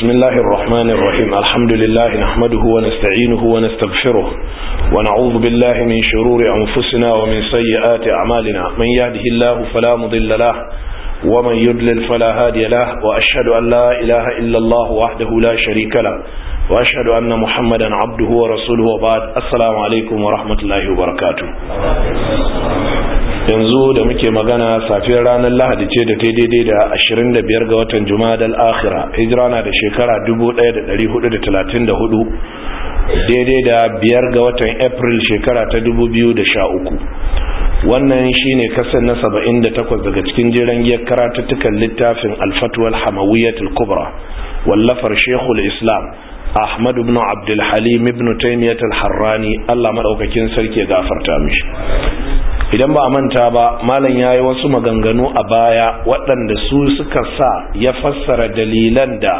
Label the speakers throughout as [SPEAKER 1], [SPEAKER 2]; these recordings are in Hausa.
[SPEAKER 1] بسم الله الرحمن الرحيم الحمد لله نحمده ونستعينه ونستغفره ونعوذ بالله من شرور أنفسنا ومن سيئات أعمالنا من يهده الله فلا مضل له ومن يضلل فلا هادي له وأشهد أن لا إله إلا الله وحده لا شريك له وأشهد أن محمدا عبده ورسوله وبعد السلام عليكم ورحمة الله وبركاته yanzu da muke magana safiyar ranar lahadi ce da ta daidai da 25 ga watan jumadal akhira hijira na da shekara 1434 daidai da biyar ga watan april shekara ta 2013 wannan shine kasan na 78 daga cikin jiran giyar karatuttukan littafin alfatuwal hamawiyatul kubra wallafar shekul islam ahmad ibn abdulhalim ibn taimiyatul harrani allah maɗaukakin sarki ya gafarta mishi idan ba a manta ba malam ya yi wasu maganganu a baya waɗanda su suka sa ya fassara dalilan da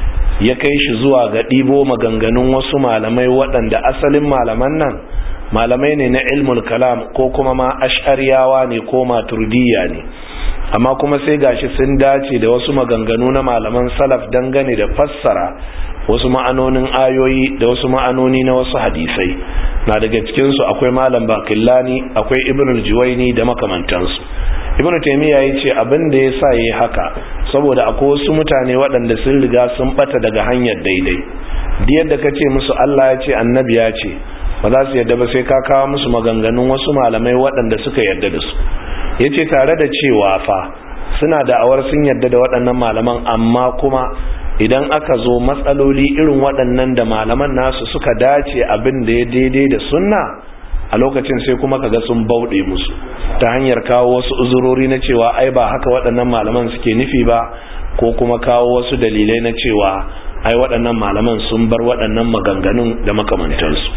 [SPEAKER 1] ya kai shi zuwa ga ɗibo maganganun wasu malamai waɗanda asalin malaman nan malamai ne na ilmul kalam ko kuma ma ash'ariyawa ne ko maturdiyya ne amma kuma sai gashi sun dace da wasu maganganu na malaman salaf dangane da fassara wasu ma'anonin ayoyi da wasu ma'anoni na wasu hadisai na daga cikinsu akwai malam bakillani akwai ibn al-juwaini da makamantansu ibn taymiya ya ce abin da ya sa yi haka saboda akwai wasu mutane waɗanda sun riga sun bata daga hanyar daidai duk yadda ka ce musu Allah ya ce annabi ya ce ba za su yadda ba sai ka kawo musu maganganun wasu malamai waɗanda suka yadda da su ya ce tare da cewa fa suna da'awar sun yadda da waɗannan malaman amma kuma idan aka zo matsaloli irin waɗannan da malaman nasu suka dace abin da ya daidai da sunna a lokacin sai kuma kaga sun bauɗe musu ta hanyar kawo wasu uzurori na cewa ai ba haka waɗannan malaman suke nufi ba ko kuma kawo wasu dalilai na cewa ai waɗannan malaman sun bar waɗannan maganganun da makamantansu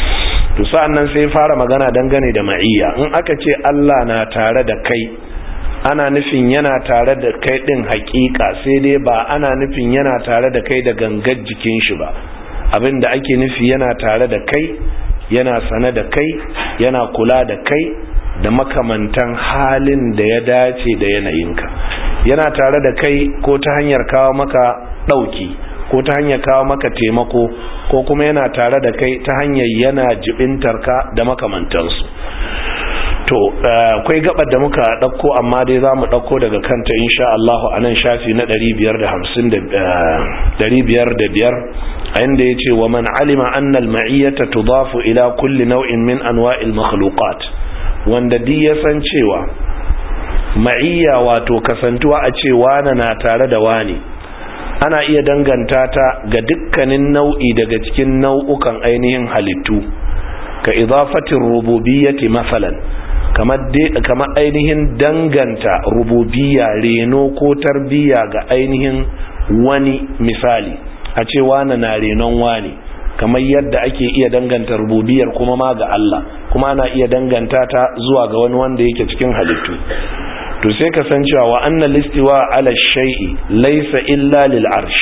[SPEAKER 1] to sa'an nan sai fara magana dangane da ma'iyya in aka ce Allah na tare da kai ana nufin yana tare da kai din hakika sai dai ba ana nufin yana tare da kai da gangar jikin shi ba abinda ake nufi yana tare da kai yana sane da kai yana kula da kai da makamantan halin da ya dace da yanayinka yana tare da kai ko ta hanyar kawo maka dauki ko ta hanyar kawo maka taimako ko kuma yana tare da kai ta hanyar yana jibintarka da makamantansu to akwai gabar da muka dauko amma dai zamu dauko daga kanta insha Allah a nan shafi na 555 a inda yace wa man alima anna al-ma'iyyata tudafu ila kulli naw'in min anwa'il makhluqat wanda di ya san cewa ma'iyya wato kasantuwa a ce wani na tare da wani ana iya danganta ta ga dukkanin nau'i daga cikin nau'ukan ainihin halittu ka idafatin rububiyyati masalan kamar ainihin danganta rububiya reno ko tarbiya ga ainihin wani misali a ce wane na renon wani kamar yadda ake iya danganta rububiyar kuma ma ga Allah kuma ana iya danganta ta zuwa ga wani wanda yake cikin halittu to sai ka san cewa wa annal istiwa ala shay'i laysa illa lil arsh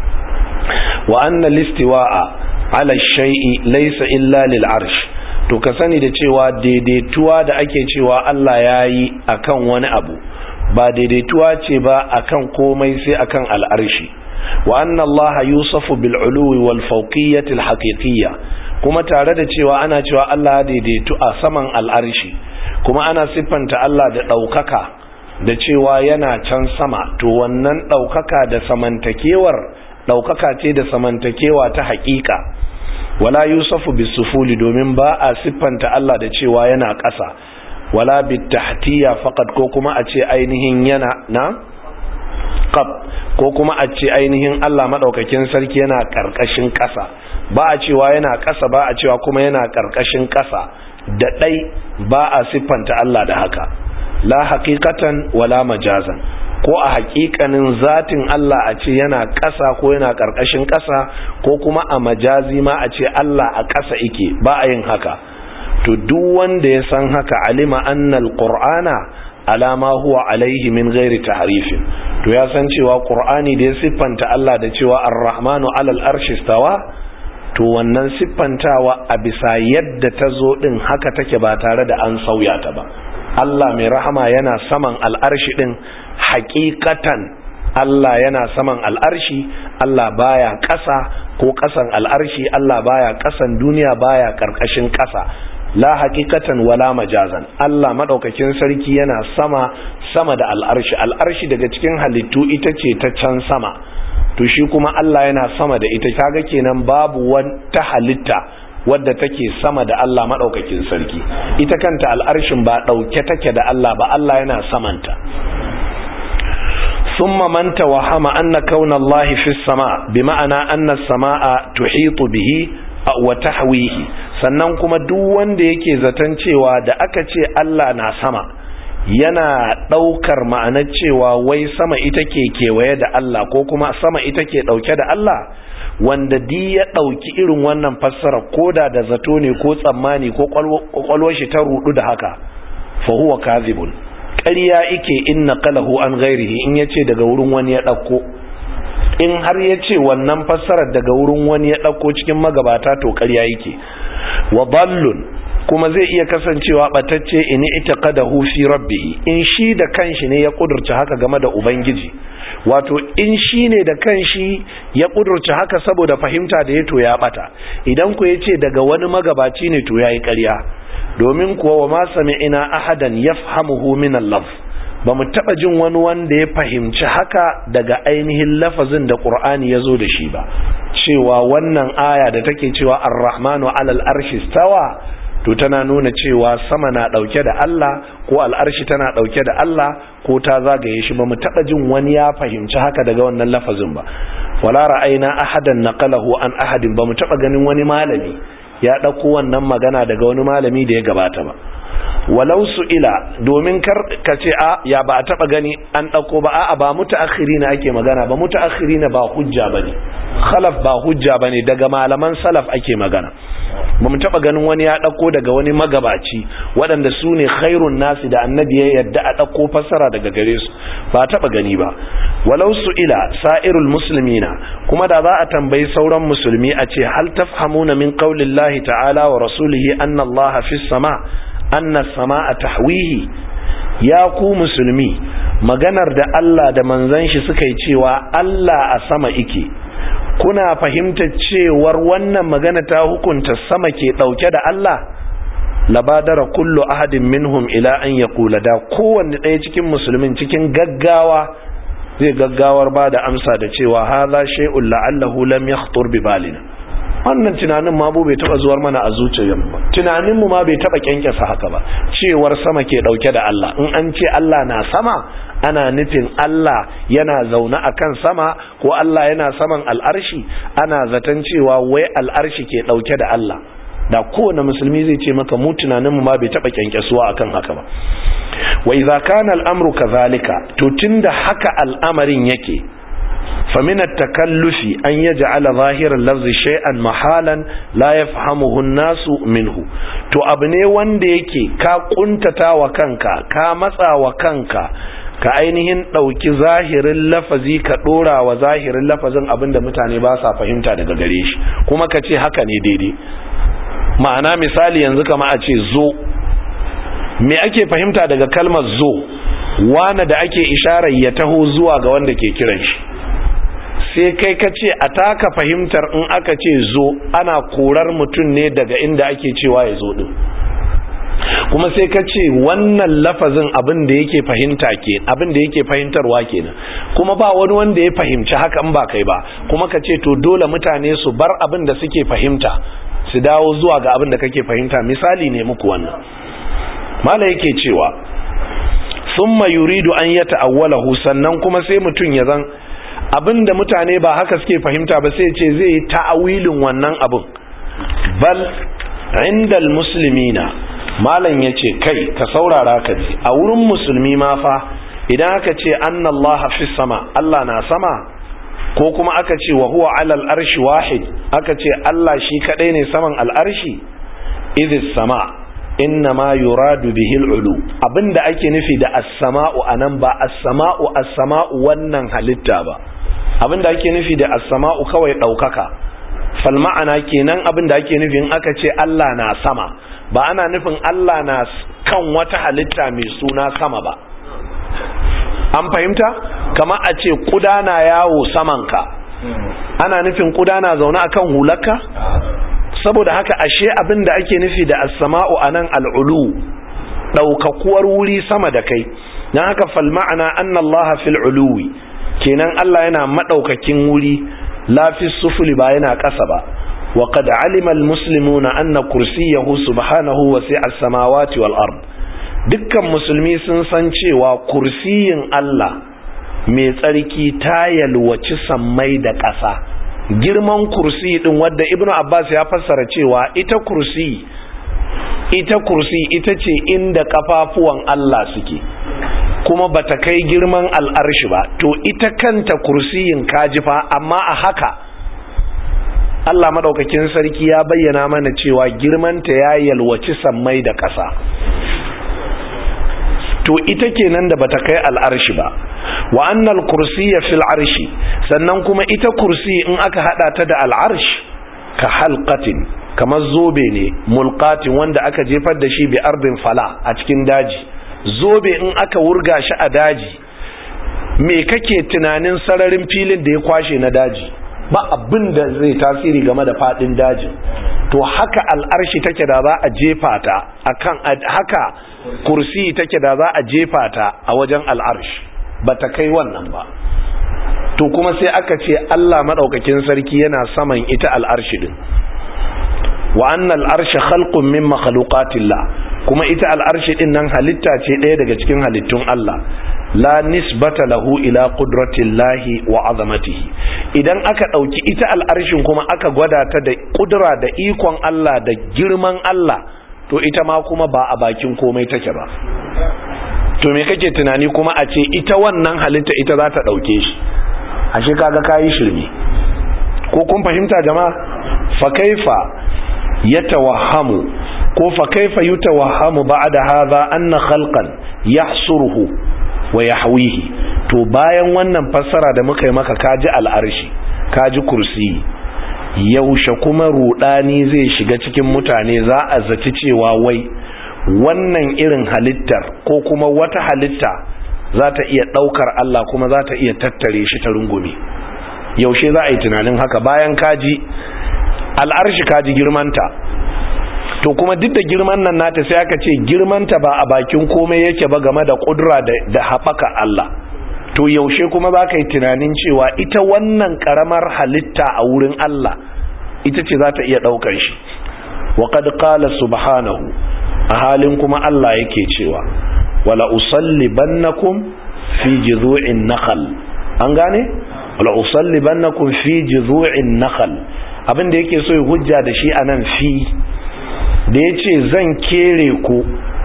[SPEAKER 1] wa annal istiwa ala shay'i laysa illa lil arsh to ka sani da cewa daidaituwa da ake cewa Allah ya yi a kan wani abu ba daidaituwa ce ba a kan komai sai a kan al'arshi wa anna Allah yusufu bil'uluwi wal fauqiyyati al kuma tare da cewa ana cewa Allah ya daidaitu a saman al'arshi kuma ana siffanta Allah da ɗaukaka da cewa yana can sama to wannan ɗaukaka da samantakewar ɗaukaka ce da samantakewa ta haƙiƙa wala yusufu bisufuli domin ba a siffanta Allah da cewa yana ƙasa wala bitahtiya faqad ko kuma a ce ainihin yana na qab ko kuma a ce ainihin Allah madaukakin sarki yana karkashin ƙasa ba a cewa yana ƙasa ba a cewa kuma yana karkashin ƙasa da dai ba a siffanta Allah da haka la haqiqatan wala majazan ko a hakikanin zatin Allah a ce yana ƙasa ko yana ƙarƙashin ƙasa ko kuma a majazi ma a ce Allah a ƙasa ike ba a yin haka to duk wanda ya san haka alima annal qur'ana alama huwa alaihi min ghairi tahrifin to ya san cewa qur'ani da ya siffanta Allah da cewa ar-rahmanu alal arshi stawa to wannan siffantawa a bisa yadda ta zo din haka take ba tare da an sauya ta ba Allah mai rahama yana saman al'arshi din hakikatan Allah yana saman al'arshi Allah baya ƙasa ko ƙasan al'arshi Allah baya ƙasan duniya baya ƙarƙashin ƙasa la haqiqatan wala majazan Allah madaukakin sarki yana sama sama da al'arshi al'arshi daga cikin halittu ita ce ta can sama to shi kuma Allah yana sama da ita kaga kenan babu wata halitta wadda take sama da Allah madaukakin sarki ita kanta al'arshin ba dauke take da Allah ba Allah yana samanta ثم من توهم أن كون الله في السماء بمعنى أن السماء تحيط به وتحويه sannan kuma duk wanda yake zaton cewa da aka ce Allah na sama yana ɗaukar ma'anar cewa wai sama ita ke kewaye da Allah ko kuma sama ita ke ɗauke da Allah wanda di ya ɗauki irin wannan fassara ko da da zato ne ko tsammani ko ƙwaƙwalwar shi ta rudu da haka fa huwa kazibun ƙarya ike in naqalahu an ghairihi in yace daga wurin wani ya ɗauko in har yace wannan fassarar daga wurin wani ya ɗauko cikin magabata to ƙarya yake wa dallun kuma zai iya kasancewa batacce in itaqadahu fi rabbih in shi da kanshi ne ya kudurta haka game da ubangiji wato in shi ne da kanshi ya kudurta haka saboda fahimta da ya to ya bata idan ku yace daga wani magabaci ne to yayi ƙarya domin kuwa wa ma sami'ina ahadan yafhamuhu min al-lafz ba mu taba jin wani wanda ya fahimci haka daga ainihin lafazin da Qur'ani ya zo da shi ba cewa wannan aya da take cewa ar-rahmanu 'alal arshi stawa to tana nuna cewa sama na dauke da Allah ko al'arshi tana dauke da Allah ko ta zagaye shi ba mu taba jin wani ya fahimci haka daga wannan lafazin ba wala ra'ayna ahadan naqalahu an ahadin ba mu taba ganin wani malami ya dauko wannan magana daga wani malami da ya gabata ba walau ila domin kar ka ce a ya ba a taba gani an dauko ba a'a ba mutaakhirina ake magana ba mutaakhirina ba hujja bane khalaf ba hujja bane daga malaman salaf ake magana ba mu taba ganin wani ya dauko daga wani magabaci waɗanda su ne khairun nasi da annabi ya yadda a dauko fassara daga gare su ba taba gani ba walau ila sa'irul muslimina kuma da za a tambayi sauran musulmi a ce hal tafhamuna min qaulillahi ta'ala wa rasulihi anna allaha fis sama anna sama'a tahwihi ya ku musulmi maganar da Allah da manzon shi suka yi cewa Allah a sama ike kuna fahimtar cewar wannan magana ta hukunta sama ke dauke da Allah labadara kullu ahadin minhum ila an yaqula da kowanne ɗaya cikin musulmin cikin gaggawa zai gaggawar ba da amsa da cewa hadha shay'un la'allahu lam yakhtur bi balina wannan tunanin ma bai taba zuwar mana a zuciyar ba tunanin mu ma bai taba kyankyasa haka ba cewar sama ke dauke da Allah in an ce Allah na sama ana nufin Allah yana zaune akan sama ko Allah yana saman al'arshi ana zaton cewa wai al'arshi ke dauke da Allah da kowane musulmi zai ce maka mu tunanin mu ma bai taba kyankyasuwa akan haka ba wa idza kana al'amru kadhalika to tunda haka al'amarin yake فمن التكلف أن يجعل ظاهر اللفظ شيئا محالا لا يفهمه الناس منه to abu ne wanda yake ka kuntata wa kanka ka matsa wa kanka ka ainihin ɗauki zahirin lafazi ka ɗora wa zahirin lafazin abinda mutane ba sa fahimta daga gare shi kuma ka ce haka ne daidai ma'ana misali yanzu kama a ce zo me ake fahimta daga kalmar zo wane da ake isharar ya taho zuwa ga wanda ke kiran shi sai kai ka ce a taka fahimtar in aka ce zo ana korar mutum ne daga inda ake cewa ya zo din kuma sai ka ce wannan lafazin abin da yake fahimta ke abin da yake fahimtarwa kenan kuma ba wani wanda ya fahimci haka in ba kai ba kuma ka ce to dole mutane su bar abin da suke fahimta su dawo zuwa ga abin da kake fahimta misali ne muku wannan mala yake cewa summa yuridu an yata'awwalahu sannan kuma sai mutum ya zan abinda mutane ba haka suke fahimta ba sai ce zai yi ta'awilin wannan abin bal indal muslimina malam yace kai ka saurara ka ji a wurin musulmi ma fa idan aka ce annallaha fis sama Allah na sama ko kuma aka ce wa huwa alal arshi wahid aka ce Allah shi kadai ne saman al'arshi idis sama inna ma yuradu bihil ulu abinda ake nufi da as-sama'u anan ba as-sama'u as-sama'u wannan halitta ba abinda ake nufi da as-sama'u kawai daukaka fal ma'ana kenan abinda ake nufi in aka ce Allah na sama ba ana nufin Allah na kan wata halitta mai suna sama ba an fahimta kama a ce kuda na yawo samanka ana nufin kuda na zaune akan hularka saboda haka ashe abin da ake nufi da as-sama'u anan al-ulu daukakuwar wuri sama da kai dan haka fal ma'ana anna Allah fil uluwi kenan Allah yana madaukakin wuri la fi sufuli ba yana ƙasa ba wa qad alima al-muslimuna anna kursiyahu subhanahu wasi'a as-samawati wal ard dukkan musulmi sun san cewa kursiyin Allah mai tsarki ta yalwaci sammai da ƙasa girman kursi din wadda ibnu abbas ya fassara cewa ita kursi ita kursi ita ce inda kafafuwan Allah suke kuma bata kai girman al'arshi ba to ita kanta kursiyin kajifa amma a haka Allah madaukakin sarki ya bayyana mana cewa girmanta ya yalwaci sammai da ƙasa to ita kenan da bata kai al'arshi ba wa annal kursiyya fil arshi sannan kuma ita kursi in aka hada ta da al'arsh ka halqatin kamar zobe ne mulqatin wanda aka jefar da shi bi ardin fala a cikin daji zobe in aka wurga shi a daji me kake tunanin sararin filin da ya kwashe na daji ba abin da zai tasiri game da fadin dajin to haka al'arshi take da za a jefa ta akan haka kursi take da za a jefa ta a wajen al'arshi ba ta kai wannan ba to kuma sai aka ce Allah maɗaukakin sarki yana saman ita al'arshi din wa annal arshi khalqun min makhluqatillah kuma ita al'arshi din nan halitta ce ɗaya daga cikin halittun Allah la nisbata lahu ila qudratillahi wa azamatihi idan aka ɗauki ita al'arshin kuma aka gwada ta da kudura da ikon Allah da girman Allah to ita ma kuma ba a bakin komai take ba to me kake tunani kuma a ce ita wannan halitta ita za ta ɗauke shi ashe kaga kayi shirme ko kun fahimta jama'a fa kaifa yatawahhamu ko fa kaifa yutawahhamu ba'da hadha anna khalqan yahsuruhu wa yahwihi to bayan wannan fassara da muka yi maka kaji al'arshi kaji kursi yaushe kuma rudani zai shiga cikin mutane za a zaci cewa wai wannan irin halittar ko kuma wata halitta za ta iya ɗaukar Allah kuma za ta iya tattare shi ta rungume yaushe za a yi tunanin haka bayan kaji al'arshi kaji girmanta to kuma duk da girman nan nata sai aka ce girmanta ba a bakin komai yake ba game da ƙudura da haɓaka Allah to yaushe kuma za ka yi tunanin cewa ita wannan ƙaramar halitta a wurin Allah ita ce za ta iya ɗaukar shi wa qad qala subhanahu a halin kuma Allah yake cewa wala usallibannakum fi jidhu'in nakhl an gane wala usallibannakum fi jidhu'in nakhl abinda yake so ya hujja da shi anan fi da yace zan kere ku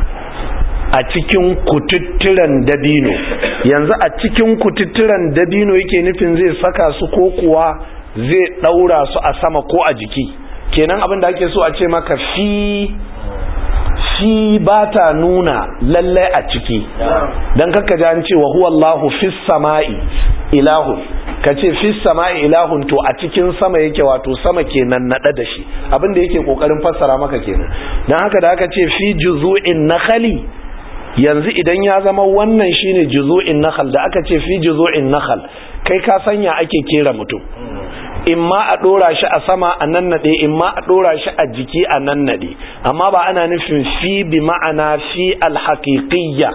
[SPEAKER 1] a cikin kututturan dabino yanzu a cikin kututturan dabino yake nufin zai saka su ko kuwa zai daura su a sama ko a jiki kenan abinda ake so a ce maka fi fi ba ta nuna lallai a ciki don kakka ji an ce wa huwa Allahu fis sama'i ilahun ka ce fis sama'i ilahun to a cikin sama yake wato sama kenan naɗa da shi abinda yake ƙoƙarin fassara maka kenan don haka da aka ce fi juzu'in nakhali yanzu idan ya zama wannan shine juzu'in nakhal da aka ce fi juzu'in nakhal kai ka sanya ake kera mutum in ma a ɗora shi a sama a nan naɗe in ma a ɗora shi a jiki a nan naɗe amma ba ana nufin fi bi ma'ana fi alhaƙiƙiyya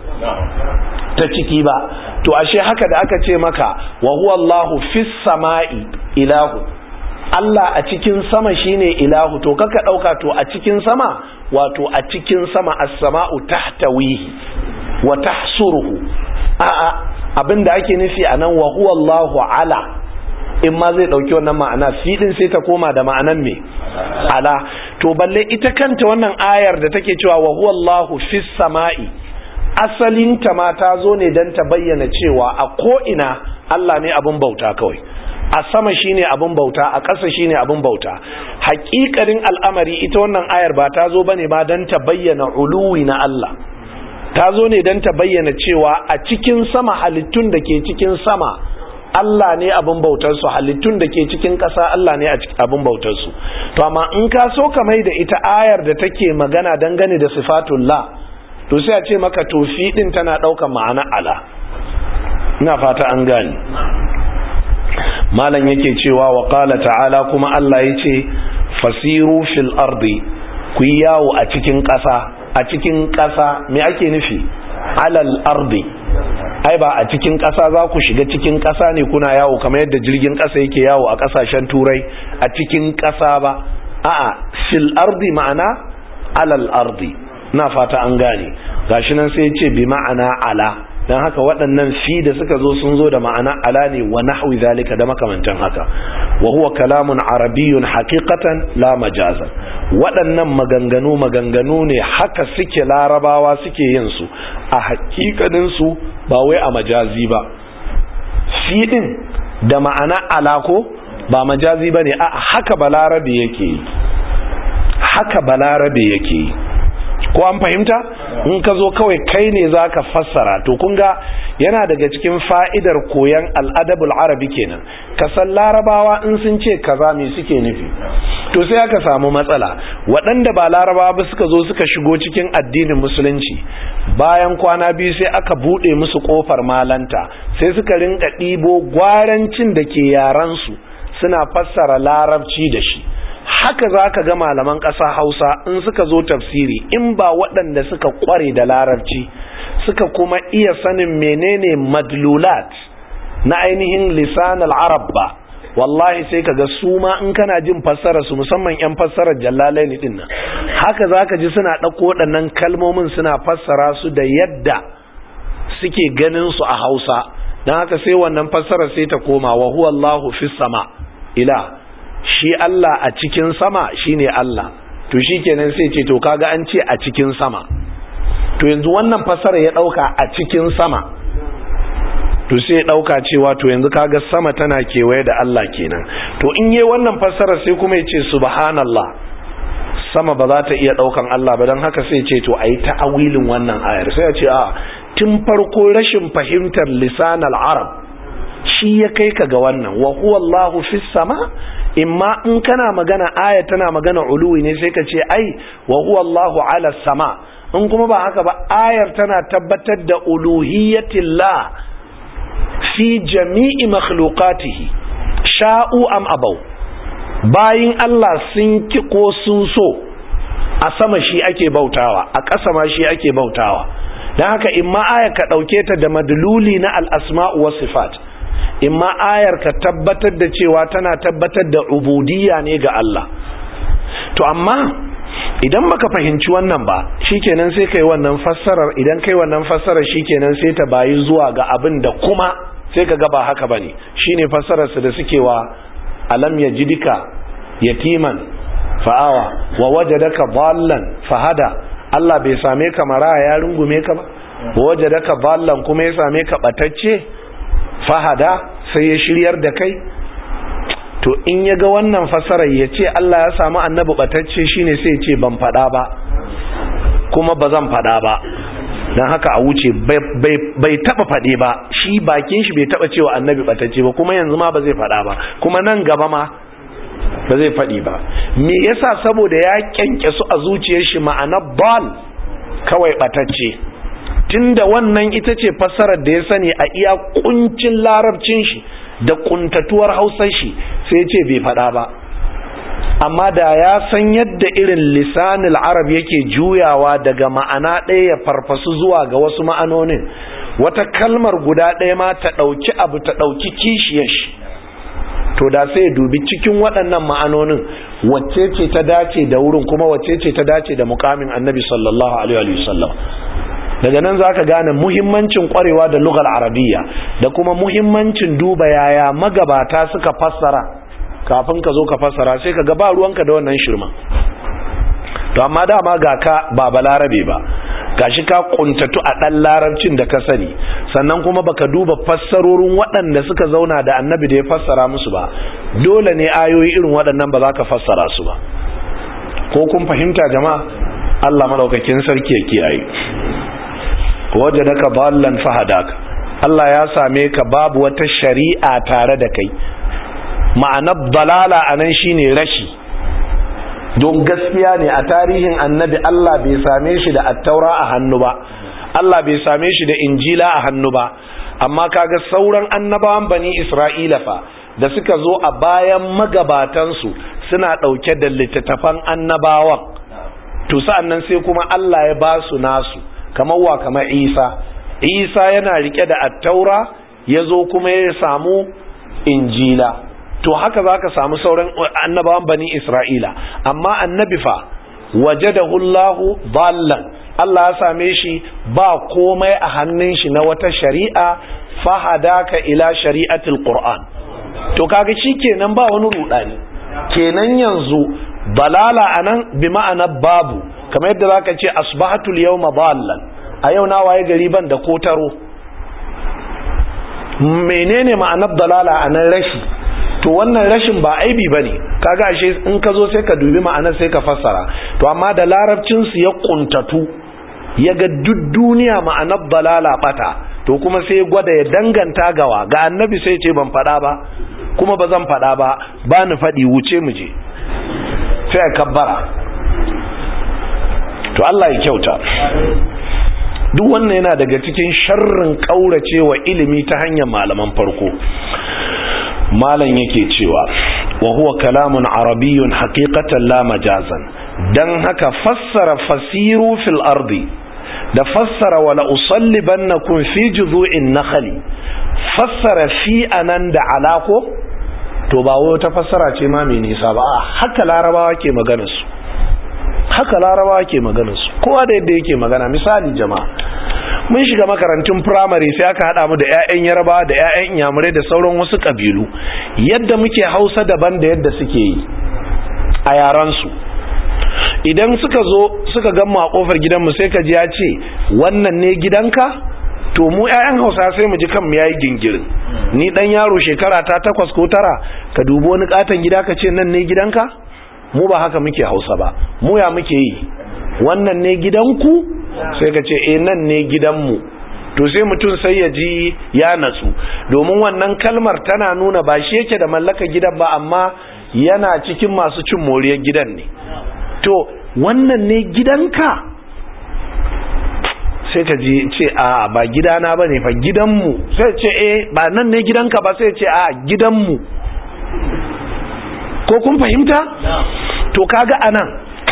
[SPEAKER 1] ta ciki ba to ashe haka da aka ce maka wa huwa Allahu fis sama'i ilahu Allah a cikin sama shine ilahu to kaka ɗauka to a cikin sama wato a cikin sama as-sama'u tahtawihi wa tahsuruhu a'a abinda ake nufi anan wa huwa Allahu ala in ma zai dauki wannan ma'ana fi din sai ta koma da ma'anan me ala to balle ita kanta wannan ayar da take cewa wa huwa Allahu fis sama'i asalin ta ma ta zo ne dan ta bayyana cewa a ko ina Allah ne abin bauta kawai a sama shine abin bauta a ƙasa shine abin bauta haƙiƙarin al'amari ita wannan ayar ba ta zo bane ba dan ta bayyana uluwi na Allah ta zo ne dan ta bayyana cewa a cikin sama halittun da ke cikin sama Allah ne abin bautarsu halittun da ke cikin ƙasa Allah ne abin bautarsu to amma in ka so ka mai da ita ayar da take magana dangane da sifatullah to sai a ce maka tofi din tana ɗaukar ma'ana ala ina fata an gani malam yake cewa wa qala ta'ala kuma Allah yace fasiru fil ardi ku yawo a cikin ƙasa a cikin ƙasa me ake nufi alal ardi ai ba a cikin ƙasa za ku shiga cikin ƙasa ne kuna yawo kamar yadda jirgin ƙasa yake yawo a ƙasashen turai a cikin ƙasa ba a'a fil ardi ma'ana alal ardi na fata an gane gashi nan sai ce bi ma'ana ala dan haka waɗannan fi da suka zo sun zo da ma'ana ala ne wa nahwi zalika da makamantan haka wa huwa kalamun arabiyyun haqiqatan la majazan waɗannan maganganu maganganu ne haka suke larabawa suke yin su a hakikanin su ba wai a majazi ba fi din da ma'ana ala ko ba majazi bane a haka balarabe yake yi haka balarabe yake yi ko an fahimta in ka zo kawai kai ne za ka fassara to kun ga yana daga cikin fa'idar koyan al'adabul arabi kenan ka san larabawa in sun ce kaza me suke nufi to sai aka samu matsala waɗanda ba larabawa ba suka zo suka shigo cikin addinin musulunci bayan kwana biyu sai aka buɗe musu ƙofar malanta sai suka rinka ɗibo gwarancin da ke yaransu suna fassara larabci da shi haka za ka ga malaman ƙasa hausa in suka zo tafsiri in ba waɗanda suka ƙware da larabci suka kuma iya sanin menene madlulat na ainihin lisan arab ba wallahi sai ka ga su ma in kana jin fassara su musamman 'yan fassarar jallalaini din nan haka za ka ji suna ɗauko waɗannan kalmomin suna fassara su da yadda suke ganin su a hausa don haka sai wannan fassara sai ta koma wa huwa Allahu fis sama ila shi Allah a cikin sama shine Allah to shikenan sai ce to kaga an ce a cikin sama to yanzu wannan fasara ya dauka a cikin sama to sai ya dauka cewa to yanzu kaga sama tana kewaye da Allah kenan to in yayi wannan fasara sai kuma ya ce subhanallah sama ba za ta iya daukan Allah ba dan haka sai ya ce to ayi ta'awilin wannan ayar sai ya ce a tun farko rashin fahimtar lisan al-arab shi ya kai ka ga wannan wa huwa Allahu fis sama imma in kana magana aya tana magana uluwi ne sai ka ce ai wa huwa Allahu ala sama in kuma ba haka ba ayar tana tabbatar da uluhiyatillah fi jami'i makhluqatihi sha'u am abaw bayin Allah sun ki ko sun so a sama shi ake bautawa a ƙasa ma shi ake bautawa dan haka imma aya ka dauke ta da madluli na al-asma'u was sifat imma ayar ka tabbatar da cewa tana tabbatar da ubudiyya ne ga Allah to amma idan baka fahimci wannan ba shikenan sai kai wannan fassarar idan kai wannan fassarar shikenan sai ta bayi zuwa ga abin da kuma sai ka ga ba haka bane shine fassarar su da suke wa alam yajidika yatiman fa'awa wa wajadaka dallan fahada Allah bai same ka maraya ya rungume ka ba wa wajadaka dallan kuma ya same ka batacce fahada sai ya shiryar da kai to in ya ga wannan fasarar ya ce Allah ya samu annabi batacce shine sai ce ban fada ba kuma ba zan fada ba don haka a wuce bai taba fade ba shi bakin shi bai taba cewa annabi batacce ba kuma yanzu ma ba zai fada ba kuma nan gaba ma ba zai fadi ba me yasa saboda ya kyanke su a zuciyar shi ma'ana bal kawai batacce tunda wannan ita ce fassarar da ya sani a iya kuncin larabcin shi da kuntatuwar hausar shi sai ce bai fada ba amma da ya san yadda irin lisanil arab yake juyawa daga ma'ana ɗaya ya farfasu zuwa ga wasu ma'anonin wata kalmar guda ɗaya ma ta ɗauki abu ta ɗauki kishiyar shi to da sai dubi cikin waɗannan ma'anonin wacce ce ta dace da wurin kuma wacce ce ta dace da mukamin annabi sallallahu alaihi wasallam daga nan zaka gane muhimmancin kwarewa da lugar arabiya da kuma muhimmancin duba yaya magabata suka fassara kafin ka zo ka fassara sai ka ga ba ruwanka da wannan shirma to amma dama ga ka ba balarabe ba gashi ka kuntatu a dan larabcin da ka sani sannan kuma baka duba fassarorin waɗanda suka zauna da annabi da ya fassara musu ba dole ne ayoyi irin waɗannan ba za ka fassara su ba ko kun fahimta jama'a Allah madaukakin sarki ya kiyaye wajadaka ballan fahadaka Allah ya same ka babu wata shari'a tare da kai ma'anar dalala anan shine rashi don gaskiya ne a tarihin annabi Allah bai same shi da attaura a hannu ba Allah bai same shi da injila a hannu ba amma kaga sauran annabawan bani isra'ila fa da suka zo a bayan magabatansu suna ɗauke da littattafan annabawan to sa'an nan sai kuma Allah ya ba su nasu kamar wa kamar isa isa yana rike da attaura ya zo kuma ya samu injila to haka za ka samu sauran annabawan bani isra'ila amma annabi fa waje da hullahu ballan Allah ya same shi ba komai a hannun shi na wata shari'a fahadaka ila shari'atul qur'an to kaga kenan ba wani rudani kenan yanzu dalala anan bi ma'ana babu kamar yadda zaka ce asbahatul yawma dallan a yau na waye gari ban da kotaro menene ma'anar dalala anan rashi to wannan rashin ba aibi bane kaga ashe in ka zo sai ka dubi ma'anar sai ka fassara to amma da larabcin su ya kuntatu ya ga duk duniya ma'anar dalala bata to kuma sai gwada ya danganta gawa ga annabi sai ce ban fada ba kuma ba zan fada ba ba ni fadi wuce mu je sai kabbara to Allah ya kyauta duk wannan yana daga cikin sharrin kauracewa ilimi ta hanyar malaman farko malam yake cewa wa huwa kalamun arabiyyun haqiqatan la majazan dan haka fassara fasiru fil ardi da fassara wala usallibannakum fi juzu'in nakhli fassara fi anan da alako to ba wai ta fassara ce ma mai nisa ba haka larabawa ke magana su haka larabawa ke magana su kowa da yadda yake magana misali jama'a mun shiga makarantun firamare sai aka hada mu da 'ya'yan yarbawa da 'ya'yan inyamurai da sauran wasu kabilu yadda muke hausa daban da yadda suke yi a yaransu idan suka zo suka gamma a kofar gidanmu sai ka ji ya ce wannan ne gidanka to mu 'ya'yan hausa sai mu ji kan mu yayi gingirin ni dan yaro shekara ta takwas ko tara ka dubi wani katon gida ka ce nan ne gidanka mu ba haka muke hausa ba mu ya muke yi wannan ne gidanku sai ka ce eh nan ne gidanmu to sai mutum sai ya ji ya natsu domin wannan kalmar tana nuna ba shi yake da mallaka gidan ba amma yana cikin masu cin moriyar gidan ne to wannan ne gidanka sai ka ji ce a ba gidana ba ne fa gidanmu sai ce eh ba nan ne gidanka ba sai ce a gidanmu ko kun fahimta to kaga anan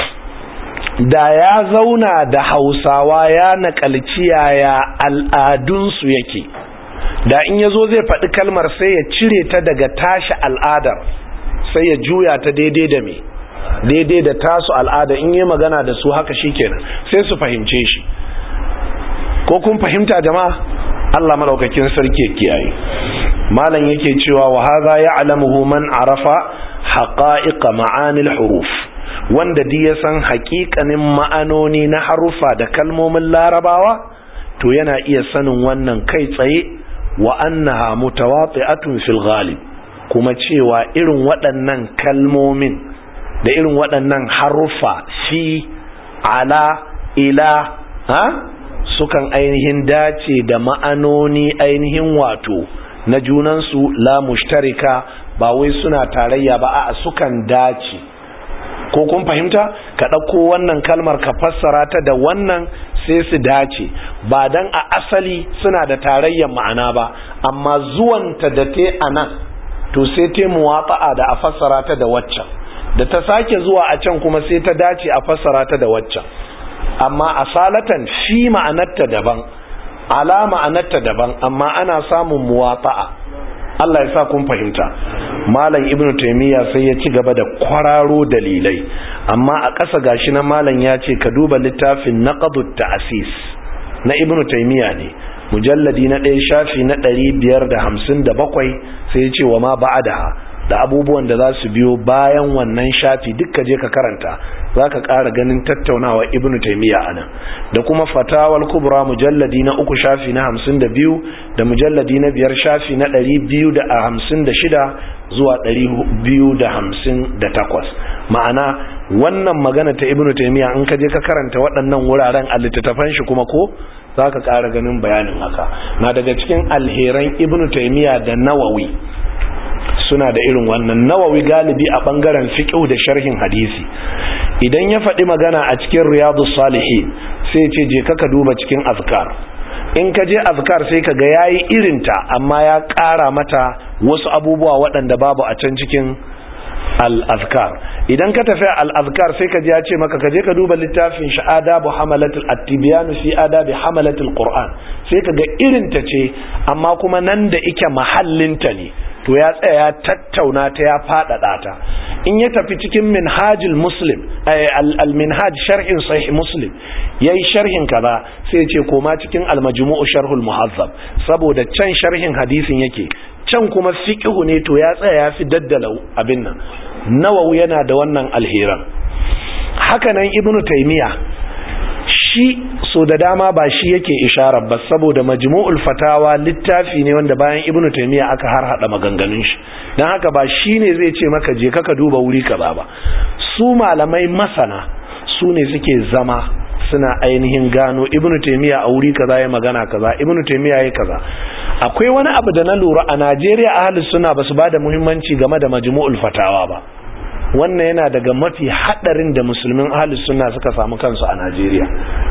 [SPEAKER 1] da ya zauna da hausawa ya nakalci yaya al'adunsu yake da in ya zo zai faɗi kalmar sai ya cire ta daga tashi al'adar sai ya juya ta daidai da me daidai da tasu al'ada in yi magana da su haka shikenan sai su fahimce shi ko kun fahimta jama'a Allah madaukakin sarki ya kiyaye malam yake cewa wa hadha ya'lamuhu man arafa haqa'iq ma'anil huruf wanda di ya san haƙiƙanin ma'anoni na harufa da kalmomin larabawa to yana iya sanin wannan kai tsaye wa annaha mutawati'atun fil ghalib kuma cewa irin waɗannan kalmomin da irin waɗannan harufa fi ala ila ha sukan ainihin dace da ma'anoni ainihin wato na junansu la mushtarika ba wai suna tarayya ba a sukan dace ko kun fahimta ka ɗauko wannan kalmar ka fassara ta da wannan sai su dace ba dan a asali suna da tarayyar ma'ana ba amma zuwanta da te a nan to sai te muwafa'a da a fassara ta da waccan da ta sake zuwa a can kuma sai ta dace a fassara ta da waccan amma asalatan fi ma'anarta daban ala ma'anarta daban amma ana samun muwafa'a Allah ya sa kun fahimta malam ibnu taymiya sai ya ci gaba da kwararo dalilai amma a ƙasa gashi na malam ya ce ka duba littafin naqdut ta'sis na ibnu taymiya ne mujalladi na ɗaya shafi na ɗari biyar da hamsin da bakwai sai ya ce wa ma ba'adaha da abubuwan da za su biyo bayan wannan shafi dukka je ka karanta za ka ƙara ganin tattaunawa ibn taimiyya a nan da kuma fatawal kubra mujalladi na uku shafi na hamsin da biyu da mujalladi na biyar shafi na ɗari biyu da hamsin da shida zuwa ɗari biyu da hamsin da takwas ma'ana wannan magana ta ibn taimiyya in ka je ka karanta waɗannan wuraren a littattafan shi kuma ko za ka ƙara ganin bayanin haka na daga cikin alheran ibn taimiyya da nawawi suna da irin wannan nawawi galibi a bangaren fiqh da sharhin hadisi idan ya faɗi magana a cikin riyadus salihin sai ce je ka duba cikin azkar in ka je azkar sai ka ga yayi irinta amma ya ƙara mata wasu abubuwa waɗanda babu a can cikin al-azkar idan ka tafi al-azkar sai ka je ya ce maka ka je ka duba littafin shi adabu hamalatul at-tibyan fi adabi hamalatul qur'an sai ka ga irinta ce amma kuma nan da ike mahallinta ne to ya tsaya ya tattauna ta ya faɗaɗa ta in ya tafi cikin minhajul muslim al-minhaj sharhin sahih muslim yayi sharhin kaza sai ce koma cikin al-majmu'u sharhul muhazzab saboda can sharhin hadisin yake can kuma fiqhu ne to ya tsaya ya fi daddala abin nan nawawi yana da wannan alheran haka nan ibnu taymiya shi so da dama ba shi yake isharar ba saboda majmu'ul fatawa littafi ne wanda bayan ibnu taymiya aka har hada maganganun shi dan haka ba shi ne zai ce maka je ka duba wuri kaza ba su malamai masana su ne suke zama suna ainihin gano ibnu taymiya a wuri kaza ya magana kaza ibnu taymiya ya kaza akwai wani abu da na lura a Najeriya ahlus sunna basu bada muhimmanci game da majmu'ul fatawa ba wannan yana daga mafi hadarin da musulmin ahlus sunna suka samu kansu a Najeriya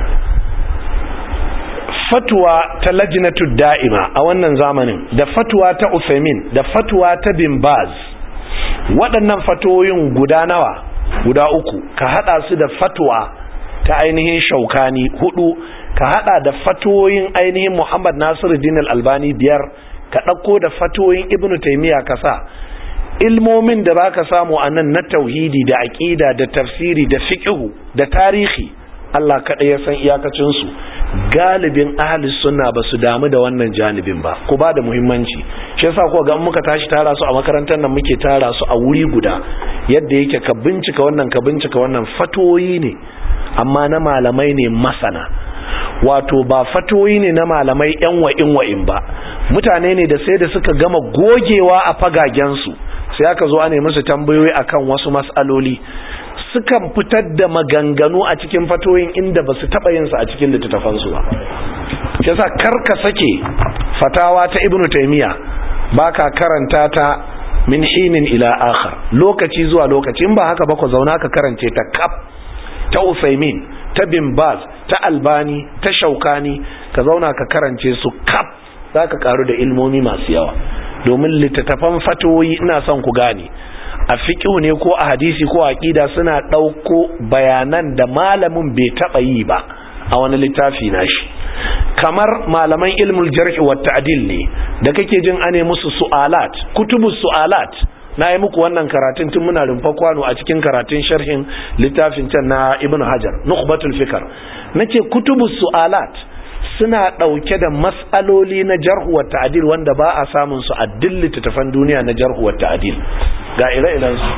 [SPEAKER 1] fatwa ta lajnatu da'ima a wannan zamanin da fatwa ta Uthaymeen da fatwa ta Bin Baz waɗannan fatoyin guda nawa guda uku ka hada su da fatwa ta ainihin Shaukani hudu ka hada da fatoyin ainihin Muhammad Nasiruddin Al-Albani biyar ka dauko da fatoyin Ibn Taymiyyah ka sa ilmomin da zaka samu a nan na tauhidi da aqida da tafsiri da fiqhu da tarihi Allah kaɗai ya san iyakacin su galibin ahli sunna ba su damu da wannan janibin ba ku ba da muhimmanci shi yasa ko ga muka tashi tara su a makarantar nan muke tara su a wuri guda yadda yake ka bincika wannan ka bincika wannan fatoyi ne amma na malamai ne masana wato ba fatoyi ne na malamai yan wa'in wa'in ba mutane ne da sai da suka gama gogewa a fagagensu sai aka zo ne musu tambayoyi akan wasu mas'aloli sukan fitar da maganganu a cikin fatoyin inda ba su taɓa yinsa a cikin littattafansu ba shi yasa karka sake fatawa ta ibnu taymiya baka karanta ta min hinin ila akhar lokaci zuwa lokaci in ba haka ba ku zauna ka karance ta kaf ta Usaimin ta Bin Baz ta Albani ta Shaukani ka zauna ka karance su kaf zaka karu da ilmomi masu yawa domin littattafan fatoyi ina son ku gane a fiqhu ne ko a hadisi ko a aqida suna dauko bayanan da malamin bai taba yi ba a wani littafi nashi kamar malaman ilmul jarh wa ta'dil ne da kake jin ane musu su'alat kutubus su'alat na yi muku wannan karatun tun muna rumfa kwano a cikin karatun sharhin littafin can na ibn hajar nukhbatul fikar nace kutubus su'alat suna dauke da mas'aloli na jarh wa ta'dil wanda ba a samun su a dillita tafan duniya na jarh wa ta'dil ga ire-iren su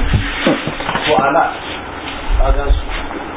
[SPEAKER 1] su'alat agan su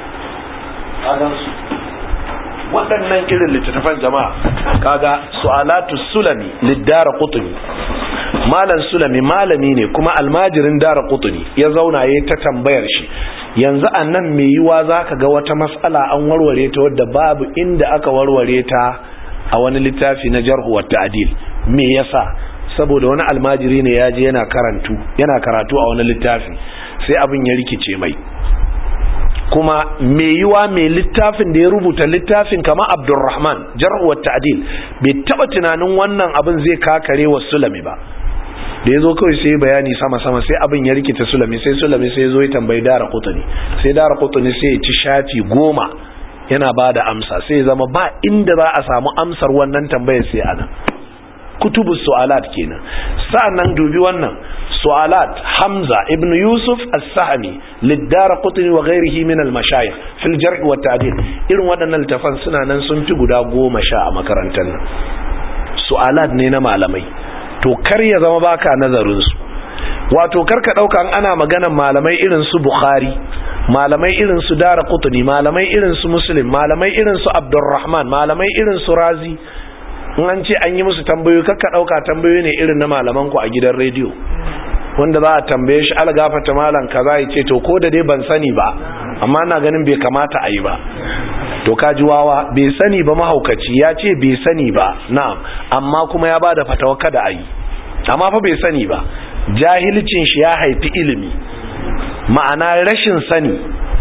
[SPEAKER 1] agan su waɗannan irin littattafan jama'a kaga su'alatu sulami liddara qutni malam sulami malami ne kuma almajirin dara qutni ya zauna yayin ta tambayar shi yanzu annan me yiwa zaka ga wata mas'ala an warware ta wadda babu inda aka warware ta a wani littafi na jarhu wa ta'dil me yasa saboda wani almajiri ne ya je yana karantu yana karatu a wani littafi sai abin ya rikice mai kuma mai yiwa mai littafin da ya rubuta littafin kama abdurrahman jar'uwar ta'adil bai taba tunanin wannan abin zai kakare wa sulami ba da ya zo kawai sai bayani sama-sama sai abin ya rikita sulami sai sulami sai zo ya tambayi dara kutuni sai dara kutuni sai ya ci shafi goma yana ba da amsa sai ya zama ba inda za a samu amsar wannan tambayar sai ana kutubu su'alat kenan sa'annan dubi wannan سؤالات حمزة ابن يوسف السهمي للدار قطني وغيره من المشايخ في الجرح والتعديل إلو ودنا التفن سنة ننسون تقدا قوم شاء مكرنتنا سؤالات نينا معلمي to kar ya zama baka nazarin su wato karka dauka an ana magana malamai irin su bukhari malamai irin su dara qutni malamai irin su muslim malamai irin su abdurrahman malamai irin su razi in an ce an yi musu tambayoyi karka dauka tambayoyi ne irin na malaman ku a gidan rediyo wanda za a tambaye shi algafata malam kaza ya ce to ko da dai ban sani ba amma na ganin bai kamata a yi ba to kaji wawa bai sani ba mahaukaci ya ce bai sani ba na'am amma kuma ya bada fatawa kada a yi amma fa bai sani ba jahilcin shi ya haifi ilimi ma'ana rashin sani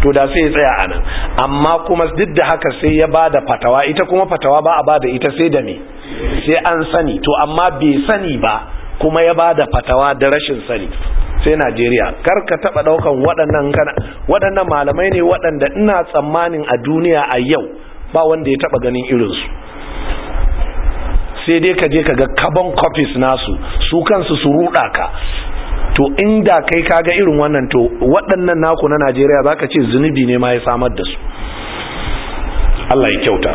[SPEAKER 1] to da sai ya tsaya a nan amma kuma duk da haka sai ya bada fatawa ita kuma fatawa ba a bada ita sai da me sai an sani to amma bai sani ba kuma ya bada fatawa da rashin sani sai Najeriya kar ka taba daukan waɗannan kana waɗannan malamai ne waɗanda ina tsammanin a duniya a yau ba wanda ya taba ganin irinsu sai dai ka je ka ga carbon copies nasu su kansu su ruɗa ka to inda kai kaga irin wannan to waɗannan naku na Najeriya zaka ce zunubi ne ma ya samar da su Allah ya kyauta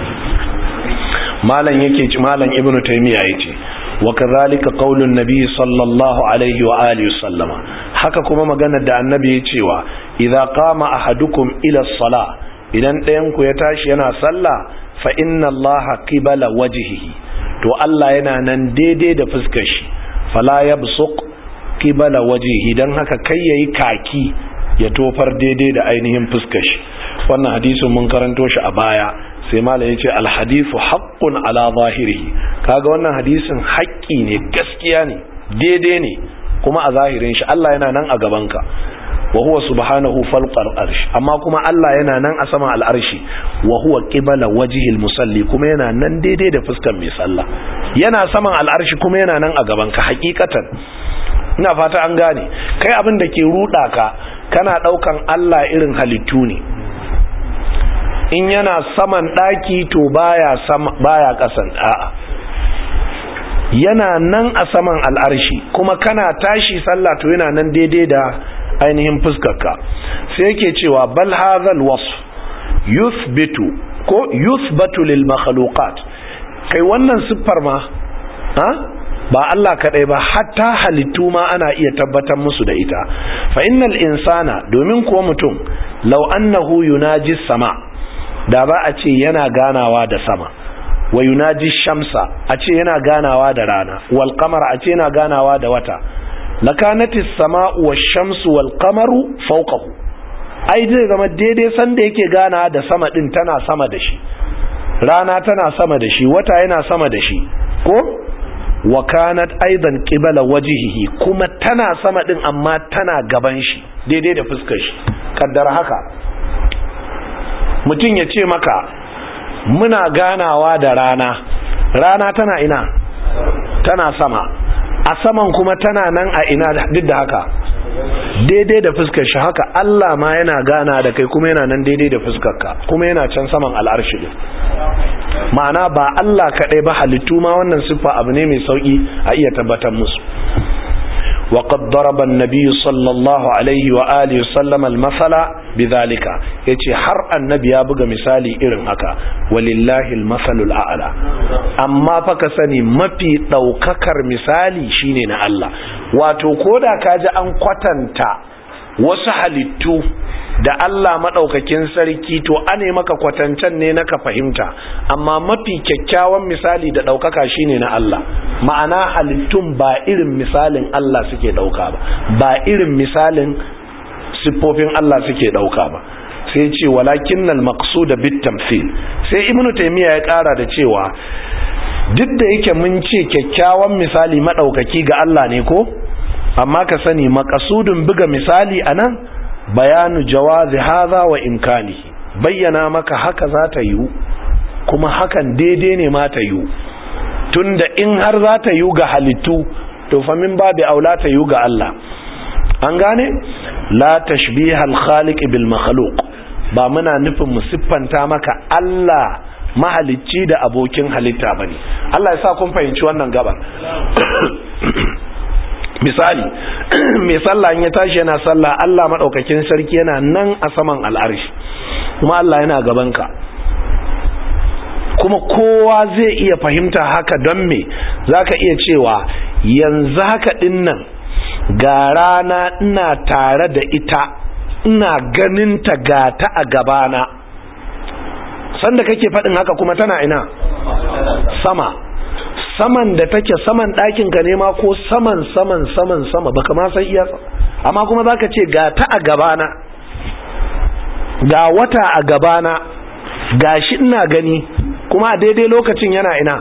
[SPEAKER 1] malam yake ci malam ibnu taymiya yace wa kadhalika qaulun nabiy sallallahu alaihi wa alihi sallama haka kuma maganar da annabi ya cewa idza qama ahadukum ila salah idan ɗayan ku ya tashi yana sallah fa inna allaha qibala wajhihi to Allah yana nan daidai da fuskar shi fala yabsuq qibala wajhihi dan haka kai yayi kaki ya tofar daidai da ainihin fuskar shi wannan hadisin mun karanto shi a baya sai malam yace alhadithu haqqun ala zahirihi kaga wannan hadisin haƙƙi ne gaskiya ne daidai ne kuma a zahirin shi Allah yana nan a gabanka wa huwa subhanahu falqar arsh amma kuma Allah yana nan a sama al'arshi wa huwa qibala wajhil musalli kuma yana nan daidai da fuskar mai sallah yana saman al'arshi kuma yana nan a gabanka hakikatan ina fata an gane kai abin da ke ruda ka kana daukan Allah irin halittu ne in yana saman daki to baya sama baya kasan a'a yana nan a saman al'arshi kuma kana tashi sallah to yana nan daidai da ainihin fuskarka sai yake cewa bal hadhal wasf yuthbitu ko yuthbatu lil makhluqat kai wannan siffar ma ha ba Allah kadai ba hatta halittu ma ana iya tabbatar musu da ita fa innal insana domin kuwa mutum law annahu yunaji sama da ba a ce yana ganawa da sama wa yunaji shamsa a ce yana ganawa da rana wal qamar a ce yana ganawa da wata lakanati sama'u wash-shamsu wal-qamaru fawqahu ai zai zama daidai sanda yake gana da sama din tana sama da shi rana tana sama da shi wata yana sama da shi ko wa kanat aidan qibala wajhihi kuma tana sama din amma tana gaban shi daidai da fuskar shi kaddara haka mutum ya ce maka muna ganawa da rana rana tana ina tana sama a saman kuma tana nan a ina duk da haka daidai da fuskar shi haka Allah ma yana gana da kai kuma yana nan daidai da fuskarka kuma yana can saman al'arshi din ma'ana ba Allah kaɗai ba halittu ma wannan siffa abu ne mai sauƙi a iya tabbatar musu وقد ضرب النبي صلى الله عليه وآله وسلم المثل بذلك yace har annabi ya buga misali irin haka walillahi almasalul a'la amma fa ka sani mafi daukakar misali shine na Allah wato koda kaji an kwatanta wasu halittu da Allah maɗaukakin sarki to ane maka kwatancen ne na ka fahimta amma mafi kyakkyawan misali da ɗaukaka shine na Allah ma'ana halittun ba irin misalin Allah suke ɗauka ba ba irin misalin siffofin Allah suke ɗauka ba sai ce walakin nal maqsuda bit tamthil sai ibnu taymiya ya ƙara da cewa duk da yake mun ce kyakkyawan misali maɗaukaki ga Allah ne ko amma ka sani makasudin buga misali anan bayanu jawazi haza wa imkanihi bayyana maka haka za ta yiwu kuma hakan daidai ne ma ta yiwu tunda in har za ta yiwu ga halittu to fa min babu aula ta yiwu ga Allah an gane la tashbiha al-khaliq bil makhluq ba muna nufin mu siffanta maka Allah mahalicci da abokin halitta bane Allah ya sa kun fahimci wannan gabar misali mai sallah ya tashi yana sallah Allah maɗaukakin sarki yana nan a saman al'arshi kuma Allah yana gabanka kuma kowa zai iya fahimta haka don me za ka iya cewa yanzu haka dinnan ga rana ina tare da ita ina ganinta ga ta a gabana sanda kake faɗin haka kuma tana ina sama saman da take saman ɗakin ka nema ko saman saman saman sama baka ma san iya amma kuma zaka ce ga ta a gabana ga wata a gabana ga shi ina gani kuma a daidai lokacin yana ina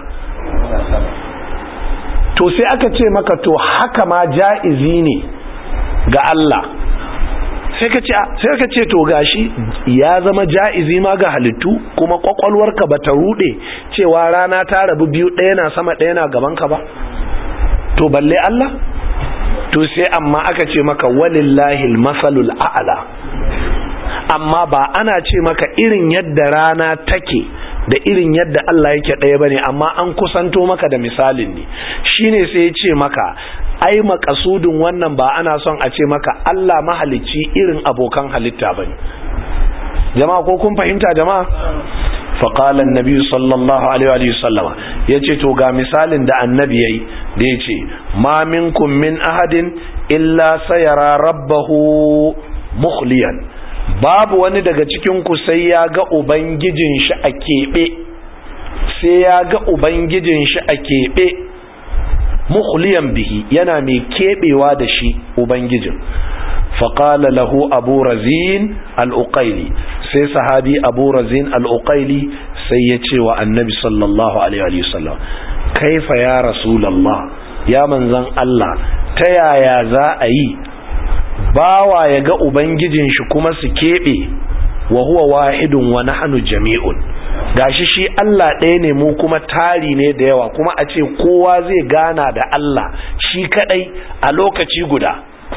[SPEAKER 1] to sai aka ce maka to haka ma ja'izi ne ga Allah sai ka ce sai ka ce to gashi ya zama ja'izi ma ga halittu kuma kwakwalwarka bata rude cewa rana ta rabu biyu ɗaya na sama ɗaya na gaban ka ba to balle Allah to sai amma aka ce maka walillahi almasalul a'la amma ba ana ce maka irin yadda rana take da irin yadda Allah yake ɗaya bane amma an kusanto maka da misalin ne shine sai ya ce maka ai makasudin wannan ba ana son a ce maka Allah mahalicci irin abokan halitta bane jama'a ko kun fahimta jama'a فقال النبي صلى الله عليه وآله وسلم yace to ga misalin da annabi yayi da yace ma minkum min ahadin illa sayara rabbahu mukhliyan babu wani daga cikin ku sai ya ga ubangijin shi a kebe sai ya ga ubangijin shi a kebe mukhliyan bihi yana mai kebewa da shi ubangijin فقال له أبو رزين الأقيلي سي صحابي أبو رزين الأقيلي سيتي والنبي صلى الله عليه وسلم كيف يا رسول الله يا من زن الله تيا يا ذا أي باوا يغا أبنججن شكما سكيبي وهو واحد ونحن جميع gashi shi Allah ɗaya ne mu kuma tari ne da yawa kuma a ce kowa zai gana da Allah shi kadai a lokaci guda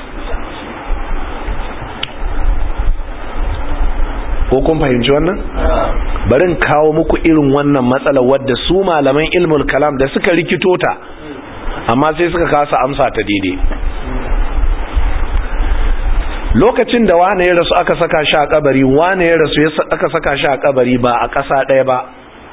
[SPEAKER 1] ko kun fahimci wannan barin kawo muku irin wannan matsalar wadda su malaman ilmul kalam da suka rikito ta amma sai suka kasa amsa ta daidai lokacin da wane ya rasu aka saka shi a kabari wane ya rasu aka saka shi a kabari ba a ƙasa ɗaya ba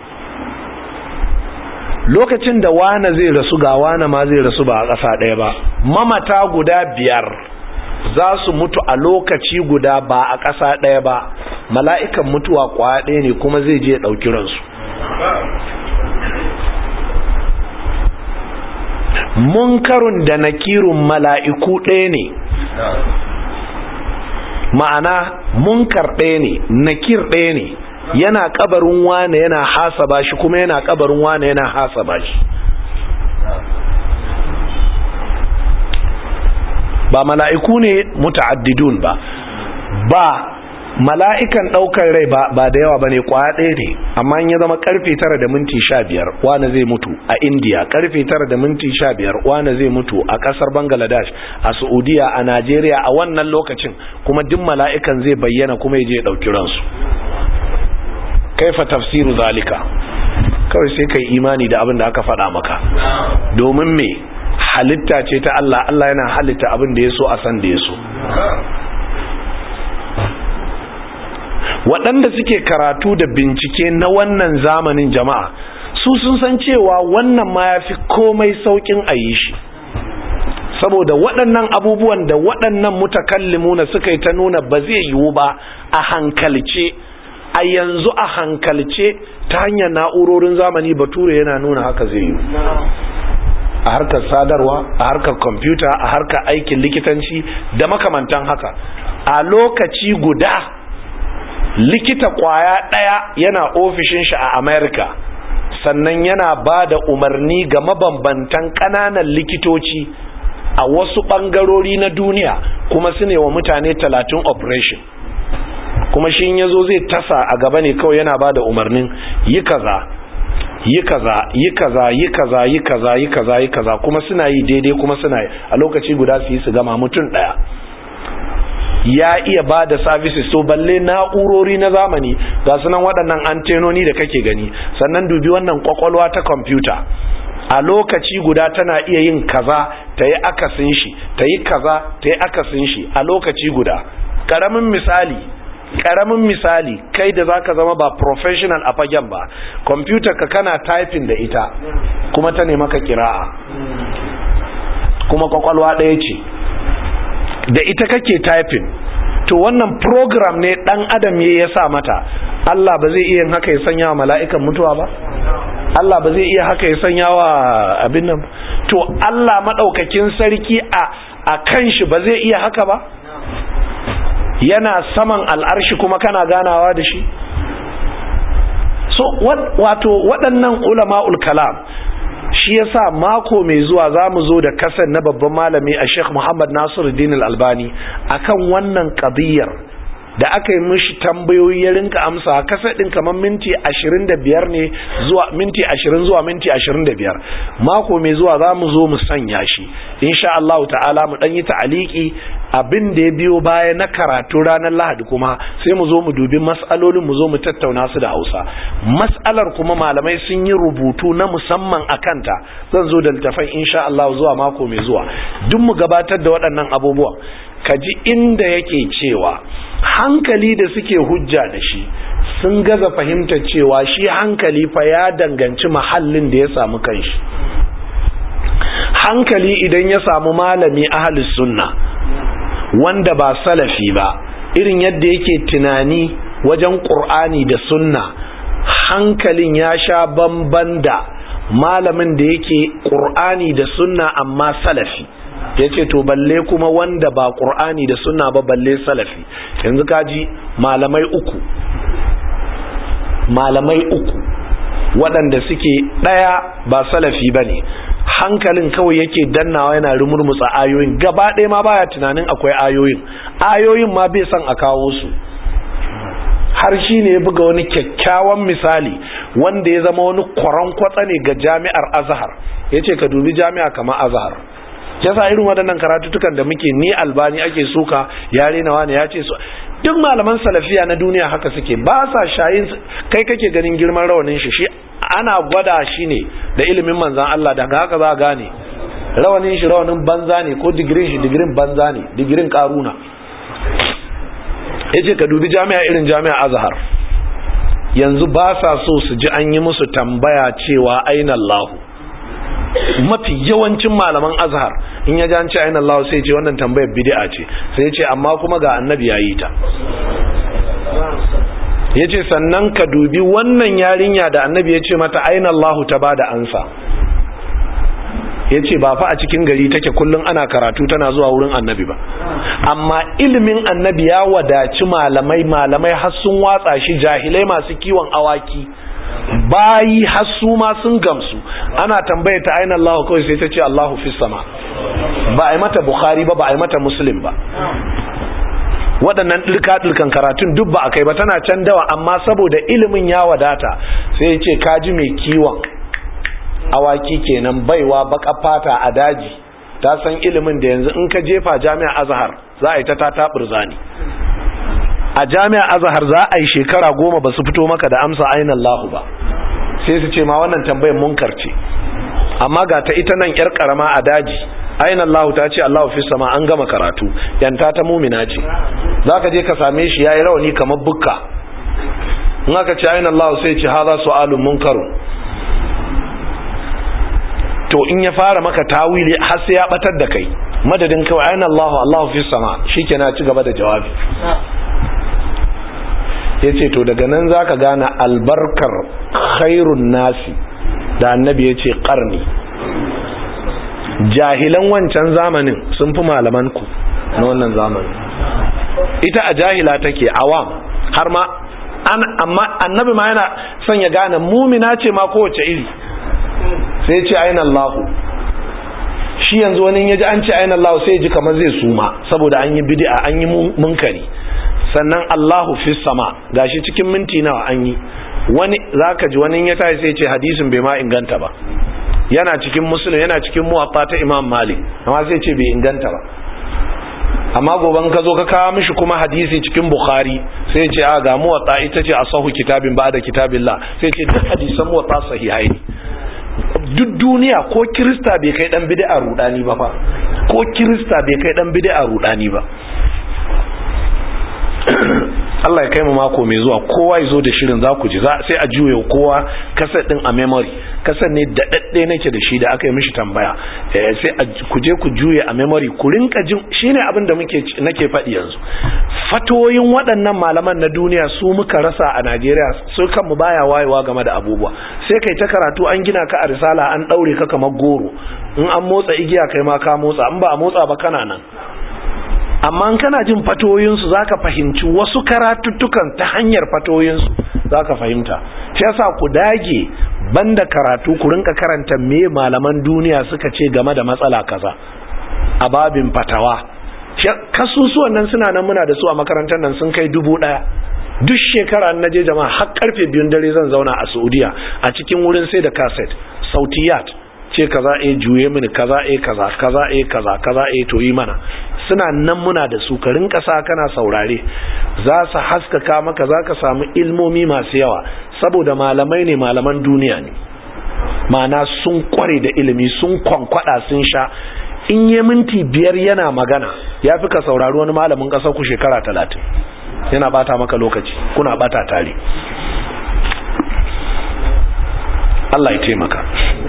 [SPEAKER 1] lokacin da wane zai rasu ga wane ma zai rasu ba a ƙasa ɗaya ba mamata guda biyar za su mutu a lokaci guda ba a ƙasa ɗaya ba mala'ikan mutuwa kwaya ɗaya ne kuma zai je ɗauki ransu munkarun da nakirun mala'iku ɗaya ne ma'ana munkar ɗaya ne nakir ɗaya ne yana kabarin wane yana hasaba shi kuma yana kabarin wane yana hasaba shi ba mala'iku ne muta'addidun ba ba mala'ikan ɗaukar rai ba ba da yawa ba ne kwaya ɗaya ne amma ya zama karfe tara da minti sha biyar wane zai mutu a indiya karfe tara da minti sha biyar wane zai mutu a ƙasar bangladesh a saudiya a najeriya a wannan lokacin kuma duk mala'ikan zai bayyana kuma ya je ɗauki ransu kaifa tafsiru zalika kawai sai kai imani da abin da aka faɗa maka domin me halitta ce ta Allah Allah yana halitta abin da ya so a san da ya so waɗanda suke karatu da bincike na wannan zamanin jama'a su sun san cewa wannan ma ya fi komai sauƙin a yi shi saboda waɗannan abubuwan da waɗannan mutakallimuna suka yi ta nuna ba zai yiwu ba a hankalce a yanzu a hankalce ta hanyar na'urorin zamani bature yana nuna haka zai yiwu a harkar sadarwa a harkar kwamfuta a harkar aikin likitanci da makamantan haka a lokaci guda likita kwaya ɗaya yana ofishin shi a america sannan yana ba da umarni ga mabambantan ƙananan likitoci a wasu ɓangarori na duniya kuma su ne wa mutane talatin operation kuma shi ya zo zai tasa a gaba ne kawai yana ba da umarnin yi kaza yi kaza yi kaza yi kaza yi kaza yi kaza yi kaza kuma suna yi daidai kuma suna yi a lokaci guda su yi su gama mutum daya ya iya ba da services to balle na'urori na zamani ga sunan waɗannan antenoni da kake gani sannan dubi wannan kwakwalwa ta kwamfuta a lokaci guda tana iya yin kaza ta yi akasin shi ta yi kaza ta yi akasin shi a lokaci guda ƙaramin misali karamin misali kai da zaka zama ba professional a fagen ba computer ka kana typing da ita kuma ta maka kira'a kuma kwakwalwa ɗaya ce da ita kake typing to wannan program ne dan adam ya sa mata Allah ba zai iya haka ya sanya wa mala'ikan mutuwa ba Allah ba zai iya haka ya sanya wa abin nan to Allah madaukakin sarki a a kan shi ba zai iya haka ba yana saman al'arshi kuma kana ganawa da shi so wato waɗannan ulama'ul kalam shi yasa mako mai zuwa za mu zo da kasan na babban malami a sheikh muhammad nasiruddin al-albani akan wannan qadiyar da aka yi mishi tambayoyi ya rinka amsa kasa din kamar minti 25 ne zuwa minti 20 zuwa minti 25 mako mai zuwa za mu zo mu sanya shi insha Allah ta'ala mu dan yi ta'aliki abin da ya biyo baya na karatu ranar Lahadi kuma sai mu zo mu dubi mas'alolin mu zo mu tattauna su da Hausa mas'alar kuma malamai sun yi rubutu na musamman a kanta zan zo da littafin insha Allah zuwa mako mai zuwa duk mu gabatar da waɗannan abubuwan kaji inda yake cewa hankali da suke hujja da shi sun gaza fahimtar cewa shi hankali fa ya danganci mahallin da ya samu kanshi hankali idan ya samu malami ahlus sunna wanda ba salafi ba irin yadda yake tunani wajen qur'ani da sunna hankalin ya sha bamban da malamin da yake qur'ani da sunna amma salafi ya ce to balle kuma wanda ba ƙur'ani da suna ba balle salafi yanzu kaji malamai uku malamai uku waɗanda suke ɗaya ba salafi ba ne hankalin kawai yake dannawa yana rumurmutsa ayoyin gaba ɗaya ma baya tunanin akwai ayoyin ayoyin ma bai son a kawo su har shi ne ya buga wani kyakkyawan misali wanda ya zama wani kwaron kwatsa ne ga jami'ar azhar ya ce ka dubi jami'a kamar azhar yasa irin waɗannan karatutukan da muke ni albani ake suka yare na wani ya ce su duk malaman salafiya na duniya haka suke ba sa shayin kai kake ganin girman rawanin shi shi ana gwada shi ne da ilimin manzan Allah daga haka za gane rawanin shi rawanin banza ne ko digirin shi digirin banza ne digirin karuna yace ka dubi jami'a irin jami'a azhar yanzu ba sa so su ji an yi musu tambaya cewa aina Allahu mafi yawancin malaman azhar in ya ji ce ainihin Allah sai ce wannan tambayar bid'a ce sai ya ce amma kuma ga annabi ya yi ta ya ce sannan ka dubi wannan yarinya da annabi ya ce mata ainihin Allah ta ba da ansa ya ce ba fa a cikin gari take kullum ana karatu tana zuwa wurin annabi ba amma ilimin annabi ya wadaci malamai malamai har sun watsa shi jahilai masu kiwon awaki bayi hasu ma sun gamsu ana tambaye ta aina Allah kawai sai ta ce Allahu fi sama ba a yi mata Bukhari ba ba a yi mata Muslim ba waɗannan ɗirka-ɗirkan karatun duk ba a kai ba tana can dawa amma saboda ilimin ya wadata sai ya ce kaji mai kiwon awaki kenan baiwa baka fata a daji ta san ilimin da yanzu in ka jefa jami'a azhar za a yi ta ta zani a jami'a azhar za a yi shekara goma ba su fito maka da amsa ainihin Allah ba sai su ce ma wannan tambayar munkar ce amma ga ta ita nan yar karama a daji ainihin Allah ta ce Allah fi sama an gama karatu yanta ta mumina ce za ka je ka same shi ya yi rawani kamar bukka in aka ce ainihin Allah sai ce haza su'alun munkarun to in ya fara maka tawili har sai ya batar da kai madadin kawai ainihin Allah Allah fi sama shi ke na ci gaba da jawabi ya ce to daga nan za ka gane albarkar khairun nasi da annabi ya ce ƙarni jahilan wancan zamanin sun fi malamanku na wannan zamanin ita a jahila take awam har ma amma annabi ma yana son ya gane mumina ce ma kowace iri sai ce ainihin Allahu shi yanzu wani ya ji an ce ainihin Allahu sai ji kamar zai suma saboda an yi bid'a an yi munkari sannan Allahu fi sama gashi cikin minti nawa an yi wani zaka ji wani ya tashi sai ce hadisin bai ma inganta ba yana cikin muslim yana cikin muwatta ta Imam Malik amma sai ce bai inganta ba amma goban ka zo ka kawo mishi kuma hadisi cikin Bukhari sai ce a ga muwatta ita ce asahu kitabin ba da kitabillah sai ce duk hadisan muwatta sahihai ne duk duniya ko kirista bai kai dan bid'a rudani ba fa ko kirista bai kai dan bid'a rudani ba Allah ya kai mu mako mai zuwa kowa ya zo da shirin za ku ji sai a juye kowa kasar din a memory kasar ne da dadde nake da shi da aka yi mishi tambaya sai ku je ku juye a memory ku rinka jin shine abin da muke nake faɗi yanzu fatoyin waɗannan malaman na duniya su muka rasa a Najeriya su kanmu baya wayewa game da abubuwa sai kai ta karatu an gina ka a risala an daure ka kamar goro in an motsa igiya kai ma ka motsa in ba a motsa ba kana nan amma kana jin fatoyinsu za ka fahimci wasu karatuttukan ta hanyar fatoyinsu za ka fahimta shi yasa ku dage banda karatu ku rinka karanta me malaman duniya suka ce game da matsala kaza a babin fatawa kasusuwan nan suna nan muna da su a makarantar nan sun kai dubu daya duk shekara na je jama'a har karfe biyun dare zan zauna a saudiya a cikin wurin sai da kaset sautiyat ce kaza eh juye mini kaza eh kaza kaza eh kaza kaza eh to yi mana suna nan muna da su ka rinka sa kana saurare za su haskaka maka za ka samu ilmomi masu yawa saboda malamai ne malaman duniya ne ma'ana sun kware da ilimi sun kwankwada sun sha in yi minti biyar yana magana ya fi ka saurari wani malamin ƙasar ku shekara talatin yana bata maka lokaci kuna bata tare Allah ya taimaka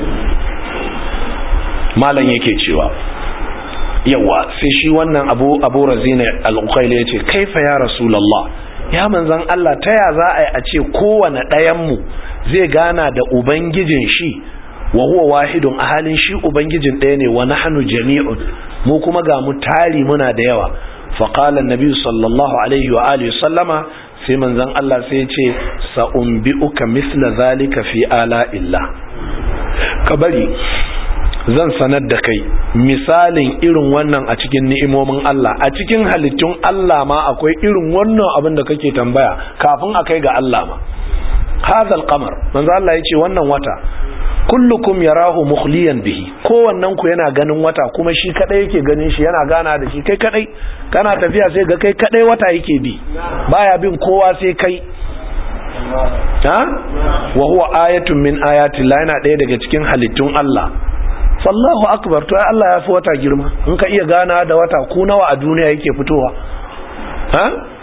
[SPEAKER 1] malam yake cewa yawa sai shi wannan abu abu razina al-uqayli yace kaifa ya rasulullah ya manzon Allah ta ya za a yi a ce kowane ɗayan mu zai gana da ubangijin shi wa huwa wahidun a halin shi ubangijin ɗaya ne wa nahnu jami'un mu kuma ga mu tari muna da yawa fa qala an-nabi sallallahu alaihi wa alihi sallama sai manzon Allah sai ya ce sa umbiuka misla zalika fi ala illa kabari zan sanar da kai misalin irin wannan a cikin ni'imomin Allah a cikin halittun Allah ma akwai irin wannan abin da kake tambaya kafin a kai ga Allah ma hazal qamar manzo Allah yace wannan wata kullukum yarahu mukhliyan bihi kowannen ku yana ganin wata kuma shi kadai yake ganin shi yana gana da shi kai kadai kana tafiya sai ga kai kadai wata yake bi baya bin kowa sai kai ha wa huwa ayatun min ayati Allah yana daya daga cikin halittun Allah sallahu akbar to Allah ya fi wata girma in ka iya gana da wata ku nawa a duniya yake fitowa ha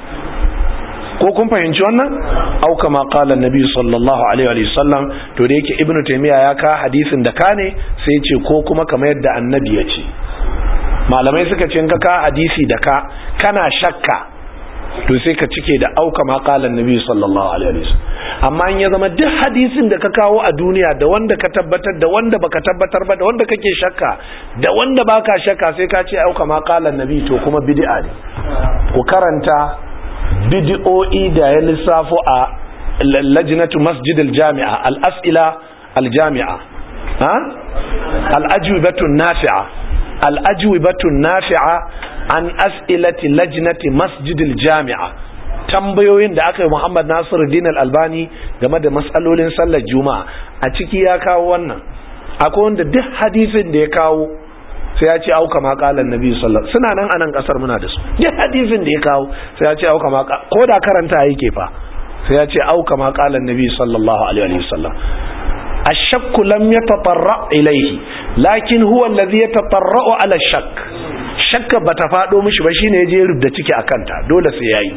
[SPEAKER 1] ko kun fahimci wannan au kama qala annabi sallallahu alaihi wa sallam to da yake ibnu taymiya ya ka hadisin da ka ne sai ya ce ko kuma kamar yadda annabi ya ce malamai suka ce in ka ka hadisi da ka kana shakka to sai ka cike da auka ma qala annabi sallallahu alaihi wasallam amma in ya zama duk hadisin da ka kawo a duniya da wanda ka tabbatar da wanda baka tabbatar ba da wanda kake shakka da wanda baka shakka sai ka ce auka ma qala annabi to kuma bid'a ne ku karanta bid'o'i da ya lissafo a lajnatu masjid al-jami'a al-as'ila al-jami'a ha al-ajwibatu nafi'a al-ajwibatu nafi'a an as'ilati lajnati masjidil jami'a tambayoyin da aka yi Muhammad Nasiruddin Al-Albani game da matsalolin sallar Juma'a a ciki ya kawo wannan akwai wanda duk hadisin da ya kawo sai ya ce auka ma qalan nabi sallallahu suna nan anan kasar muna da su duk hadisin da ya kawo sai ya ce auka ma ko da karanta yake fa sai ya ce auka ma qalan nabi sallallahu alaihi wasallam الشك لم يتطرع إليه لكن هو الذي يتطرع على الشك shakka ba ta faɗo mishi ba shine ya je rubda ciki a kanta dole sai yayi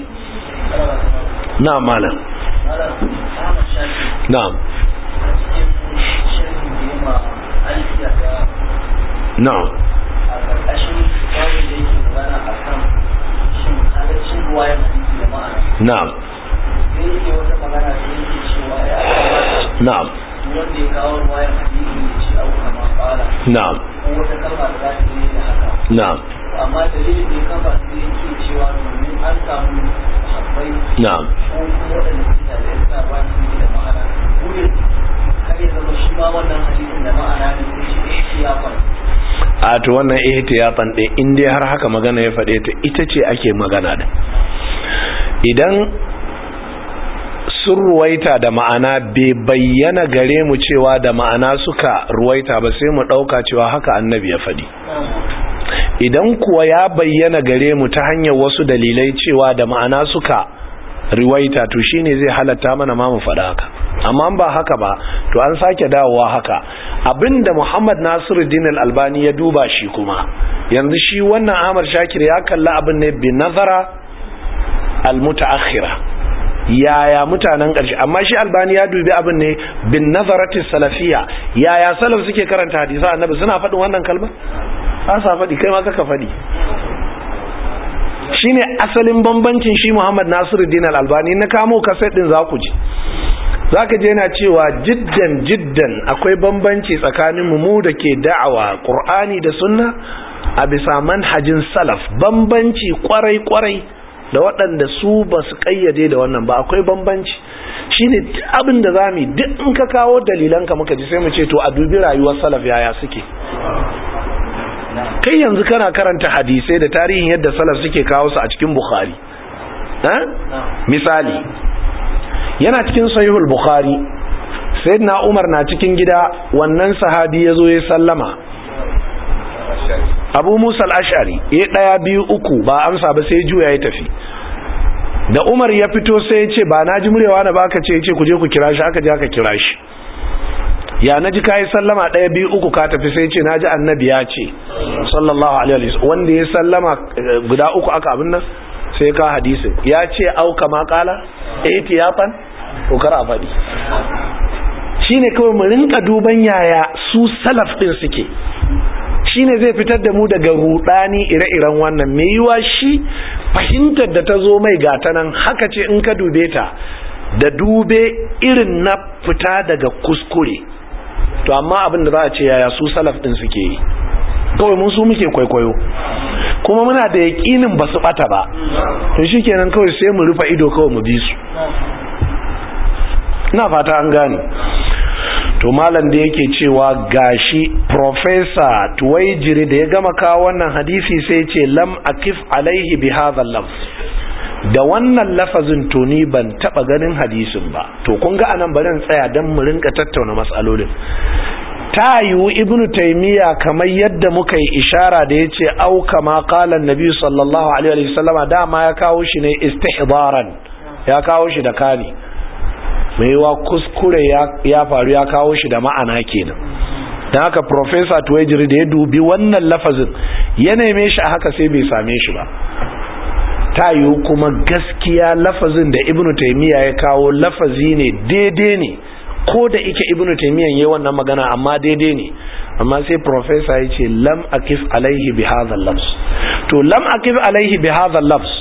[SPEAKER 1] na malam na'am na'am na'am na'am
[SPEAKER 2] wanda ya kawo ruwayan hadisi ya ce au kama kala
[SPEAKER 1] na'am
[SPEAKER 2] ko wata kalma da za ta yi da haka
[SPEAKER 1] na'am
[SPEAKER 2] amma dalilin da ya kafa sai yake cewa domin an samu habbai
[SPEAKER 1] na'am
[SPEAKER 2] ko kuma waɗanda suke da ya sa ba su da ma'ana wurin kar ya zama shi ma wannan hadisin da ma'ana ne sai shi ihtiyafan
[SPEAKER 1] a to wannan ihtiyatan ɗin in dai har haka magana ya faɗe ta ita ce ake magana da idan sun ruwaita da ma'ana bai bayyana gare mu cewa da ma'ana suka ruwaita ba sai mu ɗauka cewa haka annabi ya faɗi idan kuwa ya bayyana gare mu ta hanyar wasu dalilai cewa da ma'ana suka riwaita to shine zai halatta mana ma mu faɗa haka amma ba haka ba to an sake dawowa haka abinda Muhammad Nasiruddin Al-Albani ya duba shi kuma yanzu shi wannan Ahmad Shakir ya kalla abin ne bi nazara al-mutaakhira yaya mutanen ƙarshe amma shi albani ya dubi abin ne bin nazaratis salafiya yaya salaf suke karanta hadisa annabi suna faɗin wannan kalmar ba sa faɗi kai ma kaka faɗi shine asalin bambancin shi Muhammad Nasiruddin Al-Albani na kamo kaset din za ku ji zaka je yana cewa jiddan jiddan akwai bambanci tsakanin mu mu da ke da'awa Qur'ani da Sunna a bisa manhajin salaf bambanci kwarai kwarai da waɗanda su ba su ƙayyade da wannan ba akwai bambanci shine abin da zamu duk in ka kawo dalilan ka muka ji sai mu ce to a dubi rayuwar salaf yaya suke kai yanzu kana karanta hadisai da tarihin yadda salaf suke kawo su a cikin bukhari misali yana cikin sahihul bukhari sayyidina umar na cikin gida wannan sahabi ya zo ya sallama abu musa al'ashari ya ɗaya biyu uku ba amsa ba sai juya ya tafi da umar ya fito sai ya ce ba na ji murewa na baka ce ya ce ku je ku kira shi aka je aka kira shi ya na ji kayi sallama ɗaya biyu uku ka tafi sai ce na ji annabi ya ce sallallahu alaihi wasallam wanda ya sallama guda uku aka abin nan sai ka hadisin ya ce au kama kala ihtiyatan to kar a faɗi shine kawai mu rinka duban yaya su salaf din suke shine zai fitar da mu daga rudani ire-iren wannan me yiwa shi fahimtar da ta zo mai gata nan haka ce in ka dube ta da dube irin na fita daga kuskure to amma abin da za a ce yaya su salaf din suke yi kawai mun su muke kwaikwayo kuma muna da yaƙinin ba su bata ba to shikenan kawai sai mu rufe ido kawai mu bi su ina fata an gane to malam da yake cewa gashi professor tuwaijiri da ya gama kawo wannan hadisi sai ce lam akif alaihi bi hadha lafz da wannan lafazin to ni ban taba ganin hadisin ba to kun ga anan bari tsaya dan mu rinka tattauna matsalolin ta yiwu ibnu taymiya kamar yadda muka yi ishara da yace au kama qala annabi sallallahu alaihi wasallama dama ya kawo shi ne istihdaran ya kawo shi da kani mai wa kuskure ya faru ya kawo shi da ma'ana kenan don haka professor tuwajiri da ya dubi wannan lafazin ya neme shi a haka sai bai same shi ba ta yiwu kuma gaskiya lafazin da ibnu taimiyya ya kawo lafazi ne daidai ne ko da ike ibnu taimiyyan yi wannan magana amma daidai ne amma sai professor ya ce lam akif alaihi bi hadha lafz to lam akif alaihi bi hadha lafz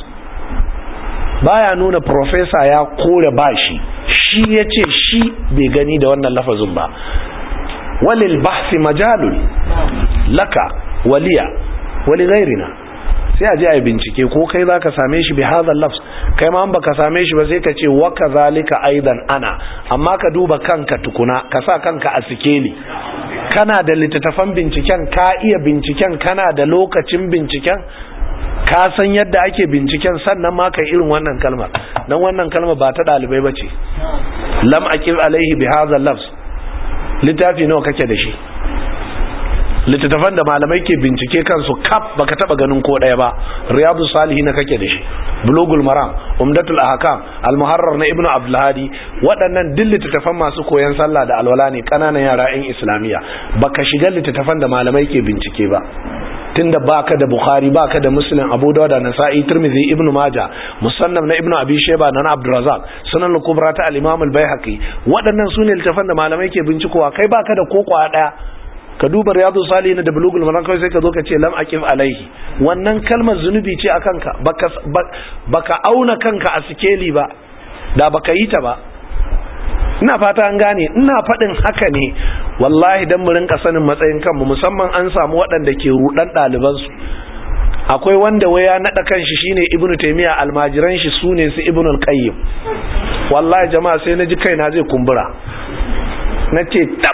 [SPEAKER 1] baya nuna professor ya kore bashi shi ya ce shi bai gani da wannan lafazin ba walil bahsi majalun laka waliya wali gairina sai a je a yi bincike ko kai za ka same shi bi hadha lafz kai ma baka same shi ba sai ka ce wa kazalika aidan ana amma ka duba kanka tukuna ka sa kanka a sikeli kana da littattafan binciken ka iya binciken kana da lokacin binciken ka san yadda ake binciken sannan ma kai irin wannan kalmar dan wannan kalmar ba ta dalibai bace lam aqil alaihi bi hadha lafz littafi nawa kake da shi littattafan da malamai ke bincike kansu kaf baka taba ganin ko daya ba riyadu salihin kake da shi bulugul maram umdatul ahkam al-muharrar na ibnu abdul hadi waɗannan duk littattafan masu koyon sallah da alwala ne kananan yara in islamiya baka shiga littattafan da malamai ke bincike ba tunda baka da bukhari baka da muslim abu dawud da nasa'i tirmidhi ibnu majah musannaf na ibnu abi shayba na abdurrazzaq sunan al-kubra ta al-imam al-baihaqi waɗannan sune littattafan da malamai ke bincikowa kai baka da koko daya ka duba riyadu salihin da bulugul maram kawai sai ka zo ka ce lam aqif alaihi wannan kalmar zunubi ce akan ka baka baka auna kanka a sikeli ba da baka yi ta ba ina fata an gane ina faɗin haka ne wallahi dan mu rinka sanin matsayin kanmu musamman an samu waɗanda ke rudan ɗaliban su akwai wanda waya naɗa kanshi shine ibnu taymiya almajiran shi sune su ibnu al-qayyim wallahi jama'a sai naji kaina zai kumbura nace tab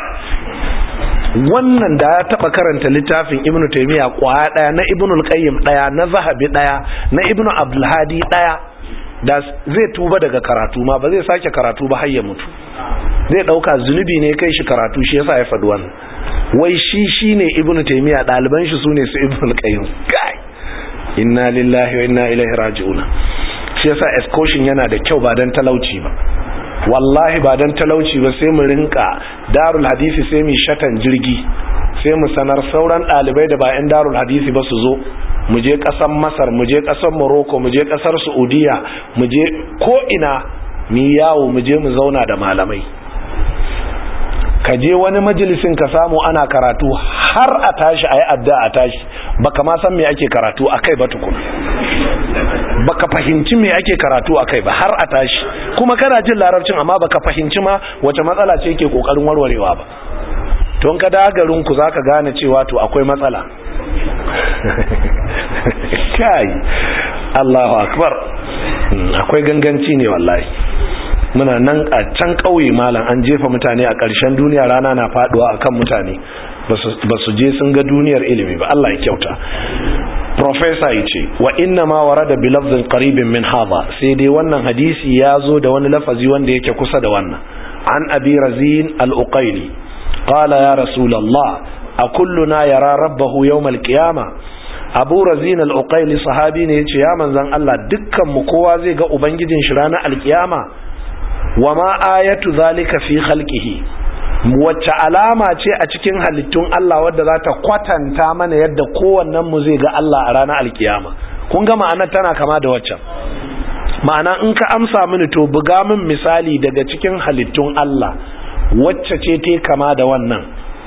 [SPEAKER 1] wannan da ya taba karanta littafin ibnu taymiya kwaya daya na ibnu al-qayyim daya na zahabi daya na ibnu abdul hadi daya da zai tuba daga karatu ma ba zai sake karatu ba har ya mutu zai dauka zunubi ne kai shi karatu shi yasa ya faɗi wannan wai shi shine ibnu taymiya daliban shi sune su ibnu al-qayyim kai inna lillahi wa inna ilaihi raji'un shi yasa excursion yana da kyau ba dan talauci ba wallahi ba don talauci ba sai mu rinka darul hadisi sai mu shatan jirgi sai mu sanar sauran ɗalibai da ba 'yan darul hadisi ba su zo mu je ƙasar masar mu je ƙasar morocco mu je ƙasar saudiya mu je ko'ina mu yawo mu je mu zauna da malamai ka je wani majalisin ka samu ana karatu har a tashi a yi adda a tashi baka ma san me ake karatu a kai ba tukuna baka fahimci me ake karatu a kai ba har a tashi kuma kana jin larabcin amma baka fahimci ma wace matsala ce ke kokarin warwarewa ba don ka garin ku zaka gane cewa to akwai matsala kai Allahu akbar akwai ganganci ne wallahi muna nan a can ƙauye malam an jefa mutane a ƙarshen duniya rana na faduwa akan mutane ba su je sun ga duniyar ilimi ba Allah ya kyauta professor ya ce wa inna ma warada bi lafzin qaribin min hadha sai dai wannan hadisi ya zo da wani lafazi wanda yake kusa da wannan an abi razin al-uqayli qala ya rasulullah a kulluna yara rabbahu yawm al-qiyamah abu razin al-uqayli sahabi ne yace ya manzon Allah dukkan mu kowa zai ga ubangijin shi ranar al-qiyama wa ma ayatu zalika fi khalqihi wacce alama ce a cikin halittun Allah wadda za ta kwatanta mana yadda kowannen mu zai ga Allah a ranar alkiyama kun ga ma'anar tana kama da waccan ma'ana in ka amsa mini to buga min misali daga cikin halittun Allah wacce ce te kama da wannan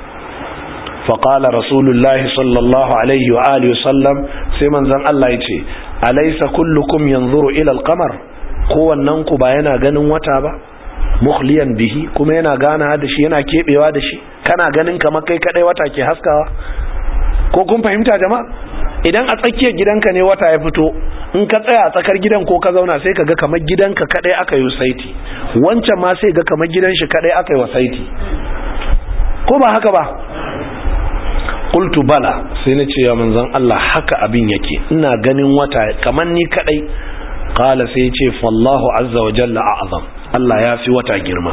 [SPEAKER 1] faƙala rasulullahi sallallahu alaihi wa alihi sallam sai manzon Allah ya ce alaisa kullukum yanzuru ila alqamar kowannen ku ba yana ganin wata ba mukhliyan bihi kuma yana gana da shi yana kebewa da shi kana ganin kamar kai kadai wata ke haskawa ko kun fahimta jama'a idan a tsakiyar gidanka ne wata ya fito in ka tsaya a tsakar gidan ko ka zauna sai ka ga kamar gidanka kadai aka yi saiti wancan ma sai ga kamar gidan shi kadai aka yi saiti ko ba haka ba qultu bala sai na ce ya manzon Allah haka abin yake ina ganin wata kamar ni kadai qala sai ya ce fallahu azza wa jalla a'zam Allah ya fi wata girma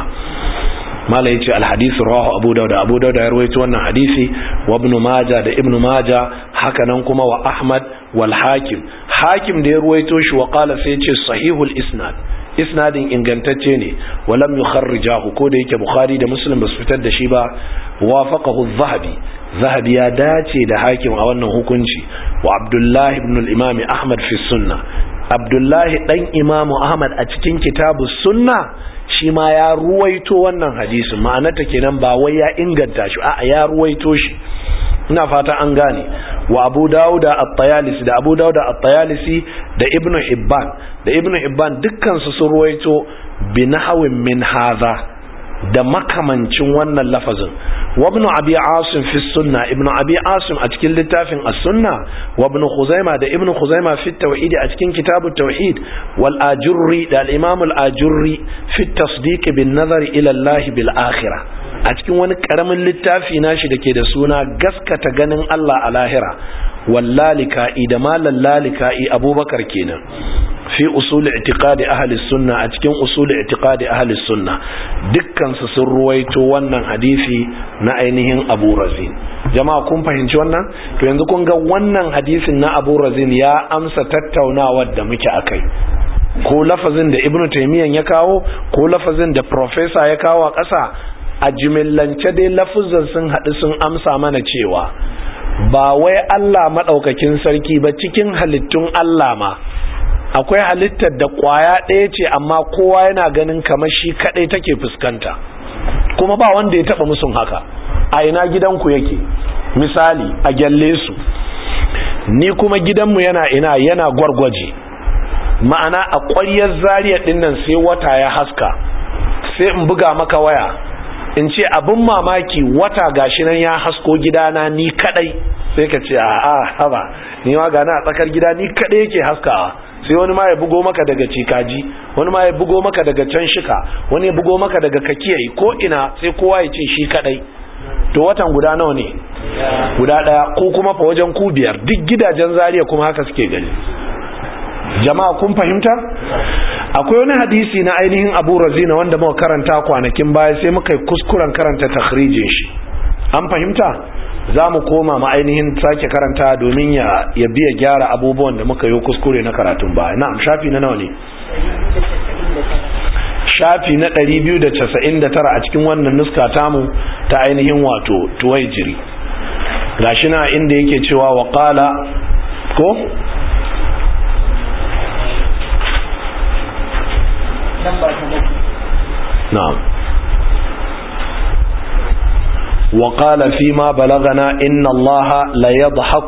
[SPEAKER 1] mala yace alhadisi rawahu abu dauda abu dauda ya rawaito wannan hadisi wa ibn majah da ibn majah haka nan kuma wa ahmad wal hakim hakim da ya rawaito shi wa qala sai yace sahihul isnad isnadin ingantacce ne walam yukharrijahu ko da yake bukhari da muslim basu fitar da shi ba wafaqahu az-zahabi zahabi ya dace da hakim a wannan hukunci wa abdullahi ibn al-imam ahmad fi sunnah abdullahi dan imamu ahmad a cikin kitabu sunna shi ma ya ruwaito wannan hadisin ma'anarta kenan ba wai ya inganta shi a ya ruwaito shi ina fata an gane wa abu dauda at-tayalisi da abu dauda at-tayalisi da ibnu hibban da ibnu hibban dukkan su sun ruwaito bi nahwin min hadha da makamancin wannan lafazin wa ibn abi asim fi sunna ibn abi asim a cikin littafin as-sunna wa ibn khuzaima da ibn khuzaima fi tauhid a cikin kitabut tauhid wal ajurri da al-imam al-ajurri fi tasdiq bin nazar ila Allah bil akhirah a cikin wani karamin littafi nashi dake da suna gaskata ganin Allah a lahira wallalika'i da malal lalika'i abubakar kenan fi usul i'tiqadi ahli sunna a cikin usul i'tiqadi ahli sunna dukkan su sun ruwaito wannan hadisi na ainihin Abu Razin jama'a kun fahimci wannan to yanzu kun ga wannan hadisin na Abu Razin ya amsa tattaunawar da muke akai ko lafazin da Ibn Taymiyyah ya kawo ko lafazin da professor ya kawo a ƙasa a jimillance dai lafuzan sun haɗu sun amsa mana cewa ba wai Allah maɗaukakin sarki ba cikin halittun Allah ma akwai halittar da kwaya ɗaya ce amma kowa yana ganin kamar shi kaɗai take fuskanta kuma ba wanda ya taɓa musun haka a ina gidanku yake misali a gyalle su ni kuma gidanmu yana ina yana gwargwaje ma'ana a ƙwaryar zariya ɗin nan sai wata ya haska sai in buga maka waya in ce abin mamaki wata gashi nan ya hasko gidana ni kaɗai sai ka ce a haba ni ma gana a tsakar gida ni kaɗai yake haskawa sai wani ma ya bugo maka daga cikaji wani ma ya bugo maka daga can shika wani ya bugo maka daga kakiyayi ko ina sai kowa ya ce shi kadai to watan guda nawa ne guda daya ko kuma fa wajen ku biyar duk gidajen zariya kuma haka suke gani jama'a kun fahimta akwai wani hadisi na ainihin abu razina wanda muka karanta kwanakin baya sai muka yi kuskuren karanta takhrijin shi an fahimta za mu koma ma ainihin sake karanta domin ya biya gyara abubuwan da muka yi kuskure na karatun baya na'am shafi na nawa ne shafi na 299 a cikin wannan nuska tamu ta ainihin wato tuwaijiri gashi na inda yake cewa wa qala ko na'am وقال فيما بلغنا إن الله لا يضحك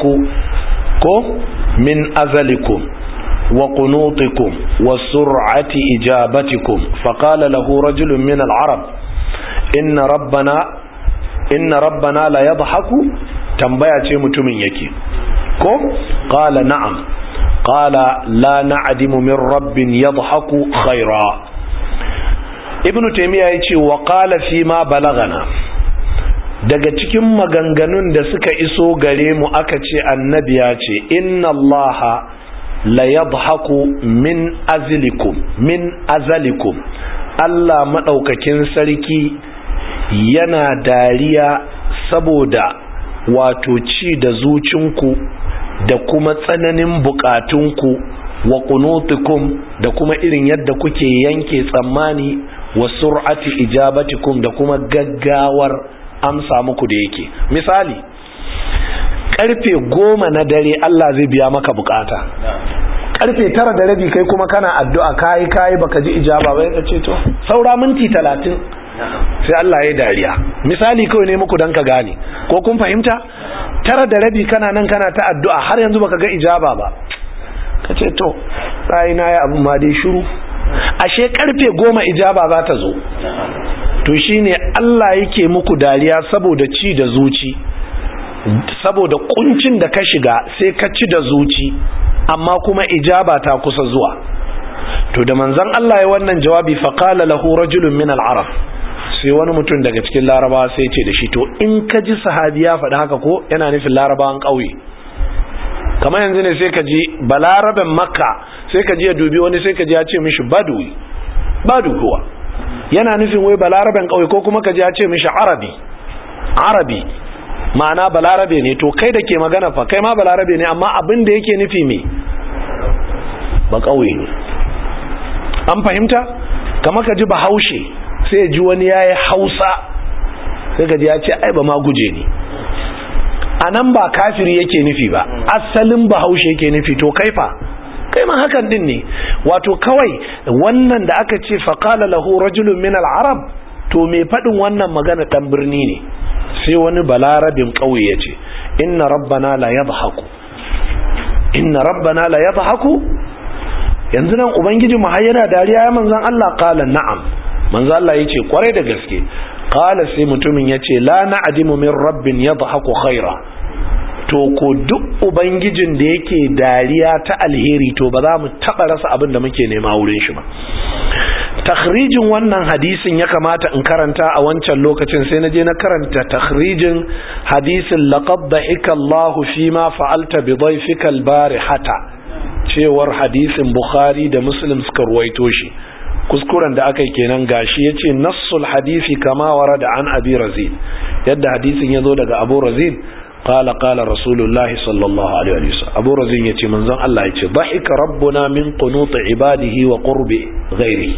[SPEAKER 1] من أذلكم وقنوطكم وسرعة إجابتكم فقال له رجل من العرب إن ربنا إن ربنا لا يضحك تنبيه متمن يكي قال نعم قال لا نعدم من رب يضحك خيرا ibnu taymiya yace wa qala fi ma balagana daga cikin maganganun da suka iso gare mu aka ce annabi ya ce inna allaha la yadhaku min azlikum min azalikum Allah madaukakin sarki yana dariya saboda wato ci da zucinku da kuma tsananin bukatunku wa kunutukum da kuma irin yadda kuke yanke tsammani wa sur'ati ijabatikum da kuma gaggawar amsa muku da yake misali karfe goma na dare Allah zai biya maka bukata karfe tara da rabi kai kuma kana addu'a kayi kayi baka ji ijaba ba ya ce to saura minti talatin sai Allah ya dariya misali kawai ne muku dan ka gane ko kun fahimta tara da rabi kana nan kana ta addu'a har yanzu baka ga ijaba ba ka ce to na ya abu ma dai shiru ashe karfe goma ijaba za ta zo to shine Allah yake muku dariya saboda ci da zuci saboda kuncin da ka shiga sai ka ci da zuci amma kuma ijaba ta kusa zuwa to da manzon Allah ya wannan jawabi faqala lahu rajulun min al-arab sai wani mutum daga cikin larabawa sai ce da shi to in ka ji sahabi ya faɗi haka ko yana nufin larabawan ƙauye kamar yanzu ne sai ka ji balaraben makka sai ka ji ya dubi wani sai ka ji ya ce mishi badui badu kuwa yana nufin wai balaraben ƙauye ko kuma ka ji ya ce mishi arabi arabi ma'ana balarabe ne to kai da ke magana fa kai ma balarabe ne amma abin da yake nufi me ba ƙauye ne an fahimta kamar ka ji bahaushe sai ji wani ya yi hausa sai ka ji ya ce ai ba ma guje ne a nan ba kafiri yake nufi ba asalin bahaushe yake nufi to kai fa kai ma hakan din ne wato kawai wannan da aka ce faƙala lahu rajulun min al-arab to mai faɗin wannan magana ɗan birni ne sai wani balarabin ƙauye ya ce inna rabbana la yadhaku inna rabbana la yadhaku yanzu nan ubangiji mu har yana dariya ya manzon Allah qala na'am manzo Allah yace kwarai da gaske qala sai mutumin yace la na'dimu min rabbin yadhaku khaira to ko duk ubangijin da yake dariya ta alheri to ba za mu taba rasa abin da muke nema wurin shi ba takhrijin wannan hadisin ya kamata in karanta a wancan lokacin sai na je na karanta takhrijin hadisin laqad dhahika Allahu fima fa'alta bi dhayfika al-barihata cewar hadisin Bukhari da Muslim suka ruwaito shi kuskuren da aka yi kenan gashi ya ce nassul hadisi kama wara da an abi razin yadda hadisin ya zo daga abu razin qala qala rasulullahi sallallahu alaihi wasallam abu razin ya ce manzon Allah ya ce dhahika rabbuna min qunut ibadihi wa qurbi ghairihi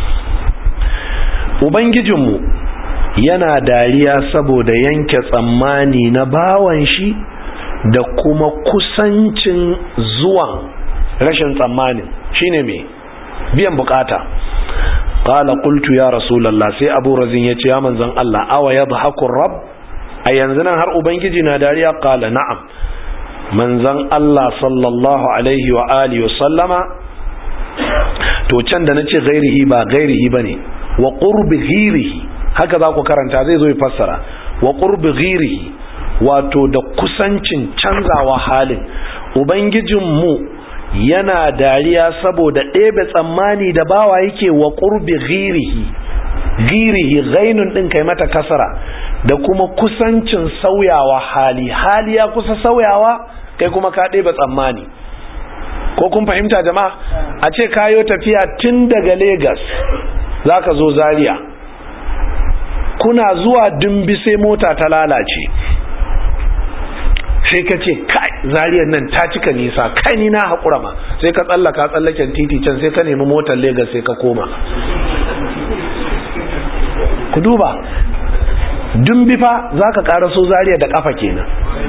[SPEAKER 1] ubangijinmu yana dariya saboda yanke tsammani na bawan shi da kuma kusancin zuwan rashin tsammanin shine me biyan bukata qala qultu ya rasulullah sai abu razin yace ya manzon Allah awa yadhaku rabb a yanzu nan har ubangiji na dariya qala na'am manzon Allah sallallahu alaihi wa alihi wa sallama to can da nace ghairihi ba ghairihi bane wa qurbi ghirihi haka za ku karanta zai zo ya fassara wa qurbi ghirihi wato da kusancin canzawa halin ubangijinmu yana dariya saboda ɗebe tsammani da bawa yake wa ƙurbi girihi girihi gainun ɗin kai mata kasara da kuma kusancin sauyawa hali hali ya kusa sauyawa kai kuma ka ɗebe tsammani ko kun fahimta jama'a a ce kayo tafiya tun daga Legas za ka zo zaria kuna zuwa dumbi sai mota ta lalace sai ka ce kai zariyar nan ta cika nisa kai ni na haƙura ma sai ka tsallaka tsallaken titi can sai ka nemi motar Legas sai ka koma ku duba dumbi fa za ka ƙaraso zariya da ƙafa kenan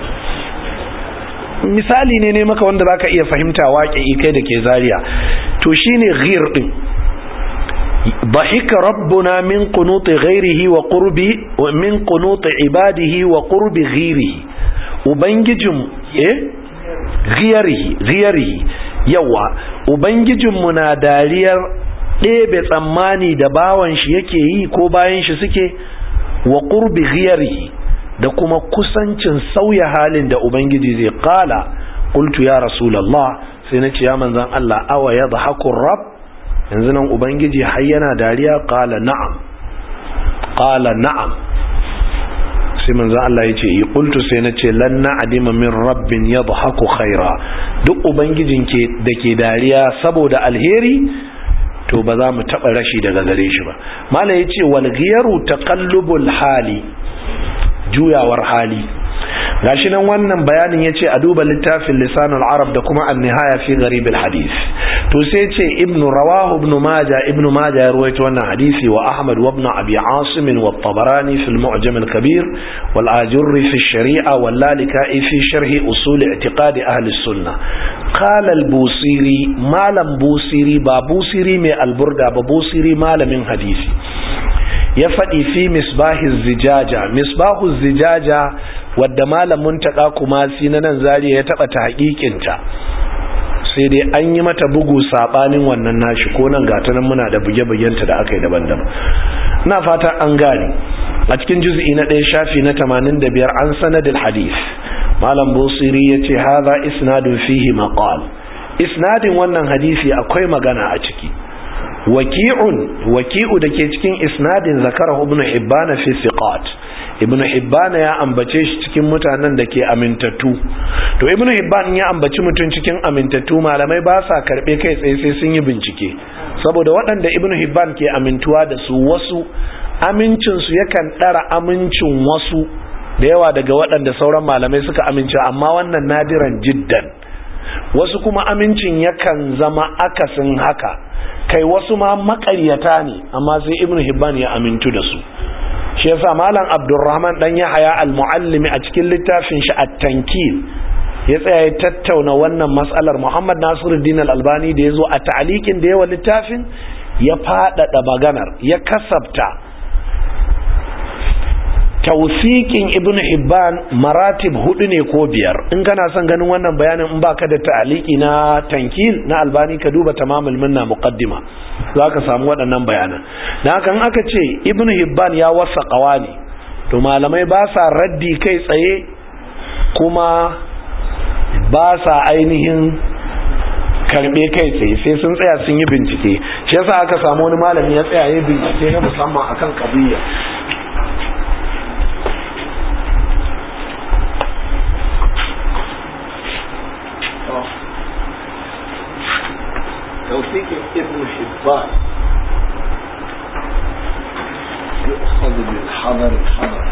[SPEAKER 1] misali ne ne maka wanda za ka iya fahimta waƙe kai da ke zariya to shine ghir ɗin ضحك ربنا من قنوط غيره وقرب من قنوط عباده وقرب غيره ubangijin eh ghiyarihi ghiyarihi yawa ubangijinmu na dariyar ɗebe tsammani da bawan shi yake yi ko bayan shi suke wa qurbi ghiyarihi da kuma kusancin sauya halin da ubangiji zai kala qultu ya rasulullah sai na ce ya manzon Allah awa yadhaku rabb yanzu nan ubangiji har yana dariya qala na'am qala na'am sai manzo Allah ya ce yi qultu sai na ce lan na'dima min rabbin yadhaku khaira duk ubangijin ke dake dariya saboda alheri to ba za mu taba rashi daga gare shi ba mala yace wal ghiyaru taqallubul hali juyawar hali gashi nan wannan bayanin yace a duba littafin lisanul arab da kuma an-nihaya fi gharib al-hadith to sai yace ibnu rawahu ibnu majah ibnu majah ya ruwaito wannan hadisi wa ahmad wa ibn abi asim wa at-tabarani fi al-mu'jam al-kabir wal ajurri fi ash-shari'a wal lalika'i fi sharh usul i'tiqad ahli as-sunnah qala al-busiri malam busiri ba busiri mai alburda ba busiri malamin hadisi ya faɗi fi misbahi zijaja misbahu zijaja wadda malamin taƙa kuma si na nan zariya ya taɓa ta haƙiƙinta sai dai an yi mata bugu saɓanin wannan nashi ko nan gata nan muna da buge-bugenta da aka yi daban-daban na fata an gane a cikin juz'i na ɗaya shafi na tamanin da biyar an sanadin hadis malam busiri ya ce haza isnadun fihi maqal isnadin wannan hadisi akwai magana a ciki waki'un waki'u da ke cikin isnadin zakara ibn hibban fi siqat ibn hibban ya ambace shi cikin mutanen da ke amintattu to ibn hibban ya ambaci mutum cikin amintattu malamai ba sa karbe kai tsaye sai sun yi bincike saboda waɗanda ibn hibban ke amintuwa da su wasu amincin su yakan ɗara amincin wasu da yawa daga waɗanda sauran malamai suka amince amma wannan nadiran jiddan wasu kuma amincin yakan zama akasin haka kai wasu ma makaryata ne amma sai ibn hibban ya amintu da su shi yasa malam abdurrahman dan yahaya al-muallimi a cikin littafin shi at-tankil ya tsaya ya tattauna wannan mas'alar muhammad nasiruddin al-albani da yazo a ta'liqin da yawa littafin ya fadada maganar ya kasabta tausikin ibn hibban maratib hudu ne ko biyar in kana son ganin wannan bayanin in baka da ta'aliki na tankil na albani ka duba tamamul minna muqaddima za ka samu waɗannan bayanan dan haka in aka ce ibn hibban ya wasa qawani to malamai ba sa raddi kai tsaye kuma ba sa ainihin karbe kai tsaye sai sun tsaya sun yi bincike shi yasa aka samu wani malami ya tsaya ya bincike na musamman akan qadiyya توثيق ابن حبان يؤخذ بالحضر الحضر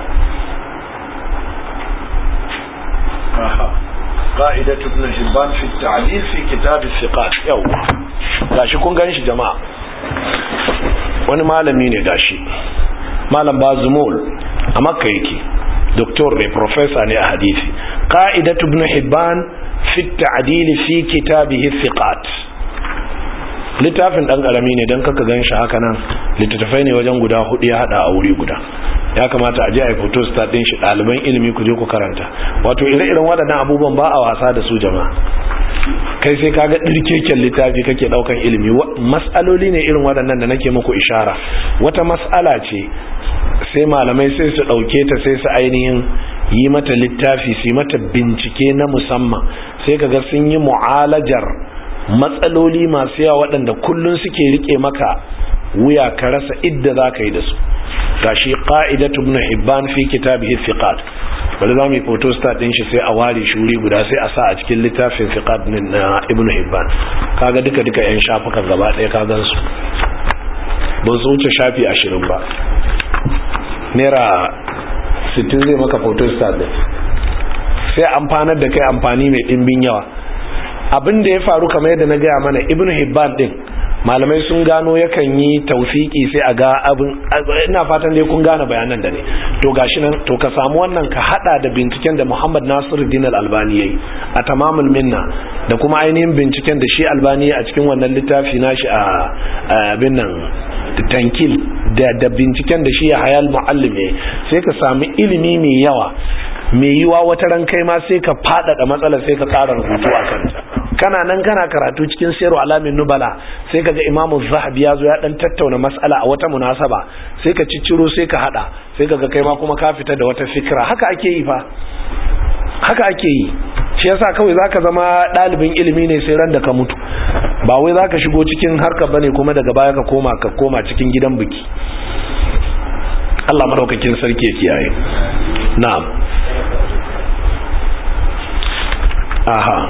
[SPEAKER 1] آها. قاعدة ابن حبان في التعديل في كتاب الثقات يو gashi kun gani shi jama'a wani malami ne gashi malam bazumul a makka yake doktor ne professor ne a hadisi qa'idatu ibn hibban fi at-ta'dil fi kitabihi thiqat littafin dan karami ne dan kaka gan shi haka nan littattafai ne wajen guda hudu ya hada a wuri guda ya kamata a je a yi photo start din shi ɗaliban ilimi ku je ku karanta wato ire-iren waɗannan abubuwan ba a wasa da su jama'a kai sai kaga ɗirkeken littafi kake ɗaukan ilimi mas'aloli ne irin waɗannan da nake muku ishara wata mas'ala ce sai malamai sai su ɗauke ta sai su ainihin yi mata littafi su yi mata bincike na musamman sai kaga sun yi mu'alajar matsaloli masu yawa waɗanda kullum suke rike maka wuya ka rasa idda za ka yi da su gashi qa'idatu ibn hibban fi kitabihi thiqat bari zamu yi photo start din shi sai a ware shuri guda sai a sa a cikin littafin thiqat din na ibn hibban kaga duka duka yan shafukan gaba ɗaya ka gan su ban su wuce shafi 20 ba naira 60 zai maka photo start din sai amfanar da kai amfani mai dimbin yawa abin da ya faru kamar yadda na gaya mana ibn hibban din malamai sun gano yakan yi taufiki sai a ga abin ina fatan dai kun gane bayanan da ne to gashi nan to ka samu wannan ka hada da binciken da Muhammad Nasiruddin Al-Albani yayi a tamamul minna da kuma ainihin binciken da shi Albani a cikin wannan littafi nashi a abin nan tankil da da binciken da shi ya hayal muallim sai ka samu ilimi mai yawa mai yiwa wata ran kai ma sai ka faɗaɗa matsalar sai ka ƙara rubutu a kanta kana nan kana karatu cikin sayar alamin nubala sai ka ga imamu zahabi ya zo ya ɗan tattauna matsala a wata munasaba sai ka cicciro sai ka haɗa sai ka ga kai ma kuma ka fita da wata fikira haka ake yi fa haka ake yi shi yasa kawai zaka zama ɗalibin ilimi ne sai ran da ka mutu ba wai zaka shigo cikin harka bane kuma daga baya ka koma ka koma cikin gidan biki Allah madaukakin sarki ya kiyaye na'am aha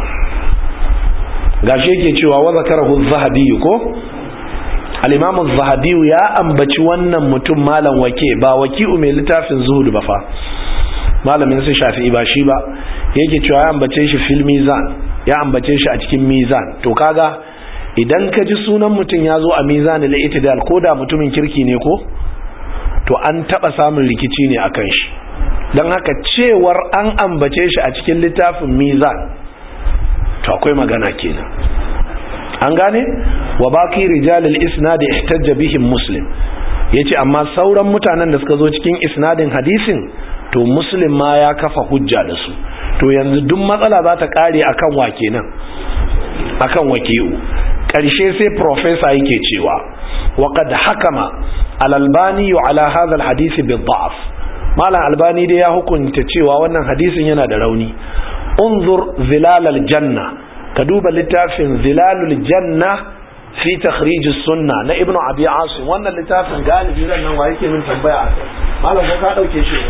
[SPEAKER 1] gashi yake cewa wa zakarahu az-zahabi ko al-imam az-zahabi ya ambaci wannan mutum malam wake ba waki'u mai littafin zuhud ba fa malamin sai shafi'i ba shi ba yake cewa ya ambace shi fil mizan ya ambace shi a cikin mizan to kaga idan ka ji sunan mutum ya zo a mizan al-itidal ko da mutumin kirki ne ko to an taba samun rikici ne akan shi don haka cewar an ambace shi a cikin littafin mizan to akwai magana kenan an gane wa baki rijalil isnad ihtajja bihim muslim yace amma sauran mutanen da suka zo cikin isnadin hadisin to muslim ma ya kafa hujja da su to yanzu duk matsala za ta kare akan wa kenan akan waki'u karshe sai professor yake cewa wa qad hakama al-albani ala hadha al-hadith bi-dha'f malam albani dai ya hukunta cewa wannan hadisin yana da rauni unzur zilalal janna ka duba littafin zilalul janna fi takhrij sunna na ibnu abi asim wannan littafin galibi ran nan wa yake min tambaya malam ko ka dauke shi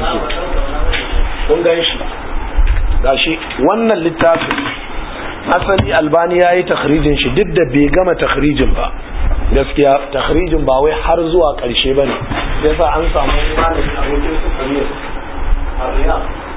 [SPEAKER 1] kun gan shi gashi wannan littafin asali albani yayi takhrijin shi duk da bai gama takhrijin ba gaskiya takhrijin ba wai har zuwa karshe bane yasa an samu malami abokin su kamar a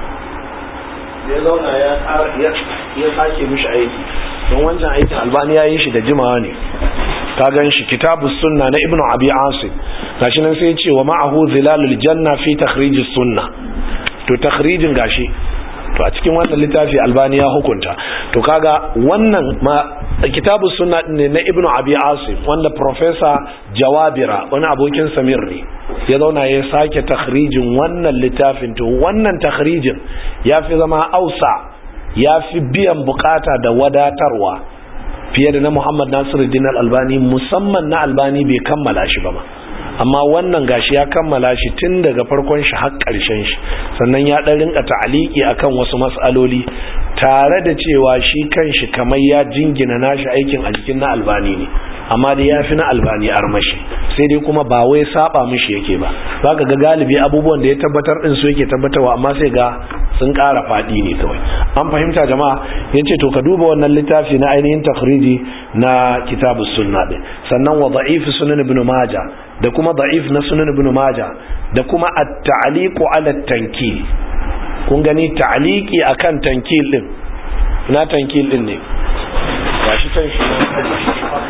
[SPEAKER 1] ya zauna ya sake mishi aiki don wancan aikin albani ya yi shi da jimawa ne ka gan shi kitabu sunna na ibnu abi asim gashi nan sai ce wa ma'ahu zilalul janna fi takhrijis sunna to takhrijin gashi to a cikin wannan littafi albani ya hukunta to kaga wannan ma kitabu sunna ne na ibnu abi asim wanda professor jawabira wani abokin samir ne ya zauna ya sake takhrijin wannan littafin to wannan takhrijin ya fi zama ausa ya fi biyan bukata da wadatarwa fiye da na muhammad nasiruddin albani musamman na albani bai kammala shi ba ma amma wannan gashi ya kammala shi tun daga farkon shi har ƙarshen shi sannan ya ɗan rinka ta'aliki akan wasu matsaloli tare da cewa shi kanshi kamar ya jingina nashi aikin a jikin na albani ne amma da ya fi na albani armashi sai dai kuma ba wai saba mishi yake ba za ka ga galibi abubuwan da ya tabbatar din su yake tabbatarwa amma sai ga sun ƙara faɗi ne kawai an fahimta jama'a ya ce to ka duba wannan littafi na ainihin takhriji na kitabus sunna din sannan wa da'if sunan ibn majah da kuma da'if na sunan ibn majah da kuma at-ta'liqu ala at-tankil kun gani ta'liqi akan tankil din na tankil din ne gashi kan shi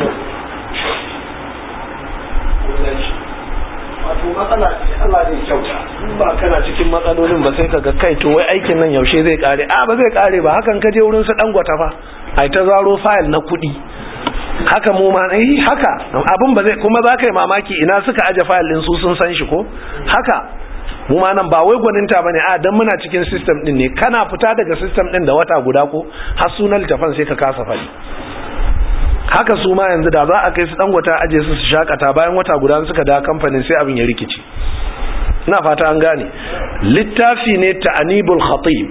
[SPEAKER 1] wato matsala ce Allah zai kyauta in ba kana cikin matsalolin ba sai kaga kai to wai aikin nan yaushe zai kare a ba zai kare ba hakan ka je wurin su dan gwata fa ai ta zaro file na kuɗi haka mu ma eh haka abin ba zai kuma za ka yi mamaki ina suka aje file din su sun san shi ko haka mu ma nan ba wai gwaninta bane a dan muna cikin system din ne kana fita daga system din da wata guda ko har sunan littafin sai ka kasa fadi haka su ma yanzu da za a kai su dangwata aje su su shakata bayan wata guda suka da kamfanin sai abin ya rikici ina fata an gane littafi ne ta'anibul khatib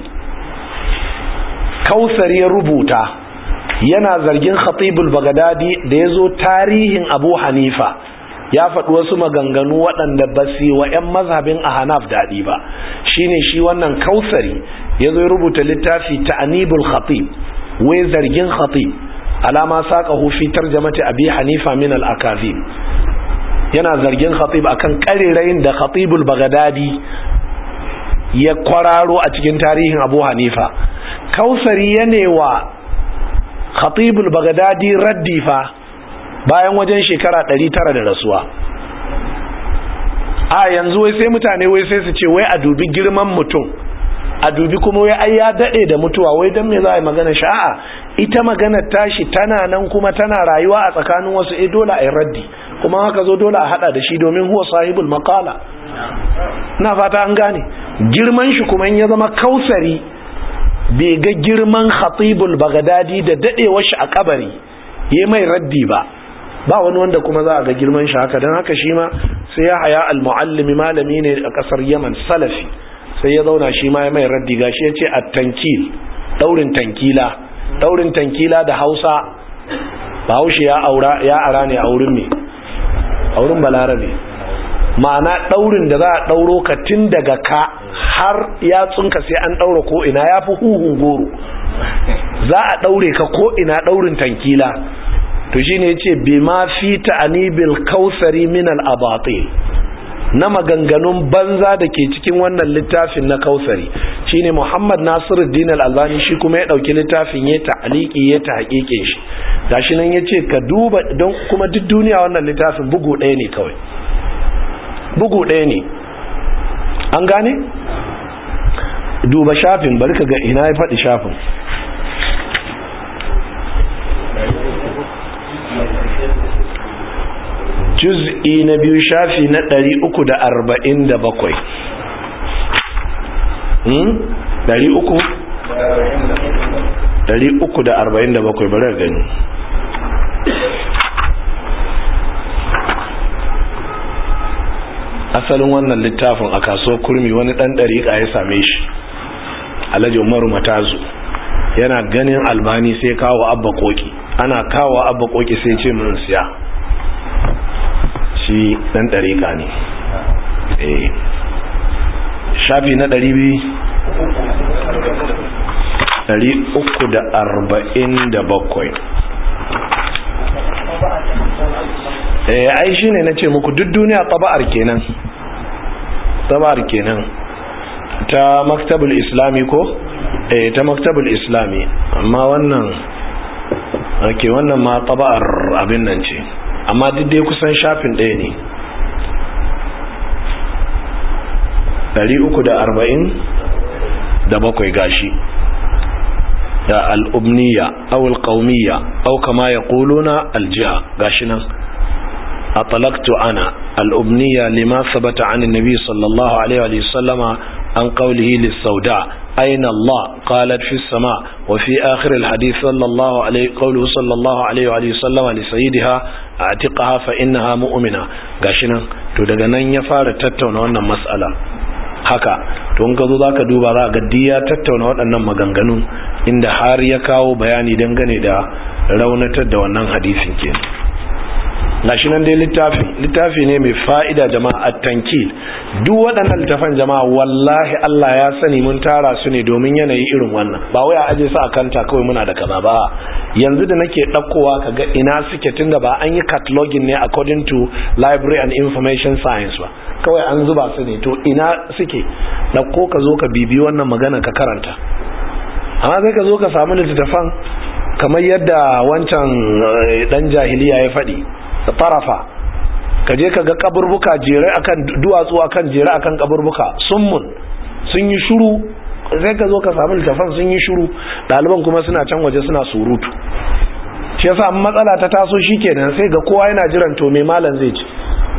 [SPEAKER 1] kausar ya rubuta yana zargin khatibul bagadadi da ya zo tarihin abu hanifa ya faɗi wasu maganganu waɗanda ba su wa 'yan mazhabin a hanaf daɗi ba shine shi wannan kausari ya zo ya rubuta littafi ta'anibul khatib wai zargin khatib alama saƙahu fi tarjamati abi hanifa min al-akazib yana zargin khatib akan karirayin da khatibul bagadadi ya kwararo a cikin tarihin abu hanifa kausari yanewa khatibul bagadadi raddi fa bayan wajen shekara 900 da rasuwa a yanzu wai sai mutane wai sai su ce wai a dubi girman mutum a dubi kuma wai ai ya dade da mutuwa wai dan me za a yi magana sha'a ita magana tashi tana nan kuma tana rayuwa a tsakanin wasu eh dole a yi raddi kuma haka zo dole a hada da shi domin huwa sahibul maqala na fata an gane girman shi kuma in ya zama kausari bai ga girman khatibul bagadadi da dadewar shi a kabari yayi mai raddi ba ba wani wanda kuma za a ga girman shi haka don haka shi ma sai ya haya al-muallimi malami ne a kasar yaman salafi sai ya zauna shi ma ya mai raddi gashi ya ce at-tankil daurin tankila daurin tankila da hausa bahaushe ya aura ya ara ne a wurin me a wurin balarabe ma'ana daurin da za a dauro ka tun daga ka har yatsunka sai an daura ko ina ya fi huhun goro za a daure ka ko ina daurin tankila to shine yace bima fi ta'anibil kausari min al abatil na maganganun banza da ke cikin wannan littafin na kausari shine Muhammad Nasiruddin Al-Albani shi kuma ya dauki littafin ya ta'aliki ya tahqiqe shi gashi nan yace ka duba don kuma duk duniya wannan littafin bugu ɗaya ne kawai bugu ɗaya ne an gane duba shafin bari ka ga ina ya faɗi shafin juz'i na biyu shafi na ɗari uku da arba'in da bakwai ɗari uku ɗari uku da arba'in da bakwai bari gani asalin wannan littafin a kasuwar kurmi wani ɗan ɗariƙa ya same shi alhaji umaru matazu yana ganin albani sai kawo abba koki ana kawo abba koki sai ce mun siya shi dan ɗariƙa ne eh shafi na ɗari biyu ɗari uku da arba'in da bakwai eh ai shi ne na ce muku duk duniya taba'ar kenan taba'ar kenan ta maktabul islami ko eh ta maktabul islami amma wannan ake wannan ma taba'ar abin nan ce amma duk dai kusan shafin ɗaya ne 340 da bakwai gashi da al'ubniya awul ƙaumiya au kama ya ƙuluna aljiha gashi nan a talaktu ana al'ubniya lima sabata an nabi sallallahu alaihi wasallama an ƙaulihi lissauda أين الله قالت في السماء وفي آخر الحديث صلى الله عليه قوله صلى الله عليه وآله وسلم لسيدها اعتقها فإنها مؤمنة غاشنا to daga nan ya fara tattauna wannan mas'ala haka to in ka zo zaka duba za ga ya tattauna waɗannan maganganun inda har ya kawo bayani dangane da raunatar da wannan hadisin kenan gashi nan dai littafi littafi ne mai fa'ida jama'a at-tankil duk waɗannan littafan jama'a wallahi Allah ya sani mun tara su ne domin yanayi irin wannan ba wai a aje su a kanta kawai muna da kaza ba yanzu da nake ɗaukowa kaga ina suke tunda ba an yi cataloging ne according to library and information science ba kawai an zuba su ne to ina suke ɗauko ka zo ka bibi wannan magana ka karanta amma sai ka zo ka samu littattafan kamar yadda wancan dan jahiliya ya faɗi da tarafa ka je ka ga kaburbuka jere akan duwatsu akan jere akan kaburbuka summun sun yi shuru sai ka zo ka samu littafan sun yi shuru ɗaliban kuma suna can waje suna surutu shi yasa matsala ta taso shikenan sai ga kowa yana jiran to me malam zai ci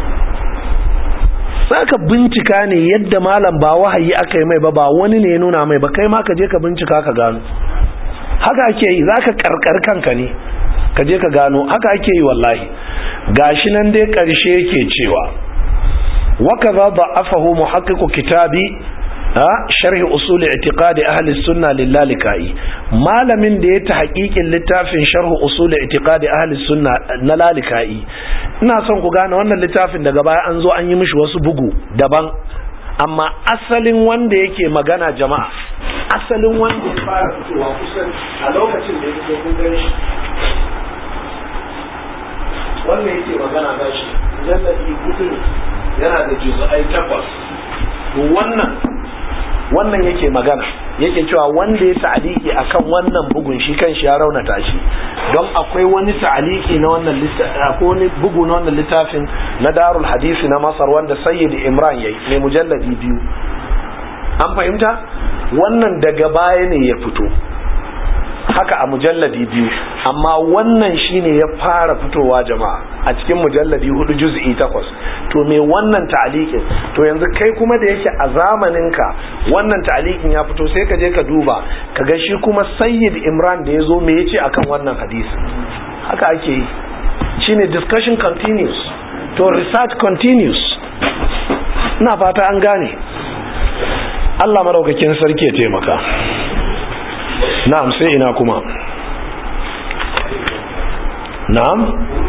[SPEAKER 1] saka bincika ne yadda malam ba wahayi aka yi mai ba ba wani ne ya nuna mai ba kai ma ka je ka bincika ka gano haka ake yi zaka karkar kanka ne ka je ka gano haka ake yi wallahi gashi nan dai karshe yake cewa wakaza da'afahu muhaqqiqu kitabi ha sharh usul i'tiqadi ahli sunna lillalikai malamin da ya ta haƙiƙin littafin sharh usul i'tiqadi ahli sunna na lalikai ina son ku gane wannan littafin daga baya an zo an yi mishi wasu bugu daban amma asalin wanda yake magana jama'a asalin wanda ya fara fitowa kusan a lokacin da yake kun gani shi wannan yake magana ga shi jallabi hudu yana da juz'ai takwas wannan wannan yake magana yake cewa wanda ya ta'aliki akan wannan bugun shi kan shi ya raunata shi don akwai wani ta'aliki na wannan akwai wani bugu na wannan littafin na darul hadisi na masar wanda sayyid imran yayi mai mujalladi biyu an fahimta wannan daga baya ne ya fito haka a mujalladi biyu amma wannan shine ya fara fitowa jama'a a cikin mujalladi hudu juz'i takwas to me wannan ta'alikin to yanzu kai kuma da yake a zamaninka wannan ta'alikin ya fito sai ka je ka duba ka ga shi kuma sayyid imran da ya zo me yace akan wannan hadisi haka ake yi shine discussion continues to research continues ina fata an gane Allah maraukakin sarki ya taimaka na'am sai ina kuma na'am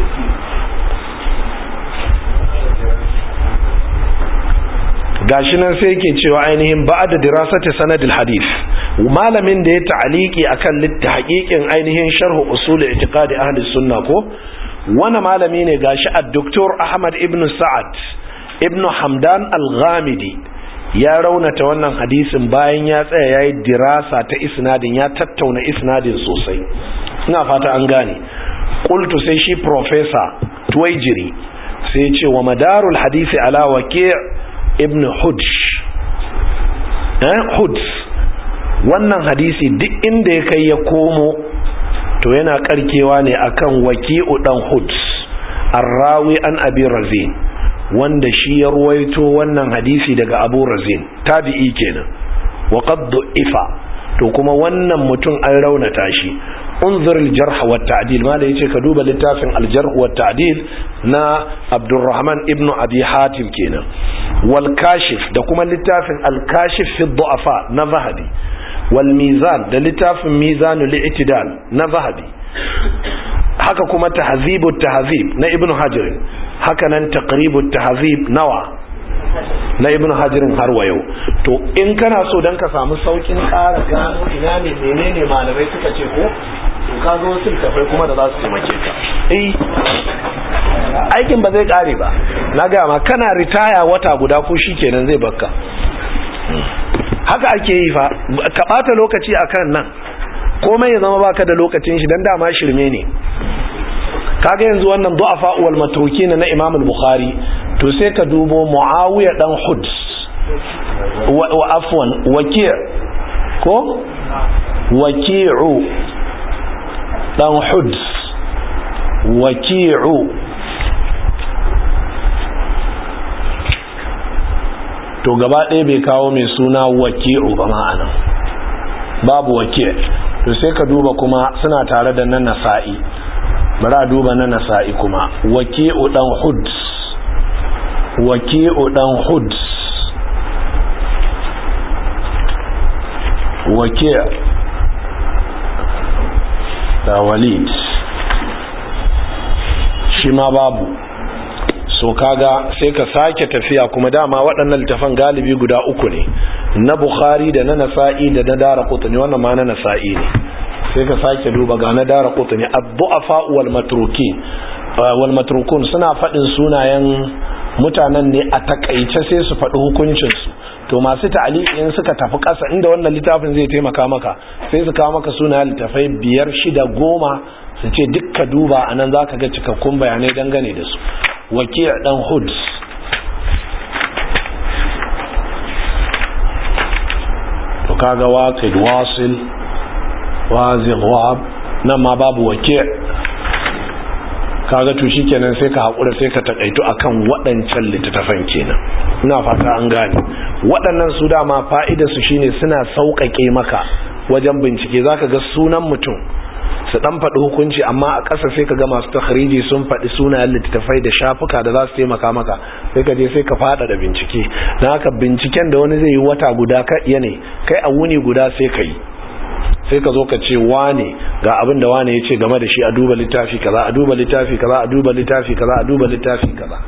[SPEAKER 1] gashi nan sai yake cewa ainihin ba'da dirasati sanadil hadith malamin da ya ta'aliki akan litta haƙiƙin ainihin sharh usul i'tiqadi ahli sunna ko wani malami ne gashi ad-doktor Ahmad ibn Sa'ad ibn Hamdan al-Ghamidi ya raunata wannan hadisin bayan ya tsaya yayi dirasa ta isnadin ya tattauna isnadin sosai ina fata an gane qultu sai shi professor Tuwaijiri sai ya ce wa madarul hadisi ala waqi' ibn Hudj eh Hudj wannan hadisi duk inda ya kai ya komo to yana karkewa ne akan waki'u dan Hudj arrawi an abi razin wanda shi ya ruwaito wannan hadisi daga abu razin tabi'i kenan wa qad ifa to kuma wannan mutum an raunata shi unzur al-jarh wa ta'dil ma da yace ka duba littafin al-jarh wa ta'dil na Abdurrahman ibn Abi Hatim kenan wal kashif da kuma littafin al-kashif fi du'afa na Zahabi wal mizan da littafin mizanul i'tidal na Zahabi haka kuma tahzibut tahzib na Ibn Hajar haka nan taqribut tahzib nawa na ibn hajirin har wa yau to in kana so dan ka samu saukin ƙara gano ina ne menene malamai suka ce ko to ka zo wasu tafai kuma da za su taimake ka eh aikin ba zai ƙare ba na ga ma kana ritaya wata guda ko shikenan zai bakka haka ake yi fa ka bata lokaci akan nan komai ya zama baka da lokacin shi dan dama shirme ne kaga yanzu wannan du'afa wal matrukin na Imam al-Bukhari to sai ka dubo Muawiya dan Huds wa afwan Waki' ko Waki'u dan Huds Waki'u to gaba ɗaya bai kawo mai suna Waki'u ba ma'ana babu Waki' to sai ka duba kuma suna tare da nan Nasa'i bari a duba na nasa'i kuma waki'u dan huds waki'u dan huds waki' da walid shi ma babu so kaga sai ka sake tafiya kuma dama waɗannan littafan galibi guda uku ne na bukhari da na nasa'i da na dara kutuni wannan ma na nasa'i ne sai ka sake duba ga na dara kutuni abdu'afa wal matrukin wal matrukun suna faɗin sunayen mutanen ne a takaice sai su faɗi hukuncinsu to masu ta'aliƙin suka tafi ƙasa inda wannan littafin zai taimaka maka sai su kawo maka sunayen littafai biyar shida goma su ce dukka duba a nan za ka ga cikakkun bayanai dangane da su wakil ɗan hoods to kaga waqid wasil wazin wahab nan ma babu wake kaga to shikenan sai ka hakura sai ka takaitu akan waɗancan littattafan kenan ina fata an gane waɗannan su dama fa'idar su shine suna sauƙaƙe maka wajen bincike zaka ga sunan mutum su dan faɗi hukunci amma a ƙasa sai ka ga masu takhriji sun faɗi sunayen littattafai da shafuka da za su taimaka maka sai ka je sai ka faɗa da bincike don haka binciken da wani zai yi wata guda ka iya ne kai a wuni guda sai ka yi sai ka zo ka ce wane ga abin da wane ya ce game da shi a duba littafi kaza a duba littafi kaza a duba littafi kaza a duba littafi kaza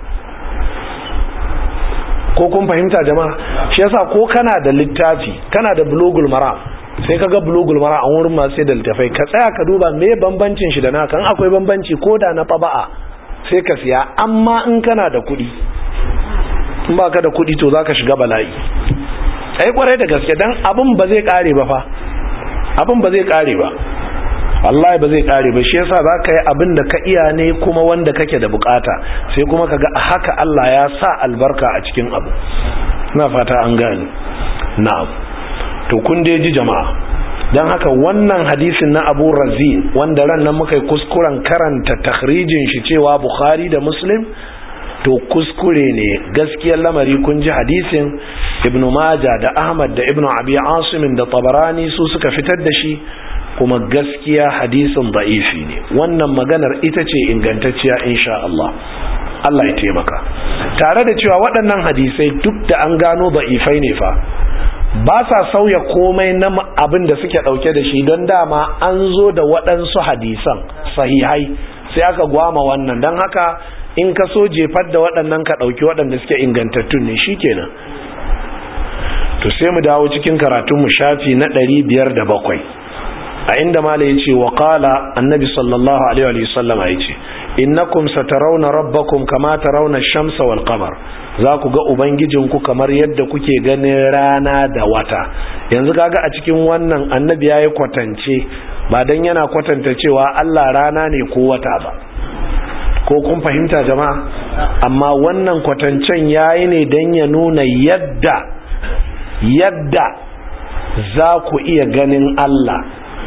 [SPEAKER 1] ko kun fahimta jama'a shi yasa ko kana da littafi kana da bulogul maram sai ka ga bulogul maram an wurin masu sai da littafai ka tsaya ka duba me bambancin shi da naka in akwai bambanci ko da na faba'a sai ka siya amma in kana da kuɗi in ba ka da kuɗi to za ka shiga bala'i ai kwarai da gaske dan abin ba zai kare ba fa abin ba zai kare ba wallahi ba zai kare ba shi yasa zaka yi abin da ka iya ne kuma wanda kake da bukata sai kuma kaga haka Allah ya sa albarka a cikin abu ina fata an gane na'am to kun dai ji jama'a dan haka wannan hadisin na Abu Razin wanda ran nan muka yi kuskuren karanta takhrijin shi cewa Bukhari da Muslim to kuskure ne gaskiyar lamari kun ji hadisin ibn Majah da Ahmad da ibn Abi Asim da Tabarani su suka fitar da shi kuma gaskiya hadisin da'ifi ne wannan maganar ita ce ingantacciya insha Allah Allah ya taimaka tare da cewa waɗannan hadisai duk da an gano da'ifai ne fa ba sa sauya komai na abin da suke ɗauke da shi don dama an zo da waɗansu hadisan sahihai sai aka gwama wannan don haka in ka so jefar da waɗannan ka ɗauki waɗanda suke ingantattun ne shi kenan to sai mu dawo cikin karatunmu shafi na ɗari biyar da bakwai a inda mala ya ce wa ƙala annabi sallallahu alaihi wasallama ya ce innakum satarawna rabbakum kama tarawna shamsa wal qamar za ku ga ubangijinku kamar yadda kuke ganin rana da wata yanzu kaga a cikin wannan annabi yayi kwatance ba dan yana kwatanta cewa Allah rana ne ko wata ba ko kun fahimta jama'a amma wannan kwatancen yayi ne dan ya nuna yadda yadda za ku iya ganin Allah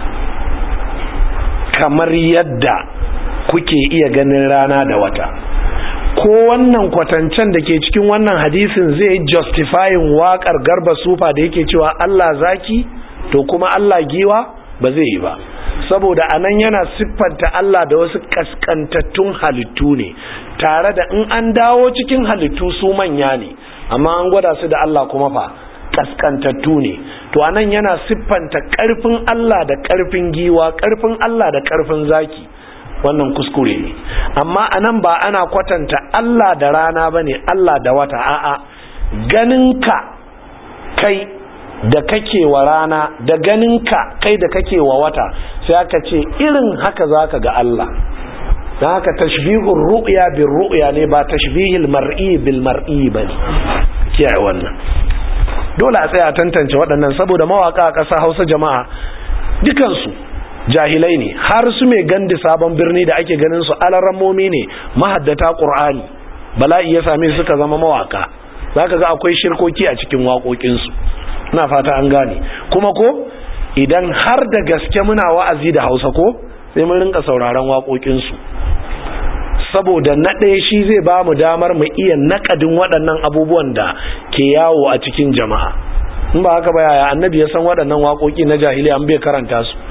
[SPEAKER 1] kamar yadda kuke iya ganin rana da wata ko wannan kwatancen da ke cikin wannan hadisin zai justifying waƙar garba sufa da yake cewa Allah zaki to kuma Allah giwa ba zai yi ba saboda anan yana siffanta Allah da wasu kaskantattun halittu ne tare da in an dawo cikin halittu su manya ne amma an gwada su da Allah kuma fa kaskantattu ne to anan yana siffanta karfin Allah da karfin giwa karfin Allah da karfin zaki wannan kuskure ne amma anan ba ana kwatanta Allah da rana bane Allah da wata a'a ganinka kai da kake wa rana da ganinka kai da kake wa wata sai aka ce irin haka zaka ga Allah dan haka tashbihur ru'ya bil ru'ya ne ba tashbihil mar'i bil mar'i bane kiyaye wannan dole a tsaya tantance waɗannan saboda mawaka a ƙasa Hausa jama'a dukansu jahilai ne har su mai gandi sabon birni da ake ganin su alarammomi ne mahaddata ƙur'ani bala'i ya same suka zama mawaka zaka ga akwai shirkoki a cikin waƙoƙinsu ina fata an gane kuma ko idan har da gaske muna wa'azi da Hausa ko sai mun rinka sauraron waƙoƙinsu saboda na ɗaya shi zai ba mu damar mu iya naƙadin waɗannan abubuwan da ke yawo a cikin jama'a in ba haka ba yaya annabi ya san waɗannan waƙoƙi na jahiliya an bai karanta su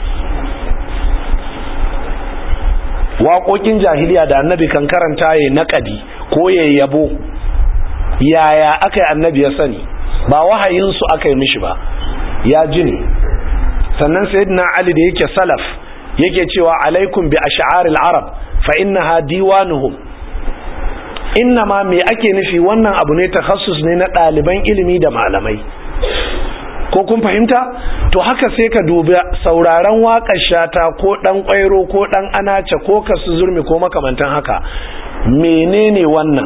[SPEAKER 1] waƙoƙin jahiliya da annabi kan karanta ya naƙadi ko ya yabo yaya aka yi annabi ya sani ba wahayinsu aka yi mishi ba ya ji ne sannan sayyidina ali da yake salaf yake cewa alaikum bi ash'aril arab fa innaha diwanuhum inna ma me ake nufi wannan abu ne takhassus ne na ɗaliban ilimi da malamai ko kun fahimta to haka sai ka dubi sauraron waƙar shata ko ɗan ƙwairo ko ɗan anace ko kasu zurmi ko makamantan haka menene wannan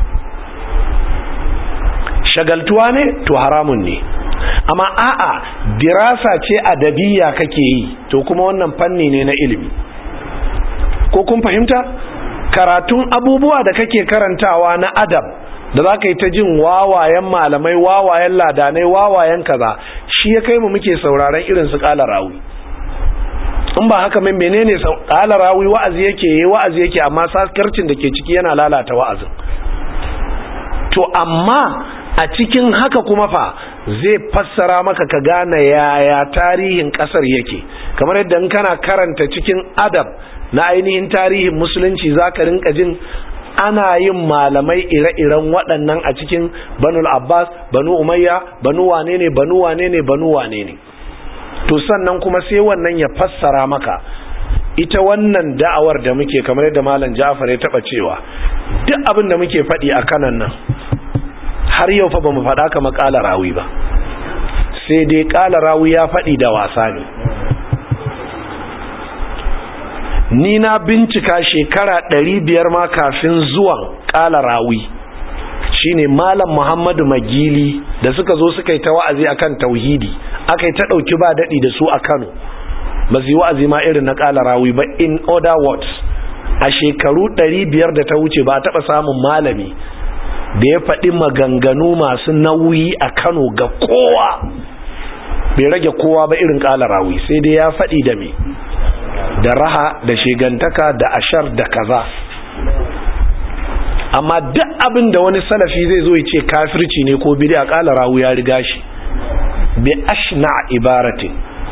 [SPEAKER 1] shagaltuwa ne to haramun ne amma a'a dirasa ce adabiya kake yi to kuma wannan fanni ne na ilimi ko kun fahimta karatun abubuwa da kake karantawa na adab da za ka yi ta jin wawayen malamai wawayen ladanai wawayen kaza shi ya kai mu muke sauraron irin su kala rawi in ba haka mai menene kala rawi wa'azi yake yi wa'azi yake amma sakarcin da ke ciki yana lalata wa'azin to amma a cikin haka kuma fa zai fassara maka ka gane yaya tarihin kasar yake kamar yadda in kana karanta cikin adab na ainihin tarihin musulunci zaka rinka jin ana yin malamai ire-iren waɗannan a cikin banul abbas banu umayya banu wane ne banu wane ne banu wane ne to sannan kuma sai wannan ya fassara maka ita wannan da'awar da muke kamar yadda malam ja'far ya taba cewa duk abin da muke faɗi a kanan nan har yau fa bamu faɗa kama ƙala rawi ba sai dai ƙala rawi ya faɗi da wasa ne ni na bincika shekara ɗari biyar ma kafin zuwan ƙala rawi shine malam muhammadu magili da suka zo suka yi ta wa'azi akan tauhidi aka yi ta ɗauki ba daɗi da su a kano ba su yi wa'azi ma irin na ƙala rawi ba in other words a shekaru ɗari biyar da ta wuce ba a taɓa samun malami da ya faɗi maganganu masu nauyi a kano ga kowa bai rage kowa ba irin ƙala rawi sai dai ya faɗi da me da raha da shegantaka da ashar da kaza amma duk abin da wani salafi zai zo ya ce kafirci ne ko bid'a kala rawu ya riga shi bi ashna ibaratin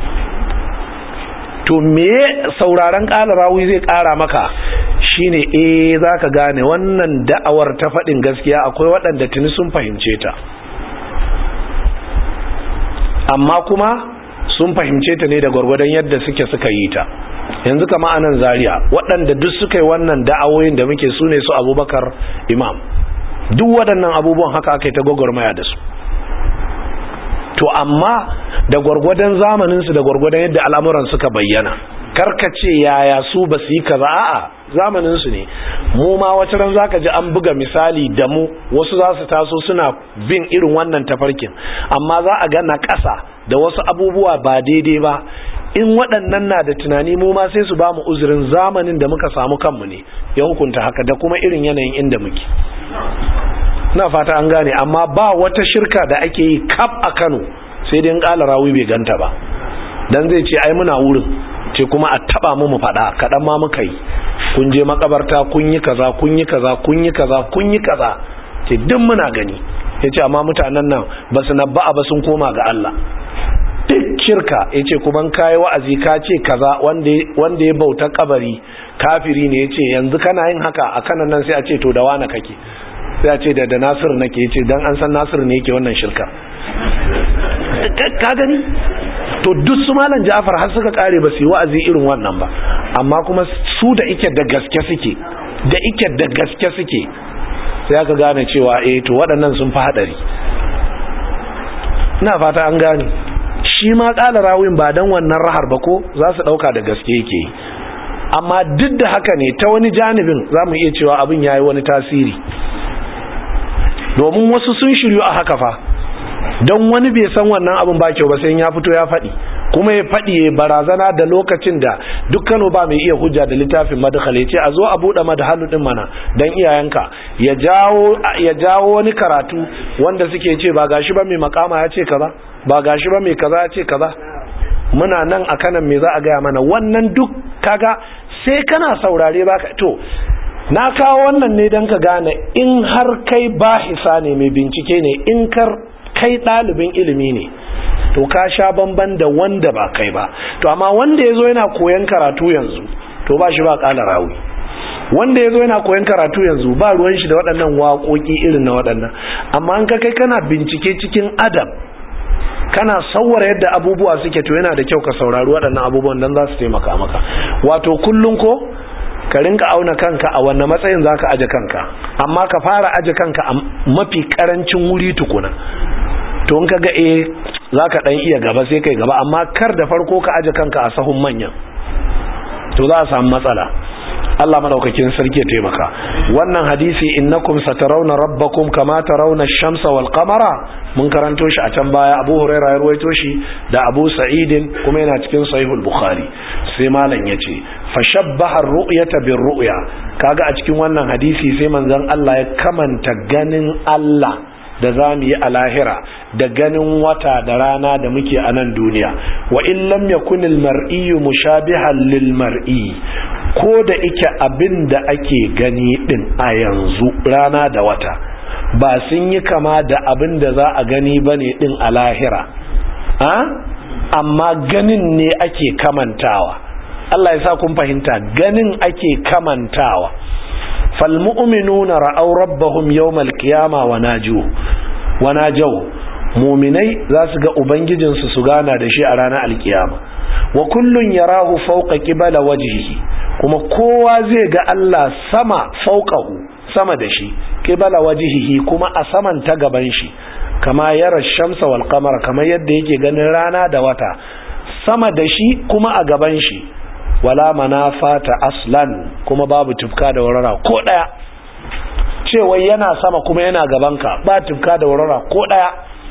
[SPEAKER 1] to me sauraron kala rawu zai kara maka shine eh zaka gane wannan da'awar ta fadin gaskiya akwai waɗanda tuni sun fahimce ta amma kuma sun fahimce ta ne da gwargwadon yadda suke suka yi ta yanzu kama anan zaria waɗanda duk suka yi wannan da'awoyin da muke su ne su abubakar imam duk waɗannan abubuwan haka aka yi ta gwagwarmaya da su to amma da gwargwadon zamaninsu da gwargwadon yadda al'amuran suka bayyana karkace yaya su ba su yi kaza a'a zamaninsu ne mu ma wata ran zaka ji an buga misali da mu wasu za su taso suna bin irin wannan tafarkin amma za a ga na ƙasa da wasu abubuwa ba daidai ba in waɗannan na da tunani mu ma sai su ba mu uzurin zamanin da muka samu kanmu ne ya hukunta haka da kuma irin yanayin inda muke na fata an gane amma ba wata shirka da ake yi kaf a Kano sai dai in ƙala rawi bai ganta ba dan zai ce ai muna wurin ce kuma a taba mu mu faɗa kaɗan ma muka yi kun je makabarta kun yi kaza kun yi kaza kun yi kaza kun yi kaza ce duk muna gani ya ce amma mutanen nan ba su nabba'a ba sun koma ga Allah duk shirka ya ce kuma kayi wa'azi ka ce kaza wanda ya bauta kabari kafiri ne ya ce yanzu kana yin haka a kanan nan sai a ce to da wane kake sai a ce da da nasir nake ya ce don an san nasir ne yake wannan shirka ka gani to duk su malam ja'far har suka kare ba su yi wa'azi irin wannan ba amma kuma su da ike da gaske suke da ike da gaske suke sai aka gane cewa eh to waɗannan sun fi haɗari ina fata an gane shi ma ƙala rawin ba don wannan rahar ba ko za su ɗauka da gaske yake yi amma duk da haka ne ta wani janibin za mu iya cewa abin ya yi wani tasiri domin wasu sun shiryu a haka fa don wani bai san wannan abin ba kyau ba sai ya fito ya faɗi kuma ya faɗi ya barazana da lokacin da dukkano ba mai iya hujja da littafin madkhal ya ce a zo a buɗe madhalu din mana don iyayenka ya jawo ya jawo wani karatu wanda suke ce ba gashi ba mai makama ya ce kaza ba gashi ba mai kaza ya ce kaza muna nan a kanan me za a gaya mana wannan duk kaga sai kana saurare baka to na kawo wannan ne don ka gane in har kai bahisa ne mai bincike ne in kar kai ɗalibin ilimi ne to ka sha bamban da wanda ba kai ba to amma wanda ya zo yana koyan karatu yanzu to ba shi ba ƙala rawi wanda ya zo yana koyan karatu yanzu ba ruwan shi da waɗannan waƙoƙi irin na waɗannan amma an ka kai kana bincike cikin adam kana sauwara yadda abubuwa suke to yana da kyau ka saurari waɗannan abubuwan don za su taimaka maka wato kullum ko ka rinka auna kanka a wanne matsayin za ka aje kanka amma ka fara aje kanka a mafi karancin wuri tukuna to in ka ga eh za ka ɗan iya gaba sai kai gaba amma kar da farko ka aje kanka a sahun manyan to za a samu matsala Allah madaukakin sarki ya taimaka wannan hadisi innakum satarawna rabbakum kama tarawna ash-shamsa wal qamara mun karanto shi a can baya Abu Hurairah ya ruwaito shi da Abu Sa'id kuma yana cikin Sahihul Bukhari sai malam yace fashabbaha ar-ru'yata bir-ru'ya kaga a cikin wannan hadisi sai manzon Allah ya kamanta ganin Allah da za mu yi a lahira da ganin wata da rana da muke a nan duniya wa in lam yakunil mar'iyyu mushabihan lil mar'i ko da ike abin da ake gani din a yanzu rana da wata ba sun yi kama da abin da za a gani bane din a lahira a amma ganin ne ake kamantawa Allah ya sa kun fahimta ganin ake kamantawa falmu'minuna ra'aw rabbahum yawmal qiyama wa naju wa najaw mu'minai za su ga ubangijinsu su gana da shi a ranar alkiyama wa kullun yarahu fawqa qibala wajhihi kuma kowa zai ga Allah sama fawqahu sama da shi qibala wajhihi kuma a saman ta gaban shi kama yara shamsa wal qamara kamar yadda yake ganin rana da wata sama da shi kuma a gaban shi wala manafata aslan kuma babu tufka da warara ko daya cewa yana sama kuma yana gabanka ba tufka da warara ko daya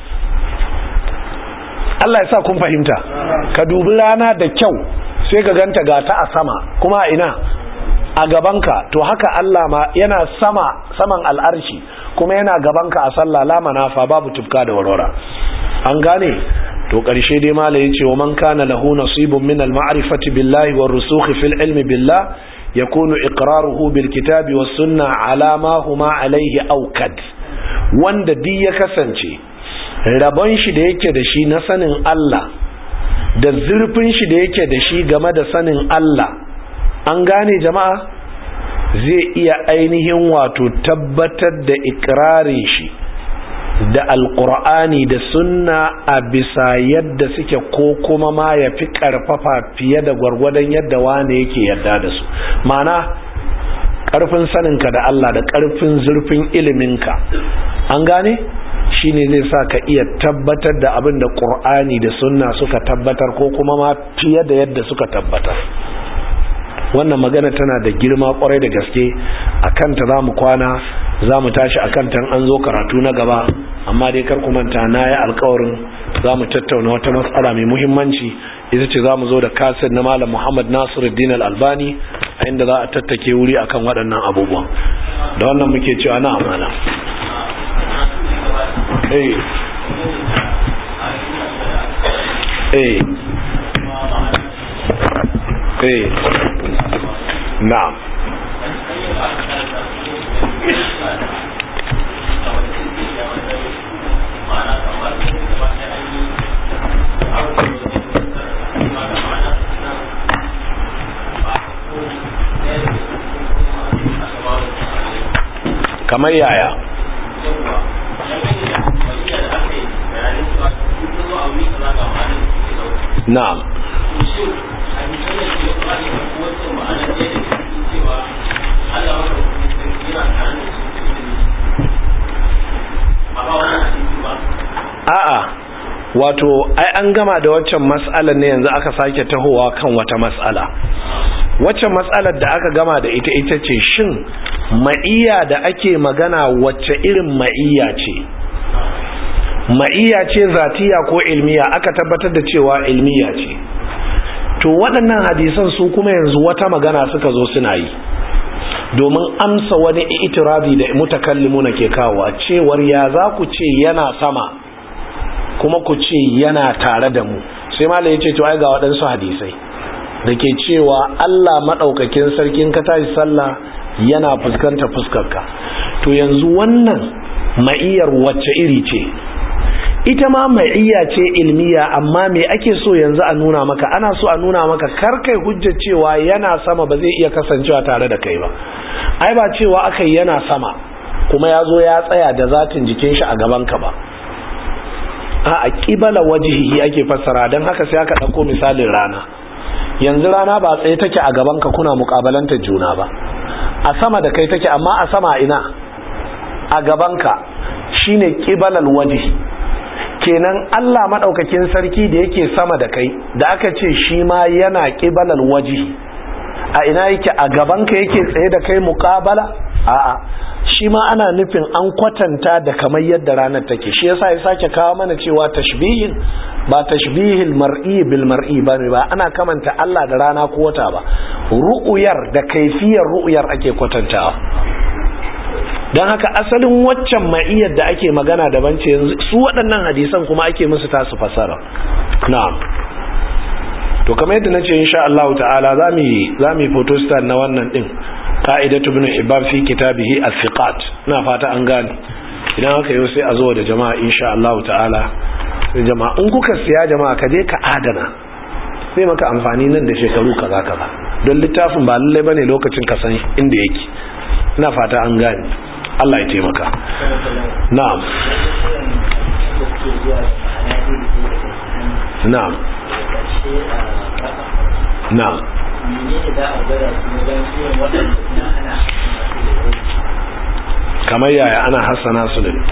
[SPEAKER 1] Allah ya sa kun fahimta ka dubi rana da kyau sai ka ganta ga ta a sama kuma a ina a gabanka to haka Allah ma yana sama saman al'arshi kuma yana gabanka a sallah la manafa babu tufka da warara an gane to ƙarshe dai mala ya ce wa man kana lahu nasibun min al-ma'rifati billahi war rusukh fil ilmi billah yakunu iqraruhu bil kitabi was sunna ala ma huma alayhi awkad wanda duk ya kasance rabon shi da yake da shi na sanin Allah da zurfin shi da yake da shi game da sanin Allah an gane jama'a zai iya ainihin wato tabbatar da ikrarin shi da alkur'ani da sunna a bisa yadda suke ko kuma ma ya fi karfafa fiye da gwargwadon yadda wane yake yadda da su mana karfin saninka da Allah da karfin zurfin iliminka an gane shine zai sa ka iya tabbatar da abin da ƙur'ani da sunna suka tabbatar ko kuma ma fiye da yadda suka tabbatar wannan magana tana da girma kwarai da gaske a kanta za mu kwana za mu tashi a kanta an zo karatu na gaba amma dai kar manta na yi alkawarin za mu tattauna wata matsala mai muhimmanci ita ce za mu zo da kasir na malam muhammad nasiruddin al-albani a inda za a tattake wuri akan waɗannan abubuwan da wannan muke cewa na amana eh eh eh na'am kamar yaya na'am a'a wato ai an gama da waccan mas'alar ne yanzu aka sake tahowa kan wata mas'ala waccan mas'alar da aka gama da ita ita ce shin ma'iyya da ake magana wacce irin ma'iyya ce ma'iyya ce zatiya ko ilmiya aka tabbatar da cewa ilmiya ce to waɗannan hadisan su kuma yanzu wata magana suka zo suna yi domin amsa wani itirazi da mutakallimuna ke kawo cewar ya za ku ce yana sama kuma ku ce yana tare da mu sai mala ya ce to ai ga waɗansu hadisai da ke cewa Allah maɗaukakin sarkin ka tashi sallah yana fuskanta fuskarka to yanzu wannan ma'iyar wacce iri ce ita ma ma'iyya ce ilmiya amma me ake so yanzu a nuna maka ana so a nuna maka kar kai hujja cewa yana sama ba zai iya kasancewa tare da kai ba ai ba cewa aka yana sama kuma ya zo ya tsaya da zatin jikin shi a gaban ka ba a ƙibala wajihi ake fassara don haka sai aka ɗauko misalin rana yanzu rana ba tsaye take a gabanka kuna muƙabalantar juna ba a sama da kai take amma a sama ina a gabanka shine ƙibalal wajihi kenan Allah maɗaukakin sarki da yake sama da kai da aka ce shi ma yana ƙibalal wajihi a ina yake a gabanka yake tsaye da kai muƙabala a'a shi ma ana nufin an kwatanta da kamar yadda ranar take shi yasa ya sake kawo mana cewa tashbihin ba tashbihil mar'i bil mar'i ba ne ba ana kamanta Allah da rana ko wata ba ru'uyar da kaifiyar ru'uyar ake kwatantawa don haka asalin waccan ma'iyyar da ake magana daban ce yanzu su waɗannan hadisan kuma ake musu tasu fasara na'am to kamar yadda nace insha Allah ta'ala zamu zamu photostat na wannan din qa'idatu ibn hibban fi kitabihi as-siqat ina fata an gane idan haka yau sai a zo da jama'a insha Allah ta'ala sai jama'a in kuka siya jama'a ka je ka adana sai maka amfani nan da shekaru kaza kaza don littafin ba lalle bane lokacin ka san inda yake ina fata an gane Allah ya taimaka na'am na'am na'am kamar yaya ana hassana su ne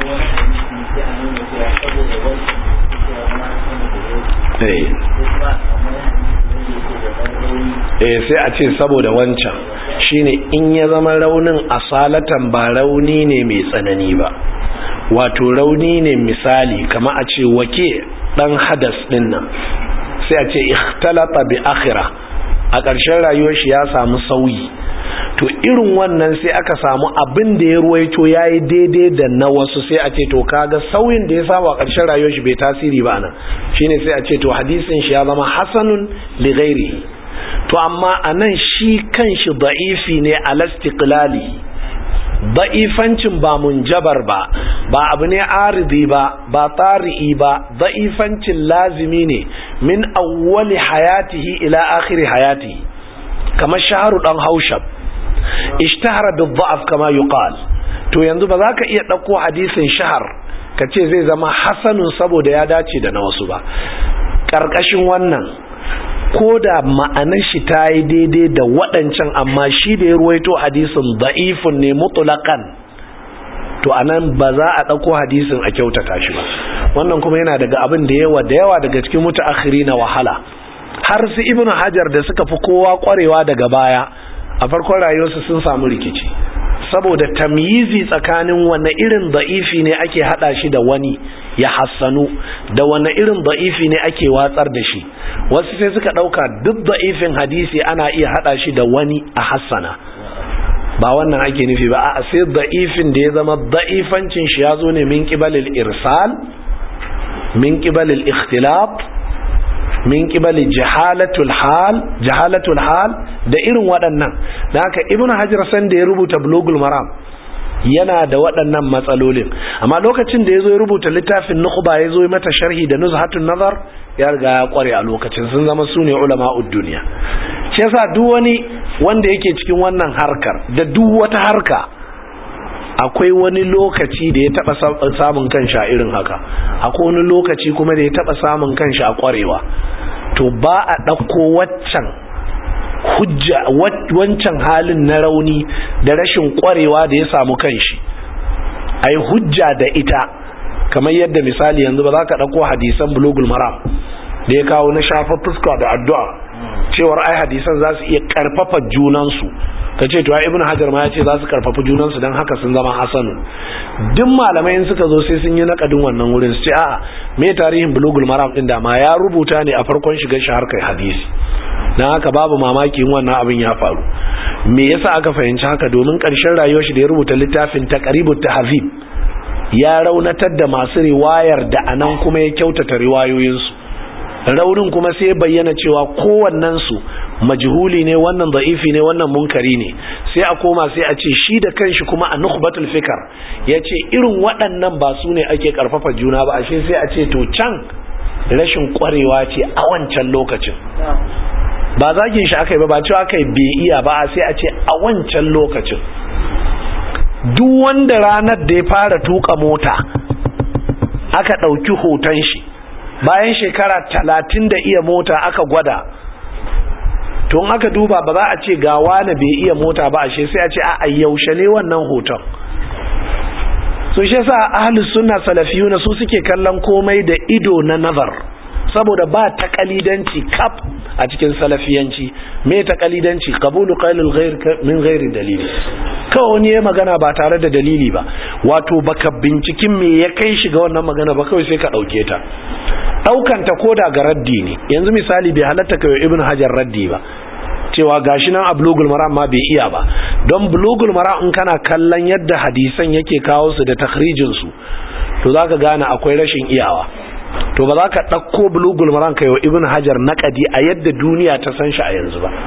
[SPEAKER 1] eh sai a ce saboda wancan shine in ya zama raunin asalatan ba rauni ne mai tsanani ba wato rauni ne misali kama a ce wake dan hadas din nan sai a ce ikhtalata bi akhira a ƙarshen rayuwar shi ya samu sauyi to irin wannan sai aka samu abin da ya ruwaito ya yi daidai da na wasu sai a ce to kaga sauyin da ya samu a ƙarshen rayuwar shi bai tasiri ba nan shine sai a ce to hadisin shi ya zama hasanun li ghairihi to amma anan shi kanshi da'ifi ne alastiqlali da'ifancin ba munjabar ba ba abu ne aridi ba ba tari'i ba da'ifancin lazimi ne min awwali hayatihi ila akhiri hayatihi kamar shaharu dan haushab ishtahara bil da'af kama yuqal to yanzu ba za ka iya dauko hadisin shahar ka ce zai zama hasanun saboda ya dace da na wasu ba ƙarƙashin wannan ko da ma'anar shi ta yi daidai da waɗancan amma shi da ya ruwaito hadisin da'ifun ne mutulakan to anan ba za a ɗauko hadisin a kyautata shi ba wannan kuma yana daga abin da yawa da yawa daga cikin mutaakhiri na wahala har su ibnu hajar da suka fi kowa kwarewa daga baya a farkon rayuwarsu sun samu rikici saboda tamyizi tsakanin wanne irin da'ifi ne ake hada shi da wani ya hassanu da wanne irin da'ifi ne ake watsar da shi wasu sai suka dauka duk da'ifin hadisi ana iya hada shi da wani a hassana ba wannan ake nufi ba a sai da'ifin da ya zama da'ifancin shi ya zo ne min qibalil irsal min qibalil ikhtilaf min qibali jahalatul hal jahalatul hal da irin waɗannan da haka ibnu hajar san da ya rubuta bulugul maram yana da waɗannan matsalolin amma lokacin da yazo ya rubuta littafin nukhba yazo ya mata sharhi da nuzhatun nazar ya riga ya kware a lokacin sun zama sune ulama'ud duniya shi yasa duk wani wanda yake cikin wannan harkar da duk wata harka akwai wani lokaci da ya taba samun kanshi a irin haka akwai wani lokaci kuma da ya taba samun kanshi a kwarewa to ba a ɗauko waccan hujja wancan halin na rauni da rashin kwarewa da ya samu kanshi ai hujja da ita kamar yadda misali yanzu ba za ka ɗauko hadisan bulugul maram da ya kawo na shafa fuska da addu'a cewar ai hadisan za su iya karfafa junansu ka ce tuwa ibn hajar ma ya ce za su karfafa junansu don haka sun zama hasanu duk malamai suka zo sai sun yi nakadin wannan wurin su ce a'a me tarihin bulugul maram din da ma ya rubuta ne a farkon shigar shi harkar hadisi don haka babu mamaki in wannan abin ya faru me yasa aka fahimci haka domin karshen rayuwar shi da ya rubuta littafin taqribut tahzib ya raunatar da masu riwayar da anan kuma ya kyautata riwayoyinsu raunin kuma sai bayyana cewa kowannensu majhuli ne wannan da'ifi ne wannan munkari ne sai a koma sai a ce shi da kanshi kuma a nukhbatul fikar ya ce irin waɗannan ba su ne ake karfafa juna ba ashe sai a ce to can rashin kwarewa ce a wancan lokacin ba zagin shi aka yi ba ba cewa aka yi bai iya ba sai a ce a wancan lokacin duk wanda ranar da ya fara tuka mota aka ɗauki hoton shi bayan shekara talatin da iya mota aka gwada to aka duba ba za a ce ga wani bai iya mota ba ashe sai a ce a yaushe ne wannan hoton so shi yasa ahlus sunna salafiyuna su suke kallon komai da ido na nazar saboda ba takalidanci kaf a cikin salafiyanci me takalidanci qabulu qailul ghair min ghairi dalili kawai wani ya magana ba tare da dalili ba wato baka binciken me ya kai shi ga wannan magana ba kawai sai ka dauke ta daukan ta koda ga raddi ne yanzu misali bai halatta kai ibnu hajar raddi ba cewa gashi nan a bulugul maram ma bai iya ba don bulugul maram in kana kallon yadda hadisan yake kawo su da takhrijin su to zaka gane akwai rashin iyawa to ba za ka ɗauko bulugul maram kai wa ibn hajar naƙadi a yadda duniya ta san shi a yanzu ba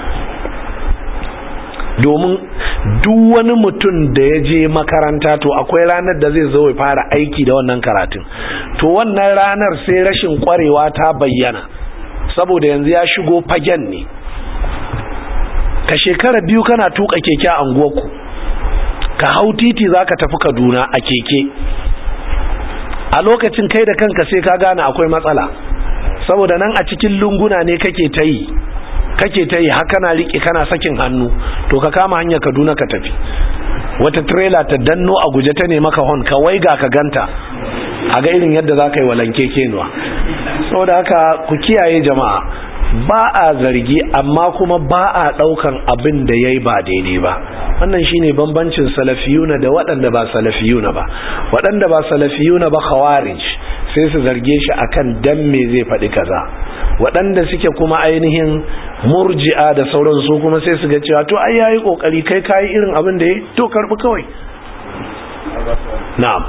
[SPEAKER 1] domin duk wani mutum da ya je makaranta to akwai ranar da zai zo ya fara aiki da wannan karatun to wannan ranar sai rashin kwarewa ta bayyana saboda yanzu ya shigo fagen ne ka shekara biyu kana tuka keke a anguwarku ka hau titi za ka tafi kaduna a keke a lokacin kai da kanka sai ka gane akwai matsala saboda nan a cikin lunguna ne kake ta yi kake ta yi haka na riƙe kana sakin hannu to ka kama hanyar kaduna ka tafi wata trailer ta danno a guje ta ne maka hon ka waiga ka ganta a ga irin yadda za ka yi walanke kenuwa saboda haka ku kiyaye jama'a ba a zargi amma kuma ba a daukan abin da yayi ba daidai ba wannan shine bambancin salafiyuna da waɗanda ba salafiyuna ba waɗanda ba salafiyuna ba khawarij sai su zarge shi akan dan me zai faɗi kaza waɗanda suke kuma ainihin murji'a da sauran su kuma sai su ga cewa to ai yayi kokari kai kai irin abin da yayi to karbi kawai na'am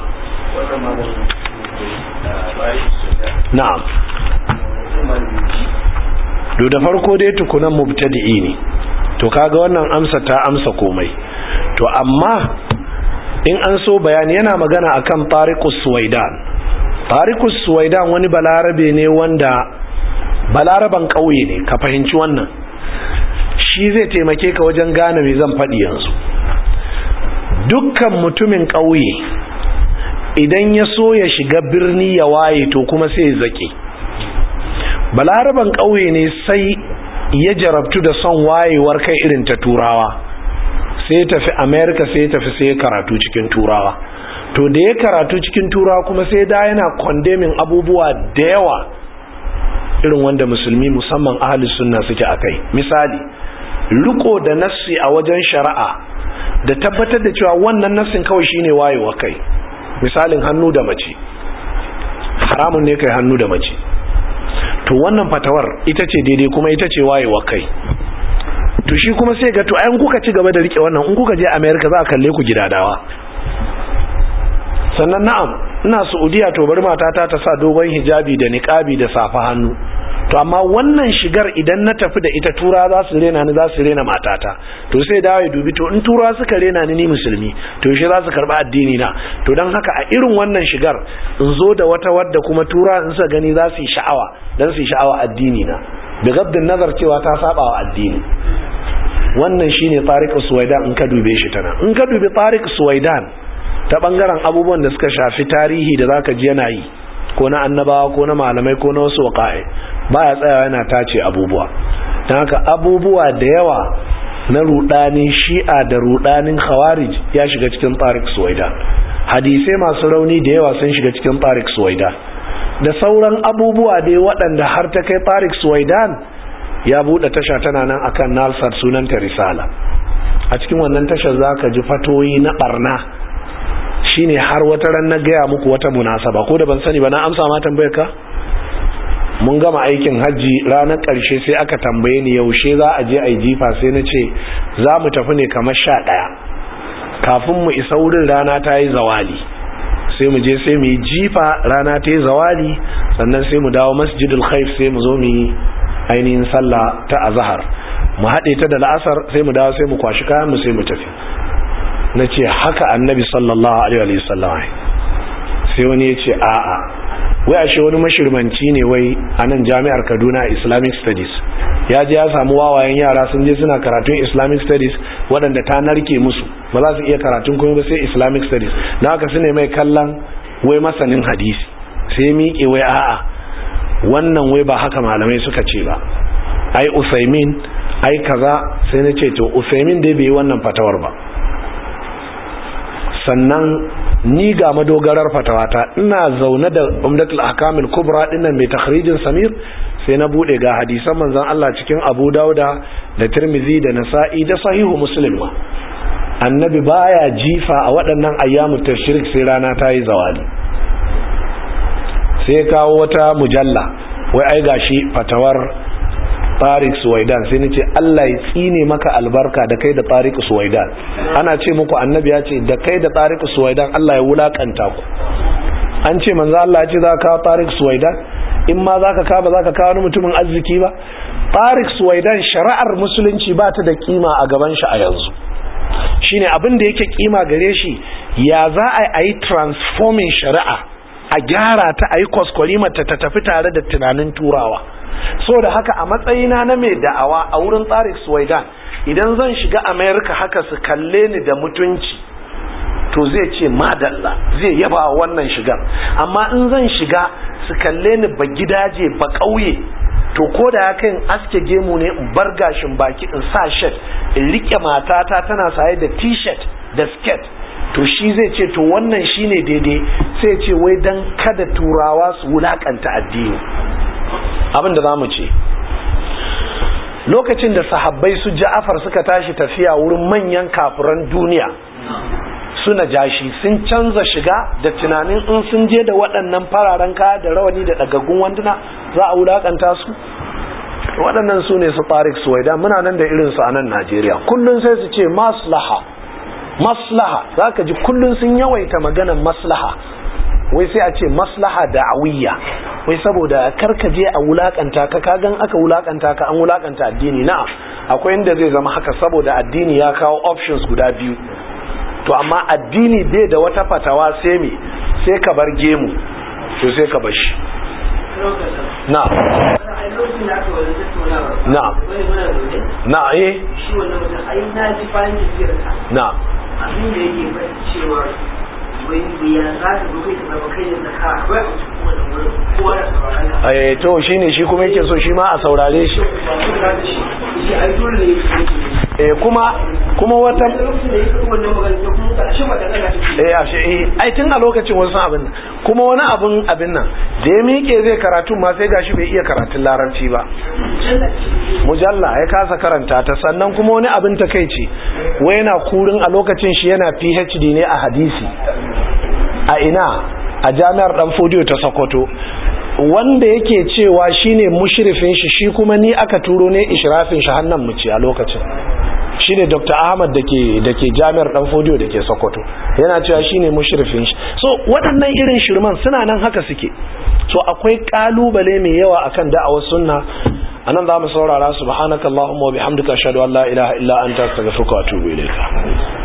[SPEAKER 1] na'am do da farko dai tukunan mubtadi'i ne to kaga wannan amsa ta amsa komai to amma in an so bayani yana magana akan tariqus suwaidan tariqus suwaidan wani balarabe ne wanda balaraban kauye ne ka fahimci wannan shi zai taimake ka wajen gane me zan faɗi yanzu dukkan mutumin kauye idan ya so ya shiga birni ya waye to kuma sai ya zake balaraban ƙauye ne sai ya jarabtu da son wayewar kai irin ta turawa sai ya tafi america sai ya tafi sai ya karatu cikin turawa to da ya karatu cikin turawa kuma sai da yana condemning abubuwa da yawa irin wanda musulmi musamman ahli sunna suke akai misali riko da nassi a wajen shari'a da tabbatar da cewa wannan nassin kawai shine wayewa kai misalin hannu da mace haramun ne kai hannu da mace to wannan fatawar ita ce daidai kuma ita ce wayewa kai to shi kuma sai ga to ayan kuka ci gaba da rike wannan in kuka je America za a kalle ku gidadawa sannan na'am ina Saudiya to bari matata ta sa dogon hijabi da niqabi da safa hannu to amma wannan shigar idan na tafi da ita tura za su rena ni za su rena matata to sai dawo ya dubi to in tura suka rena ni ni musulmi to yaushe za su karba addini na to don haka a irin wannan shigar in zo da wata wadda kuma tura in sa gani za su yi sha'awa dan su yi sha'awa addini na da gaddin nazar cewa ta saba wa addini wannan shine Tariq Suwaidan in ka dube shi tana in ka dubi Tariq Suwaidan ta bangaren abubuwan da suka shafi tarihi da zaka ji yana yi ko na annabawa ko na malamai ko na wasu waƙa'i baya tsayawa yana tace abubuwa don haka abubuwa da yawa na rudanin shi'a da rudanin khawarij ya shiga cikin tariq suwaida hadisai masu rauni da yawa sun shiga cikin tariq suwaida da sauran abubuwa dai waɗanda har ta kai tariq suwaidan ya buɗe tasha tana nan akan nalsar sunanta risala a cikin wannan tashar zaka ji fatoyi na barna shine har wata ran na gaya muku wata munasaba ko da ban sani ba na amsa ma tambayar ka mun gama aikin hajji ranar ƙarshe sai aka tambaye ni yaushe za a je a yi jifa sai na ce za mu tafi ne kamar sha ɗaya kafin mu isa wurin rana ta yi zawali sai mu je sai mu yi jifa rana ta yi zawali sannan sai mu dawo masjidul khaif sai mu zo mu yi ainihin sallah ta azahar mu haɗe ta da la'asar sai mu dawo sai mu kwashi kayan mu sai mu tafi na ce haka annabi sallallahu alaihi wasallam sai wani ya ce a'a wai ashe wani mashirmanci ne wai a nan jami'ar kaduna islamic studies ya je ya samu wawayen yara sun je suna karatun islamic studies waɗanda ta narke musu ba za su iya karatun kuma ba sai islamic studies na haka su ne mai kallon wai masanin hadisi sai miƙe wai a'a wannan wai ba haka malamai suka ce ba ai usaimin ai kaza sai na ce to usaimin dai bai yi wannan fatawar ba sannan ni ga madogarar fatawata ina zaune da umdatul ahkamil kubra dinnan mai takhrijin samir sai na bude ga hadisan manzon Allah cikin Abu Dauda da Tirmidhi da Nasa'i da Sahihu Muslim ma annabi baya jifa a waɗannan ayyamu tashrik sai rana ta yi zawali sai kawo wata mujalla wai ai gashi fatawar Tariq Suwaidan sai nace Allah ya tsine maka albarka da kai da Tariq Suwaidan ana ce muku annabi ya ce da kai da Tariq Suwaidan Allah ya wulakanta ku an ce manzo Allah ya ce za ka kawo Tariq Suwaidan in ma za ka kawo ba za ka kawo wani mutumin arziki ba Tariq Suwaidan shari'ar musulunci ba ta da kima a gaban shi a yanzu shine abin da yake kima gare shi ya za a yi transforming shari'a a gyara ta a yi kwaskwarimata ta tafi tare da tunanin turawa so da haka a matsayina na mai da'awa a wurin tsarik suwaidan idan zan shiga america haka su kalle ni da mutunci to zai ce madalla zai yaba wannan shigar amma in zan shiga su kalle ni ba gidaje ba ƙauye to ko da ya kai aske gemu ne in bar gashin baki in sa shirt in rike matata tana saye da t-shirt da skirt to shi zai ce to wannan shine daidai sai ce wai dan kada turawa su wulakanta addini abin da zamu ce lokacin da sahabbai su ja'afar suka tashi tafiya wurin manyan kafiran duniya suna jashi sun canza shiga da tunanin in sun je da waɗannan fararen kaya da rawani da ɗagaggun wanduna za a wulakanta su waɗannan su ne su tarik suwaida muna nan da irinsu a nan najeriya kullum sai su ce maslaha maslaha za ka ji kullum sun yawaita maganan maslaha wai sai a ce maslaha da'awiyya wai saboda karkaje a wulakanta ka kagan aka wulakanta ka an wulakanta addini na'am akwai inda zai zama haka saboda addini ya kawo options guda biyu to amma addini bai da wata fatawa sai me sai ka bar gemu to sai ka bar shi na na na eh
[SPEAKER 2] shi wannan mutum ai na ji bayan tafiyar ka
[SPEAKER 1] na
[SPEAKER 2] abin da yake faɗi cewa wai bayyana za ta zo kai ta zama kai da ka akwai a cikin wannan wurin kowa da sauraron ka
[SPEAKER 1] eh to shine shi kuma yake so shi ma a saurare shi
[SPEAKER 2] ba su da shi shi ai dole ne yake
[SPEAKER 1] eh kuma kuma wata
[SPEAKER 2] lokacin da ya faɗi wannan magana sai kuma ka shi magana na take
[SPEAKER 1] eh ashe eh ai tun a lokacin wasu san abin nan kuma wani abin abin nan da ya miƙe zai karatu ma sai gashi bai iya karatun larabci ba mujalla ya kasa karanta ta sannan kuma wani abin takeici wai yana kurin a lokacin shi yana PhD ne a hadisi a ina a jami'ar dan fodiyo ta Sokoto wanda yake cewa shine mushrifin shi shi kuma ni aka turo ne israfin shi hannan mu ce a lokacin shine Dr. Ahmad dake dake Jami'ar Dan Fodiyo dake Sokoto yana cewa shine mushrifin shi so waɗannan irin shirman suna nan haka suke so akwai kalubale mai yawa akan da'awar sunna anan zamu saurara subhanakallahumma wa bihamdika ashhadu an la ilaha illa anta astaghfiruka wa atubu ilayka